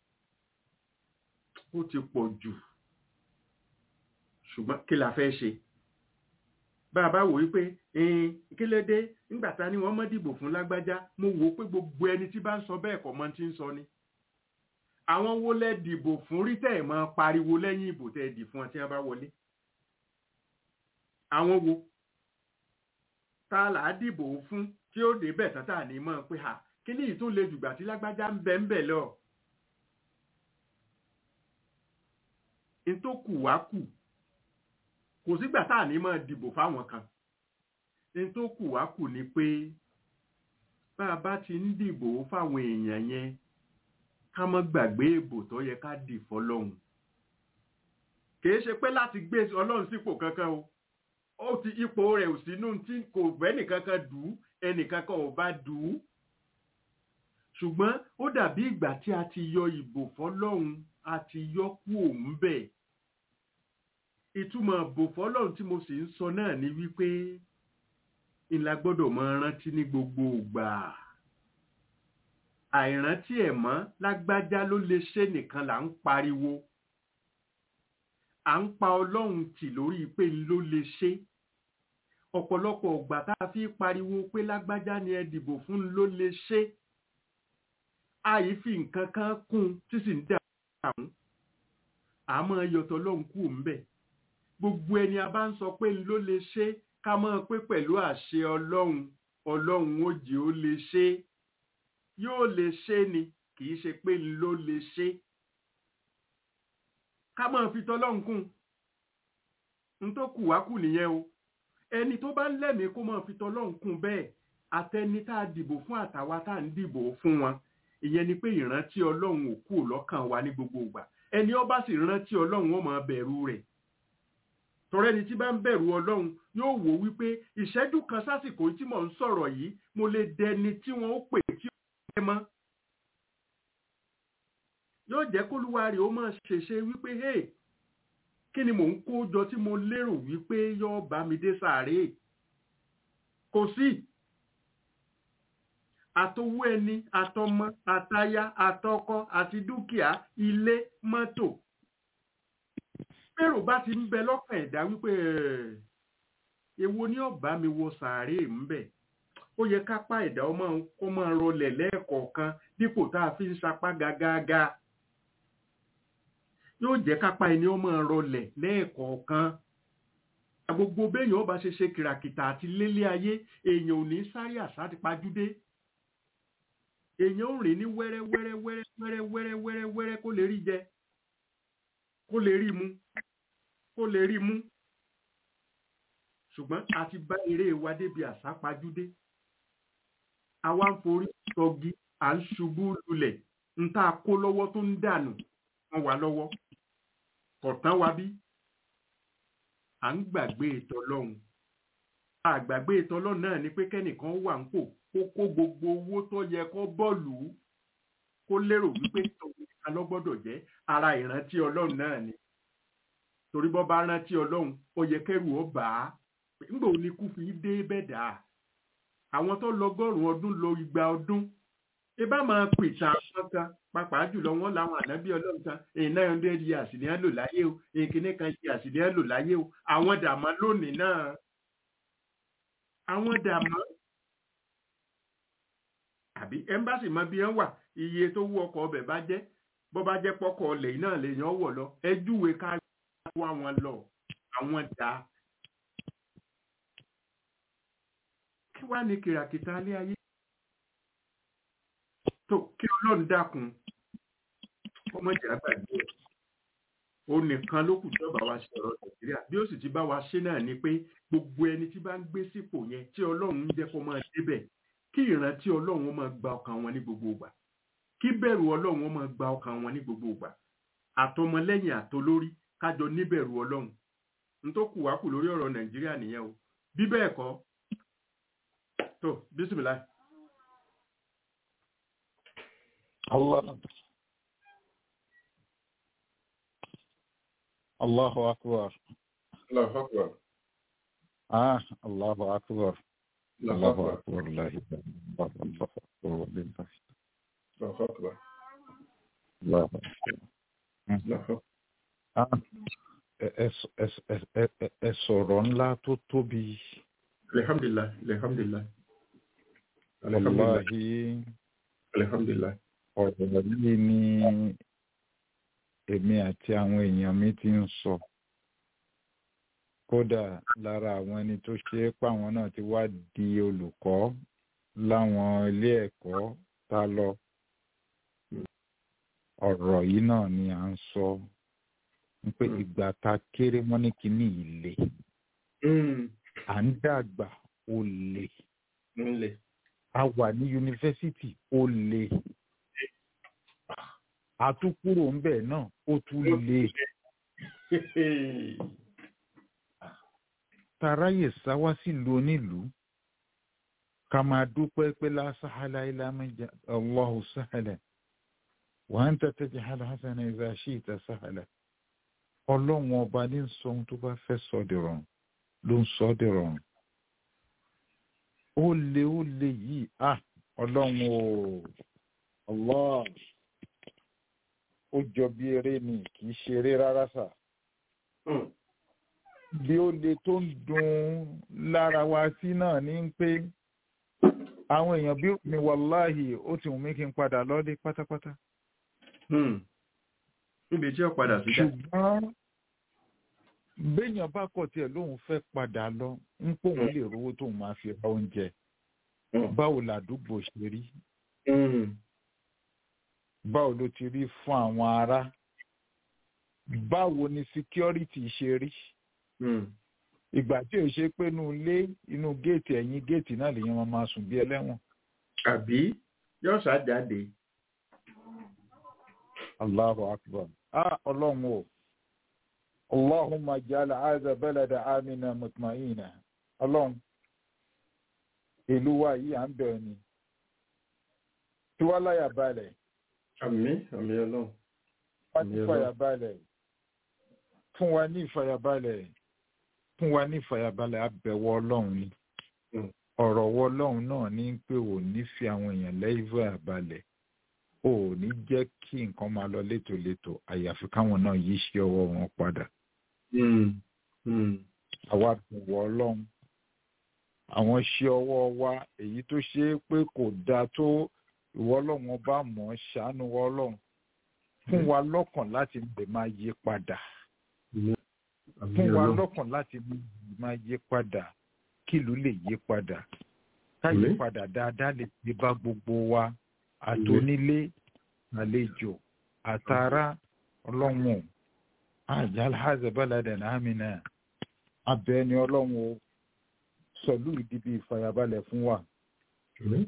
ó ti pọ̀ jù ṣùgbọ́n kí la fẹ́ ṣe bá a bá wò wípé kí ló dé nígbà tá ni wọ́n mọ́ dìbò fún lágbájá mo wò ó pé gbogbo ẹni tí bá ń sọ bẹ́ẹ̀ kọ́ mọ́ ti ń sọ ni àwọn wo lẹ dìbò fún rí tẹ̀ mọ́ pariwo lẹ́yìn ìbò tẹ̀ dì fún ọ tí wọ́n bá wọlé àwọn wo ta là á dìbò fún tí ó dé bẹ̀ tán tà ní mọ́ pé ha kí ní ìtún lè jùgbà tí lágbájá ń bẹ ń bẹ̀ lọ n tó kù wá kù kò sígbà tá à ní máa dìbò fáwọn kan n tó kù wá kù ni pé bá a bá ti ń dìbò fáwọn èèyàn yẹn ká má gbàgbé ìbò tó yẹ ká dì fọ́lọ́hun kìí ṣe pé láti gbé ọlọ́run sípò kankan o ó ti ipò rẹ̀ ò sínú tí kò bẹ́ nìkankan dù ú ẹnìkankan ò bá dù ú ṣùgbọ́n ó dàbí ìgbà tí a ti yọ ìbò fọ́lọ́hun a ti yọ kú òun bẹ́ẹ̀ ìtumọ̀ bò fọ́lọ́run tí mo sì ń sọ náà ni wípé ìlà gbọ́dọ̀ máa rántí ní gbogbo ìgbà àìrántí ẹ̀ mọ́ lágbájá ló lè ṣe nìkan là ń pariwo à ń pa ọlọ́run tì lórí pé ló lè ṣe ọ̀pọ̀lọpọ̀ ọ̀gbà tá a fi pariwo pé lágbájá ni ẹ dìbò fún ló lè ṣe àyè fi nǹkan kan kún tí sì ń dà àwọn àmọ́ yọ̀tọ̀ lọ́hùn kù ń bẹ̀ gbogbo ẹni a bá ń sọ pé ló lè ṣe ká mọ̀ pé pẹ̀lú àṣẹ ọlọ́run ọlọ́run ó jẹ́ ó lè ṣe yóò lè ṣe ni kì í ṣe pé ló lè ṣe ká mọ̀ fi tọ́lọ́run kún n tó kù wá kù nìyẹn o ẹni tó bá ń lẹ́mìí kó mọ̀ fi tọ́lọ́run kún bẹ́ẹ̀ àtẹni tá a dìbò fún àtàwa tá a ń dìbò fún wọn ìyẹn ni pé ìrántí ọlọ́run ò kú lọ́kàn wa ní gbogbo ìgbà ẹni ó bá sì rántí ọlọ́run ó máa bẹ̀rù rẹ̀ tọrẹ ni tí bá ń bẹ̀rù ọlọ́run yóò wò wípé ìṣẹ́jú kan sásìkò tí mò ń sọ̀rọ̀ yìí mo lè dẹni tí wọ́n ó pè tí ó jẹ́ mọ́ yóò jẹ́ kólúwa rẹ̀ ó máa ṣèṣe wípé hey kí ni mò ń kó jọ tí mo lérò wípé yóò bá mi dé sàárè kò sí àtowó ẹni àtọmọ àtaya àtọkọ àti dúkìá ilé mọ́tò bẹ́rù bá ti ń bẹ lọ́kàn ẹ̀dá wípé èwo ni ó bá mi wọ sàárè ń bẹ̀ ó yẹ kápá ẹ̀dá ọmọ kó máa rọlẹ̀ lẹ́ẹ̀kọ̀ọ̀kan dípò tá a fi ń sapá gágágá yóò jẹ́ kápá ẹni ó máa rọlẹ̀ lẹ́ẹ̀kọ̀ọ̀kan gbogbo béèyàn ó bá ṣe ṣe kìràkìtà àti lélé ayé èèyàn ò ní sáré àsá ti pajúdé èèyàn ò rìn ní wẹ́rẹ́ wẹ́rẹ́ wẹ́rẹ́ wẹ́rẹ́ wẹ́rẹ́ wẹ́rẹ́ wẹ́rẹ́ kó lè rí jẹ kó lè rí mu kó lè rí mú ṣùgbọ́n a ti bá eré wa débi àsápajúdé àwa ń forí sọgi à ń ṣubú lulẹ̀ ń tá a kó lọ́wọ́ tó ń dànù wọn wà lọ́wọ́ kọ̀tán wa bí à ń gbàgbé ìtọ́lọ́hun àgbàgbé ìtọ́lọ́hun náà ni pé kẹ́nìkan wà ń pò kó kó gbogbo owó tó yẹ kó bọ́ọ̀lù kó lérò wípé tòun nìkan ló gbọ́dọ̀ jẹ́ ara ìrántí ọlọ́run náà ni torí bọ́ bá rántí ọlọ́run ó yẹ kẹ́rù ó bà á nígbà òní kú fi dé bẹ́ẹ̀dá àwọn tó lọ́gọ́rùn-ún ọdún lo igba ọdún ibà máa pìtàn àwọn kan pàápàá jùlọ wọn làwọn ànábì ọlọ́run kan èyí nine hundred years ni wọ́n lò láyé o èyí kìíní kan years ni wọ́n lò láyé o àwọn dàmọ́ lónìí náà àwọn dàmọ́ àbí ẹ́mbáàsì mọ bí wọ́n wà iye tó wú ọkọ̀ ọbẹ̀ bá jẹ́ bó bá jẹ́ pọ́kọ̀ ọlẹ̀ yìí náà lèèyàn wọ̀ lọ ẹ júwe ká wá wọn lọ àwọn dà kí wàá ní kìràkìtà alẹ́ ayé tó kí ọlọ́run dákun ọmọ ìjà gbàgbé ẹ̀ ó nìkan ló kù tí ó bá wa ṣe ọ̀rọ̀ nàìjíríà bí ó sì ti bá wa ṣe náà ni pé gbogbo ẹni tí bá ń gbé sípò yẹn tí ọlọ́run ń jẹ́ kó máa débẹ̀ kí ìrántí ọlọ́run ó máa gba ọkàn wọn ní gbogbo ìgbà kí bẹ̀rù ọlọ́run ó máa gba ọkàn wọn ní gbogbo ìgbà àtọmọlẹ́yìn àtolórí kájọ níbẹ̀rù ọlọ́run n tó kù wá kù lórí ọ̀rọ̀ nàìjíríà nìyẹn o bí bẹ́ẹ̀ kọ́ tó bísímìlá Allah. Allahu akbar. Allahu akbar. Ah, Allahu akbar. Allahu Allahu akbar. akbar. La ilaha illallah. Allahu akbar. Walillah. Allahu akbar. Allahu akbar. Allahu akbar. Ah, ẹ- ẹ sọ- ẹ sọ- ẹ- ẹ- ẹ- ẹ sọ̀rọ̀ ńlá tó tóbi. Alhamdulillah, alhamdulillah. Alhamdulillah, Wàláhí alhamdulillah. ọ̀rọ̀ yìí ni èmi àti àwọn èèyàn mi ti ń sọ. Kódà lára àwọn ẹni tó ṣe é pàwọn náà ti wá di olùkọ́ láwọn ilé ẹ̀kọ́ tá lọ. Ọ̀rọ̀ yìí náà ni à ń sọ. Ń pé Mm. ìgbà tá a kéré wọ́n ní kíní ìle. Mm. À ń dàgbà ó le. Nle. A wà ní yunifásítì ó le. A tún kúrò ńbẹ̀ náà ó tún le. Taráyè sáwá sílùú onílùú. Ká máa dúpẹ́ pé la sahala illa man ja Allahu sahala. Wa anta taj'al hasana idha shi'ta sahala. Ọlọ́run ọba ní ń sọ ohun tó bá fẹ́ sọ di rọrùn ló ń sọ di rọrùn. Ó le ó le yìí, ah ọlọ́run o, Allah ó jọ bí eré ni kì í ṣe eré rárá sà. Mm. bí ó le tó ń dun lára wa sí náà ní pé àwọn èèyàn bí mi wàláhì ó ti wù mí kí n padà lọ́lé pátápátá. Mm. Níbi tí ó padà sí dá. ṣùgbọ́n béèyàn bá kọ̀ tiẹ̀ lóun fẹ́ padà lọ ń pòun lè rówó tóun máa fi ra oúnjẹ Mm. báwo làdúgbò ṣe rí Mm. báwo ló ti rí fún àwọn ará báwo ni security ṣe rí Mm. ìgbà tí ò ṣe pé inú ilé inú géètì ẹ̀yìn géètì náà lèèyàn máa máa sùn bí ẹlẹ́wọ̀n. Àbí yóò ṣàjáde. Allahu akbar. Ah, ọlọ́run o. Allahumma jala aza balada amina mutmaina. Ọlọ́run. Ìlú wa yìí à ń bẹ̀rẹ̀ ni. Tí wá láyà balẹ̀, Àmín, àmín ọlọ́run. wá ní Àmín fàyà Ọlọ́run. balẹ̀. Fún wa ní ìfàyàbalẹ̀. Fún wa ní ìfàyàbalẹ̀ abẹ̀wọ̀ ọlọ́run ni. Mm. Ọ̀rọ̀ wọ ọlọ́run náà ní pé ò ní fi àwọn èèyàn lẹ́yìn àbalẹ̀. O ò ní jẹ́ kí nǹkan máa lọ létòlétò àyàfi káwọn náà yí sí ọwọ́ wọn padà. Mm. Mm. àwa bọ̀wọ̀ ọlọ́run àwọn ṣe ọwọ́ wa èyí tó ṣe é pé kò dáa tó ìwọ ọlọ́run ọba mọ̀ ọ́ ṣàánú wa ọlọ́run fún wa lọ́kàn láti lè máa yí padà Àmín fún wa ọlọ́run. lọ́kàn láti lè máa yí padà kílùú lè yí padà ká yí Àmín. padà dáadáa lè dé bá gbogbo wa àtònílé àlejò àtàrà ọlọ́run àjálù hazabaladan amina abẹ ni ọlọ́run o sọ̀lú ìdíbi ìfàyàbalẹ̀ fún wa Àmín.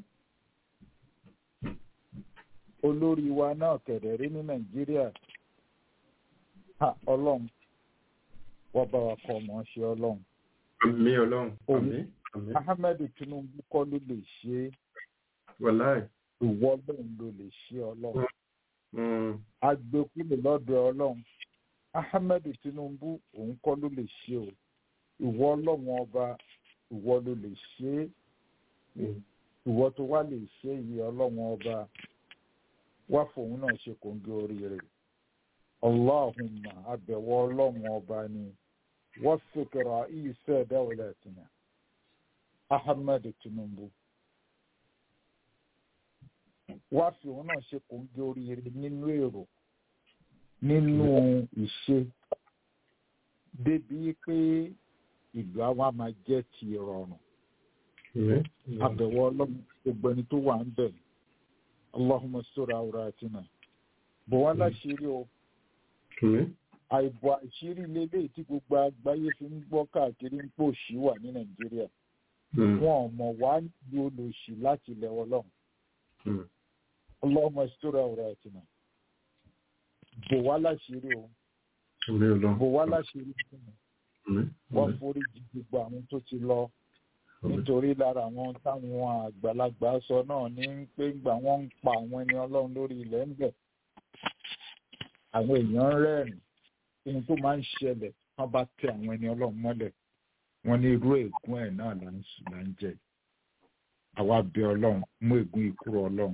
olórí wa náà kẹ̀dẹ̀rí ní nàìjíríà ha ọlọ́run wọ́n bá wa kọ́ ọmọ ṣe ọlọ́run Àmín ọlọ́run. Òun. Àmín. Àmín. ahmed tinubu kọ́ ló lè ṣe é Wàláì. ìwọ ọlọ́run ló lè ṣe ọlọ́run Mm. agbẹ́kúlò lọ́dọ̀ ọlọ́run ahmed tinubu òun kọ́ ló lè ṣe o ìwọ ọlọ́run ọba ìwọ ló lè ṣe é Mm. ìwọ tó wá lè ṣe iye ọlọ́run ọba wá fòun náà ṣe kòǹgẹ́ oríire allahumma abẹ̀wọ̀ ọlọ́run ọba ni wọ́n fìkìrà ìṣe ẹ̀dáwọlẹ̀ tìǹà ahmed tinubu wá fi òun náà ṣe kòǹgẹ́ oríire nínú èrò nínú ìṣe débi pé ìlú àwa máa jẹ́ ti ìrọ̀rùn abẹ̀wọ̀ ọlọ́run gbogbo ẹni tó wà ń bẹ̀ allahumma sọ̀rọ̀ àwòrán àti náà bọ̀ wá láṣìírí o àìbò àṣírí lélẹ́yìí tí gbogbo àgbáyé fi ń gbọ́ káàkiri ń pò sí wà ní nàìjíríà wọn ò mọ̀ wá ní olóṣì láti ilẹ̀ ọlọ́run allahumma sọ̀rọ̀ àwòrán àti náà bò wá láṣìírí o bò wá láṣìírí fún mi wọ́n forí jì gbogbo àwọn tó ti lọ nítorí lára àwọn táwọn àgbàlagbà sọ náà ní pé gbà wọ́n ń pa àwọn ẹni ọlọ́run lórí ilẹ̀ ń bẹ̀ àwọn èèyàn ń rẹ́rìn ohun tó máa ń ṣẹlẹ̀ wọ́n bá tẹ àwọn ẹni ọlọ́run mọ́lẹ̀ wọ́n ní irú ègún ẹ̀ náà là ń sùn là ń jẹ àwa bẹ ọlọ́run mú ègún ìkúrò ọlọ́run.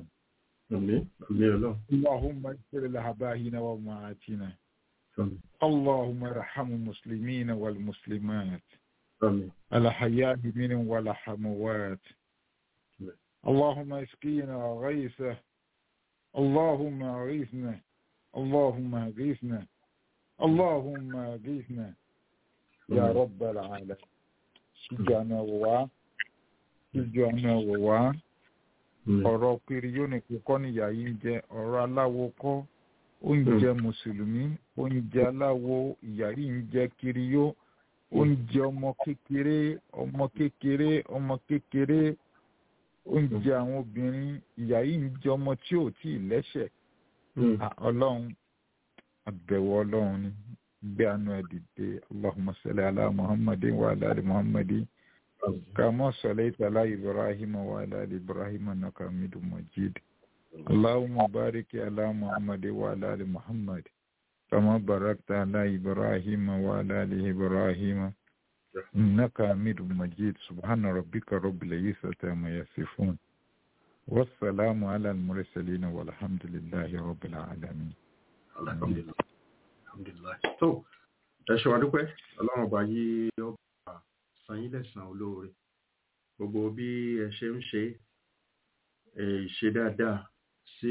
اللهم اغفر لآبائنا وأمهاتنا اللهم ارحم المسلمين والمسلمات الحياة منهم والأموات اللهم اسقينا غيثا اللهم اغيثنا اللهم اغيثنا اللهم اغيثنا يا رب العالمين سجانا ووا سجانا ووا ọ̀rọ̀ kiri yóò ní kíkọ́ níyà yìí ń jẹ ọ̀rọ̀ aláwo kọ́ oúnjẹ mùsùlùmí oúnjẹ aláwo ìyà yìí ń jẹ kiri yóò oúnjẹ ọmọ kékeré ọmọ kékeré ọmọ kékeré oúnjẹ àwọn obìnrin ìyá yìí ń jẹ ọmọ tí ò tí ì lẹ́sẹ̀ ọlọ́run àbẹ̀wò ọlọ́run ni gbé àánú ẹ̀ dìde allahumma salli ala muhammadin wa ala ali muhammadin kama sallaita ala ibrahim wa ala ali ibrahim innaka hamidum majid allahumma barik ala muhammadin wa ala ali muhammad كما باركت على إبراهيم وعلى آل إبراهيم إنك حميد مجيد سبحان ربك رب العزة عما يصفون والسلام على المرسلين والحمد لله رب العالمين alhamdulilayi tó ẹ ṣe wá dúpẹ́ ọlọ́run ọba yí ọba san yín lẹ́sàn-án olóore gbogbo bí ẹ ṣe ń ṣe ìṣe dáadáa sí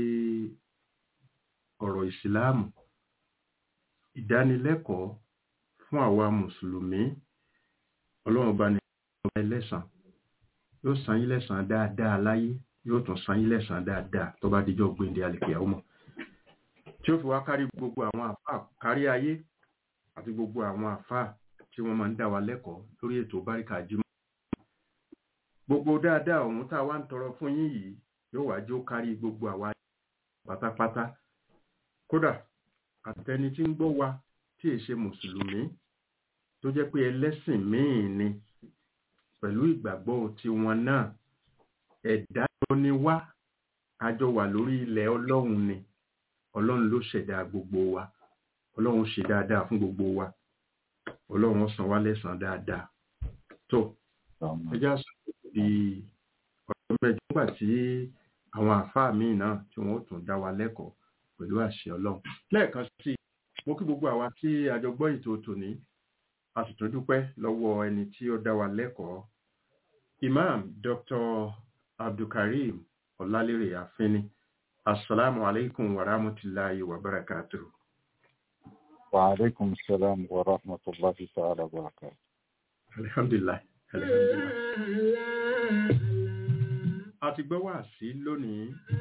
ọ̀rọ̀ ìsìláàmù ìdánilẹ́kọ̀ọ́ fún àwa mùsùlùmí ọlọ́run bá ní ọba ẹlẹ́sàn yóò san yín lẹ́sàn dáadáa láyé yóò tún san yín lẹ́sàn dáadáa tó bá dijọ́ gbéǹde àlèkè ọmọ tí ó fi wá kárí gbogbo àwọn àfáà kárí ayé àti gbogbo àwọn àfáà tí wọ́n máa ń dá wa lẹ́kọ̀ọ́ lórí ètò báríkà jímọ̀ gbogbo dáadáa ọ̀hún tá a wá ń tọrọ fún yín yìí yóò wá jó kárí gbogbo àwa pátápátá kódà àtẹni tí ń gbọ́ wa tí èṣe mùsùlùmí tó jẹ́ pé ẹlẹ́sìn míì ni pẹ̀lú ìgbàgbọ́ tiwọn náà ẹ̀dá ló ní wá àjọ wà lórí ilẹ̀ ọlọ́run ni ọlọ́run ló ṣẹ̀dá gbogbo wa ọlọ́run ṣe dáadáa fún gbogbo wa ọlọ́run san wá lẹ́san dáadáa tó ẹjá sọ di ọ̀rọ̀ mẹ́jọ nígbà tí àwọn àáfàá míì náà tí wọ́n ó tún dá wa lẹ́kọ̀ọ́ pẹ̀lú àṣẹ ọlọ́run lẹ́ẹ̀kan sí mo kí gbogbo àwa tí àjọ gbọ́ ètò tòní a sì tún dúpẹ́ lọ́wọ́ ẹni tí ó dá wa lẹ́kọ̀ọ́ imam dr abdulkareem ọlálérè àfínní assalamu alaikum wa rahmatullahi wa barakatuh. wa alaikum salam wa rahmatullahi ta'ala wa barakatuh. alhamdulillah alhamdulillah. a ti gbọ́ wá sí lónìí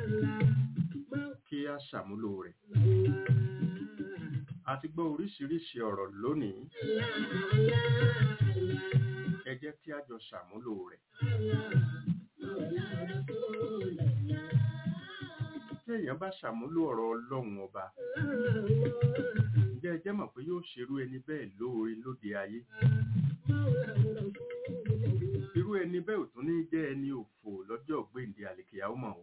kí a ṣàmúlò rẹ̀. a ti gbọ́ oríṣiríṣi ọ̀rọ̀ lónìí. ẹ jẹ́ kí a jọ ṣàmúlò rẹ̀. tí èèyàn bá ṣàmúlò ọ̀rọ̀ ọlọ́run ọba ǹjẹ́ ẹ jẹ́ mọ̀ pé yóò ṣerú ẹni bẹ́ẹ̀ lóore lóde ayé irú ẹni bẹ́ẹ̀ ò tún ní jẹ́ ẹni òfò lọ́jọ́ gbèǹde àlèkèyàwó mọ̀ o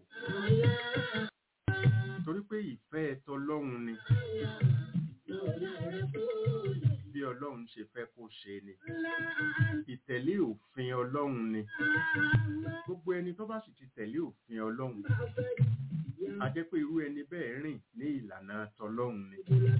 torí pé ìfẹ́ ẹ̀tọ́ ọlọ́run ni bí ọlọ́run ṣe fẹ́ kó ṣe ni ìtẹ̀lé òfin ọlọ́run ni gbogbo ẹni tó bá sì ti tẹ̀lé òfin ọlọ́run a jẹ́ pé irú ẹni bẹ́ẹ̀ rìn ní ìlànà tọlọ́run ni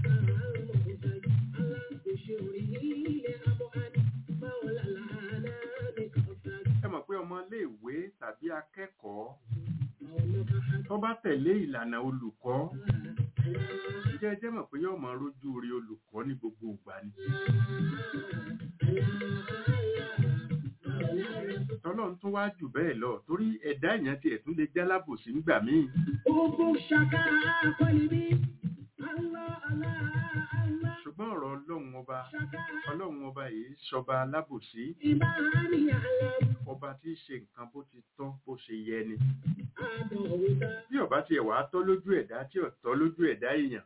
ẹ mọ̀ pé ọmọ iléèwé tàbí akẹ́kọ̀ọ́ tó bá tẹ̀lé ìlànà olùkọ́ jẹ́ ẹ jẹ́ mọ̀ pé yóò máa rójú rí olùkọ́ ní gbogbo ìgbà ni tọ́lọ́run tún wá jù bẹ́ẹ̀ lọ torí ẹ̀dá èèyàn tiẹ̀ tún lè jálábòsí nígbà míì ṣùgbọ́n ọ̀rọ̀ ọlọ́run ọba ọlọ́run ọba yìí ṣọba alábòsí ọba tí í ṣe nǹkan bó ti tọ́ bó ṣe yẹ ni bí ọba tiẹ̀ wá tọ́ lójú ẹ̀dá tí ò tọ́ lójú ẹ̀dá èèyàn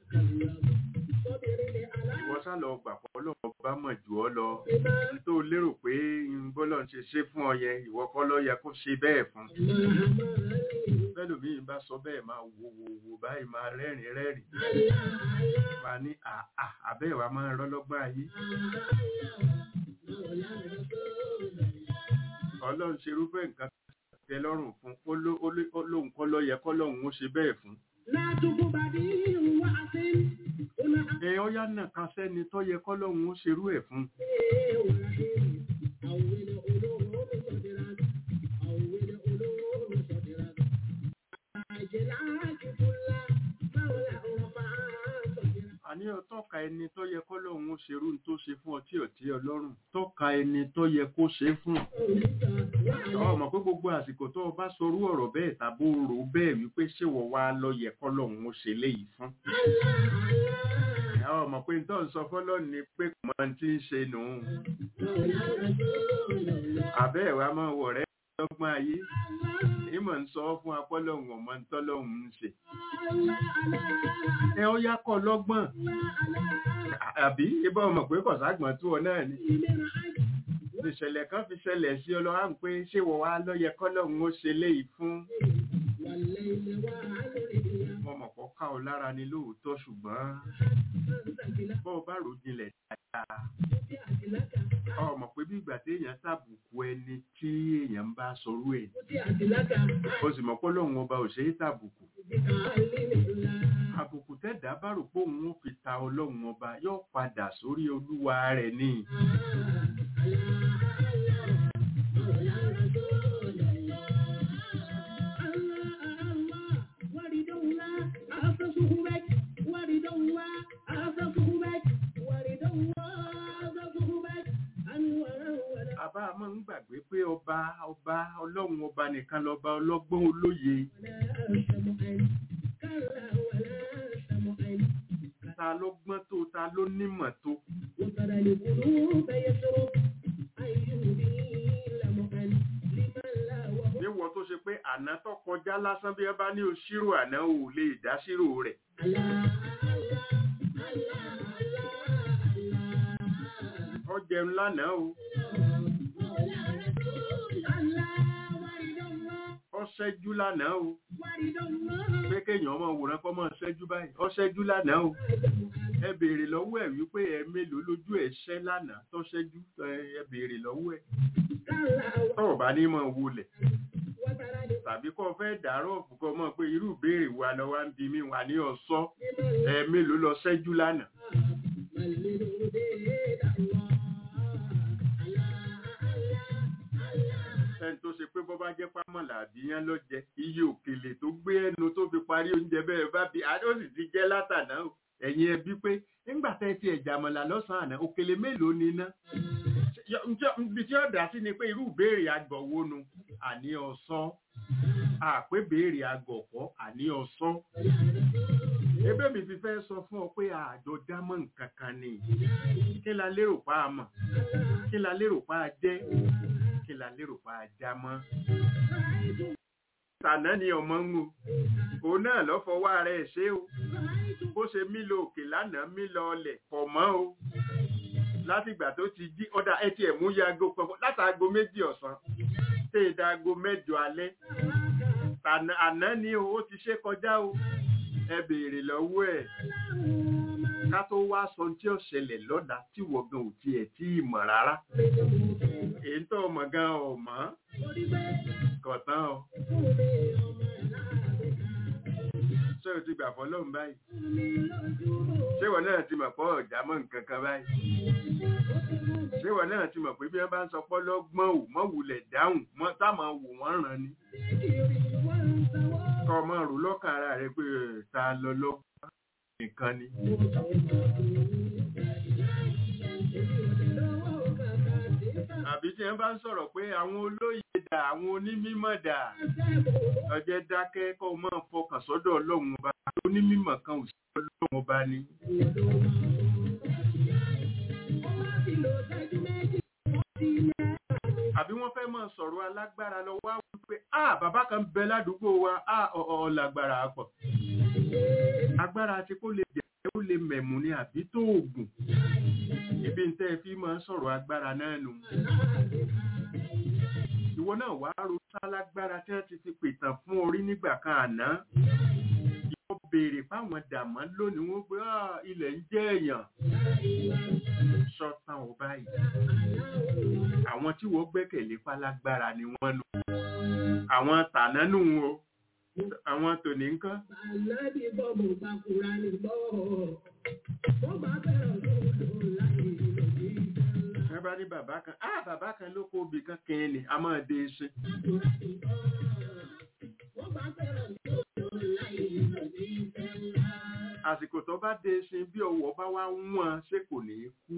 ìwọ sá lọ gbà pọ̀ lọ́wọ́ bá mọ̀ jù ọ́ lọ n tó lérò pé bọ́lọ̀ ń ṣe ṣe fún ọ yẹn ìwọ kọ́ ló yẹ kó ṣe bẹ́ẹ̀ fún bẹ́lòmíì bá sọ bẹ́ẹ̀ máa wo wo wo báyìí máa rẹ́rìn rẹ́rìn máa ní àà àbẹ́ ìwà máa rọ́ lọ́gbọ́n ayé ọlọ́run ṣe irúfẹ́ nǹkan tẹ́ lọ́rùn fún ó ló- ó lé- ó lóun kọ́ ló yẹ kọ́ lọ́hùn ó ṣe bẹ́ẹ̀ fún ẹ ọ yá náà kan sẹ́ni tó yẹ kọ́ lọ́hùn ó ṣerú ẹ̀ fún àní ọ tọ́ka ẹni tó yẹ kọ́ lọ́hùn ó ṣerú ní tó ṣe fún ọ tí ò tí ọlọ́run tọ́ka ẹni tó yẹ kó ṣe fún ọ mọ̀ pé gbogbo àsìkò tó o bá sorú ọ̀rọ̀ bẹ́ẹ̀ tàbó rò ó bẹ́ẹ̀ wípé ṣé wọ́n wá lọ yẹ kọ́ lọ́hùn ó ṣe léyìí fún àwọn ọmọ pé tó ń sọ fọ́lọ́ ni pé kò mọ tí ń ṣe nù ún àbẹ́ ẹ̀ wá máa wọ̀ rẹ́ lọ́gbọ́n ayé ìmọ̀ ń sọ fún apọ́lọ́hùn ọmọ tọ́lọ́hùn ń ṣe ẹ ó yá kọ́ lọ́gbọ́n àbí ibà ọmọ pé kọ̀ságbọ̀n tó ọ náà ni ìṣẹ̀lẹ̀ kan fi ṣẹlẹ̀ sí ọlọ́wà ń pé ṣé wọ́n wá lọ́yẹ kọ́lọ́hùn ó ṣe léyìí fún ọmọ kan ká ọ lára ni lóòótọ́ ṣùgbọ́n bọ́ ọ bá rò jinlẹ̀ dáadáa ọmọ pé bí ìgbà téèyàn tàbùkù ẹni tí èèyàn ń bá sọrú ẹ̀ o sì mọ̀ pé lóun ọba ò ṣe é tàbùkù àbùkù tẹ́dá bá rò pé òun ó fi ta ọlọ́run ọba yóò padà sórí olúwa rẹ̀ ni àbá máa ń gbàgbé pé ọba ọba ọlọ́run ọba nìkan lọ́ba ọlọ́gbọ́n olóye ta ló gbọ́n tó ta ló nímọ̀ tó níwọ̀n tó ṣe pé àná tó kọjá lásán bí ẹ bá ní òṣírò àná ò lè dásírò rẹ̀ ó jẹun lánàá o ó ṣẹ́jú lánàá o pé kéèyàn ọmọ òwòrán kọ́ mọ́ ṣẹ́jú báyìí ó ṣẹ́jú lánàá o ẹ béèrè lọ́wọ́ ẹ̀ wípé ẹ mélòó lójú ẹ̀ ṣẹ́ lánàá tó ṣẹ́jú ẹ ẹ béèrè lọ́wọ́ ẹ̀ tọ́wọ̀ bá ní mọ̀ wọlẹ̀ tàbí kọ́ fẹ́ dàárọ̀ kọ́ mọ̀ pé irú ìbéèrè wa lọ wá ń bi mí wà ní ọ̀sọ́ ẹ mélòó lọ ṣẹ́jú lánàá ẹni tó ṣe pé bọ́ bá jẹ́ pámọ̀là àbíyán ló jẹ iye òkèlè tó gbé ẹnu tó fi parí oúnjẹ bẹ́ẹ̀ bá bi àdó sì ti jẹ́ látàná o ẹ̀yin ẹbí pé nígbà tẹ́ ti ẹ̀jà mọ̀là lọ́sàn-án àná òkèlè mélòó ni ná ibi tí ó dá sí ni pé irú ìbéèrè àgbọ̀wọ́ nu àní ọ̀sán àpé béèrè àgọ̀kọ́ àní ọ̀sán ebe mi fi fẹ́ sọ fún ọ pé àjọ dámọ̀ nǹkan kan ni kí la lérò pa á mọ̀ kí la lérò pa á jẹ́ kí la lérò pa á já mọ́. tànà ni ọmọ ń wo òun náà lọ́ fọwọ́ ara ẹ̀ ṣe o bó ṣe mí lọ òkè lánàá mí lọ ọlẹ̀ pọ̀ mọ́ o látìgbà tó ti jí ọ̀dà ẹ tiẹ̀ mú yago pọ̀ látàgo méjì ọ̀sán tẹ́ ẹ dago mẹ́jọ alẹ́ tànà àná ni o ó ti ṣe kọjá o ẹ béèrè lọ́wọ́ ẹ̀ ká tó wá sọ tí ó ṣẹlẹ̀ lọ́la tí wọ̀gàn ò tiẹ̀ tí ì mọ̀ rárá èyí tó mọ̀ gan ò mọ̀ kọ̀tán o ṣé o ti gbà fọlọ́run báyìí ṣé ìwọ náà ti mọ̀ pọ́ ọ̀já mọ́ nǹkan kan báyìí ṣé ìwọ náà ti mọ̀ pé bí wọ́n bá ń sọ pọ́ lọ́gbọ́n ò mọ́ wulẹ̀ dáhùn mọ́ táwọn wò wọ́n ràn ni kọ́ ọmọ rò lọ́kàn ara rẹ pé ẹ̀, ta lọ lọ́gbọ́n nìkan ni. àbí tí wọ́n bá ń sọ̀rọ̀ pé àwọn olóyè dà àwọn onímímọ̀ dà ọjẹ́ dákẹ́ kó o máa fọkàn sọ́dọ̀ ọlọ́run ọba onímímọ̀ kan ò sí ọlọ́run ọba ni. àbí wọ́n fẹ́ máa sọ̀rọ̀ alágbára lọ wá wípé a bàbá kan bẹ ládùúgbò wa a ọ̀ lágbára pọ̀ agbára ti kó lè jẹ́ ó lè mẹ̀mú ni àbí tó oògùn ibi ń tẹ́ ẹ fi máa ń sọ̀rọ̀ agbára náà nù ìwọ náà wá ro sálágbára tí wọ́n ti fi pètàn fún orí nígbà kan àná ìwọ béèrè fáwọn dàmọ́ lónìí wọ́n pé "Ah, ilẹ̀ ń jẹ́ èèyàn sọ́tàn ò báyìí àwọn tí wọ́n gbẹ́kẹ̀lé pálágbára ni wọ́n nù àwọn tànánù o àwọn tòní ńkọ́ Ànábì bọ́ mo bá kúra ní bọ́. Mo bá bẹ̀rẹ̀ lóòótọ́ láyé ìlòdì ìjọba. wọ́n bá ní bàbá kan ah bàbá kan ló kó obì kan kẹ́ẹ̀ ni a máa dé ṣe Mo bá bẹ̀rẹ̀ lóòótọ́ láyé ìlòdì ìjọba. àsìkò tó bá dé ṣe bí ọwọ́ bá wá wọ́n ṣé kò ní kú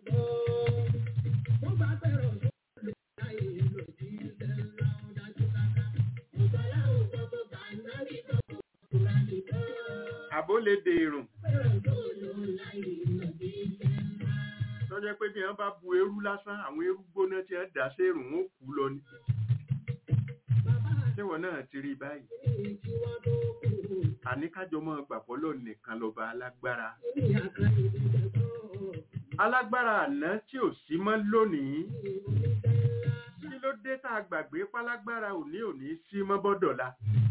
Mo bá bẹ̀rẹ̀ lóòótọ́ láyé ìlòdì ìjọba. Dájú kàkà. Mo bá láwọn gbogbo bá Ànábì bọ́ mo kúra ní bọ́. àbó lè dèrùn Bẹ̀rẹ̀ lóòótọ́ láyé ìlòdì ìjọba. tó jẹ́ pé bí wọ́n bá bu eérú lásán àwọn eérú gbóná tí wọ́n dà sérùn wọn ó kú lọ ni Bàbá ṣéwọ náà ti rí báyìí àti tí wọ́n tó kú. àní kájọ mọ́ gbàpọ̀ lọ nìkan lọ́ba alágbára Ní àkàlì ìjọba. alágbára àná tí ò sí mọ́ lónìí kí ló dé tá a gbàgbé pálágbára òní òní sí mọ́ bọ́dọ̀la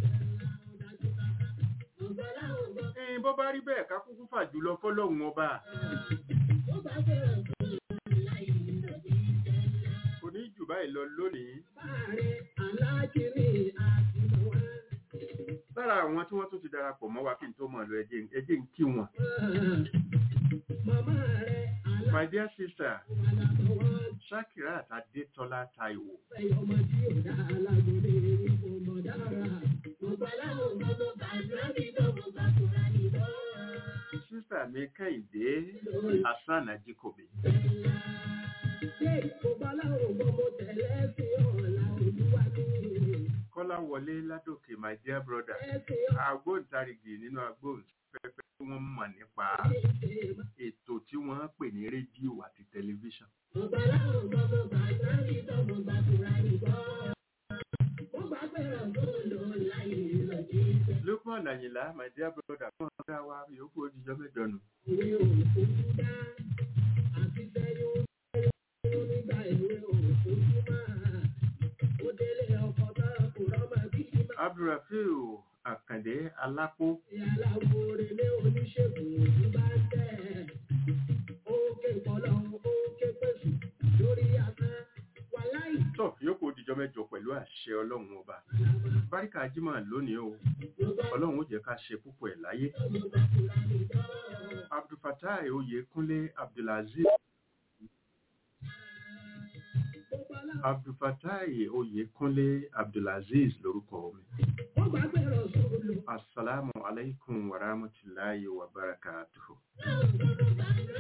ẹ̀yin bó bá rí bẹ́ẹ̀ ká kúkú fà jùlọ fọ́lọ́hun ọba kò ní jù báyìí lọ lónìí lára àwọn tí wọ́n tún ti darapọ̀ mọ́ wa kí n tó mọ̀ lọ ẹjẹ́ ẹjẹ́ ń kí wọn my dear sister Shakirat Adétọ́lá Táíwò sister mi Kẹ́hìndé Hasan Ajikobi Kọ́lá wọlé Ládòkè my dear brother agbóǹtarìgì nínú agbóǹfẹ́fẹ́ tí wọ́n mọ̀ nípa ètò tí wọ́n pè ní rédíò àti tẹlifíṣàn Lukman Àyìnlá my dear brother fún ọ̀gá wa yòókù òjijọ́ mẹ́jọ nù Abdulrafiu Àkàndé Alápó tó yòókù òjijọ́ mẹ́jọ pẹ̀lú àṣẹ ọlọ́run ọba báríkà jímọ̀ lónìí o ọlọ́run ó jẹ́ ká ṣe púpọ̀ ẹ̀ láyé abdulfatai oyèkúnlé abdulaziz abdulfatai oyèkúnlé abdulaziz lórúkọ mi asalaamu alaykum wa rahmatulahi wa barakatuhu. Thank you.